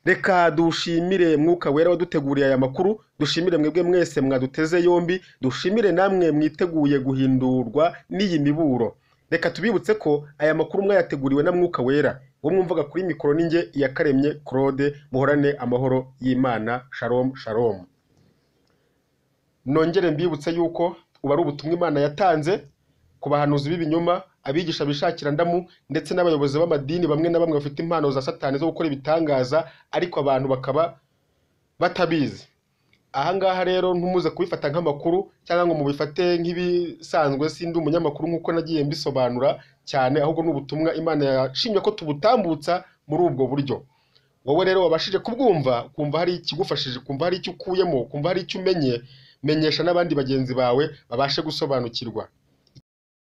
reka dushimire mwuka wera waduteguriye aya makuru dushimire mwebwe mwese mwaduteze yombi dushimire namwe mwiteguye guhindurwa n'iyi miburo reka tubibutse ko aya makuru mwayateguriwe na mwuka wera wo mwumvaga kuri mikoro n'inge iyakaremye claude muhorane amahoro y'imana sharom sharom nongere mbibutse yuko ubu ari ubutumwa imana yatanze ku bahanuzi b'ibinyoma abigisha bishakira ndamu ndetse n'abayobozi b'amadini bamwe na bamwe bafite impano za satani zo gukora ibitangaza ariko abantu bakaba batabizi ahangaha rero ntumuze kubifata nk'amakuru cyangwa ngo mubifate nk'ibisanzwe sindi umunyamakuru nk'uko nagiye mbisobanura cyane ahubwo ni ubutumwa imana yashimye ko tubutambutsa muri ubwo buryo wowe rero wabashije kubwumva kumva hari ikigufashije kumva hari icyo ukuyemo kumva hari icyo umenye menyesha n'abandi bagenzi bawe babashe gusobanukirwa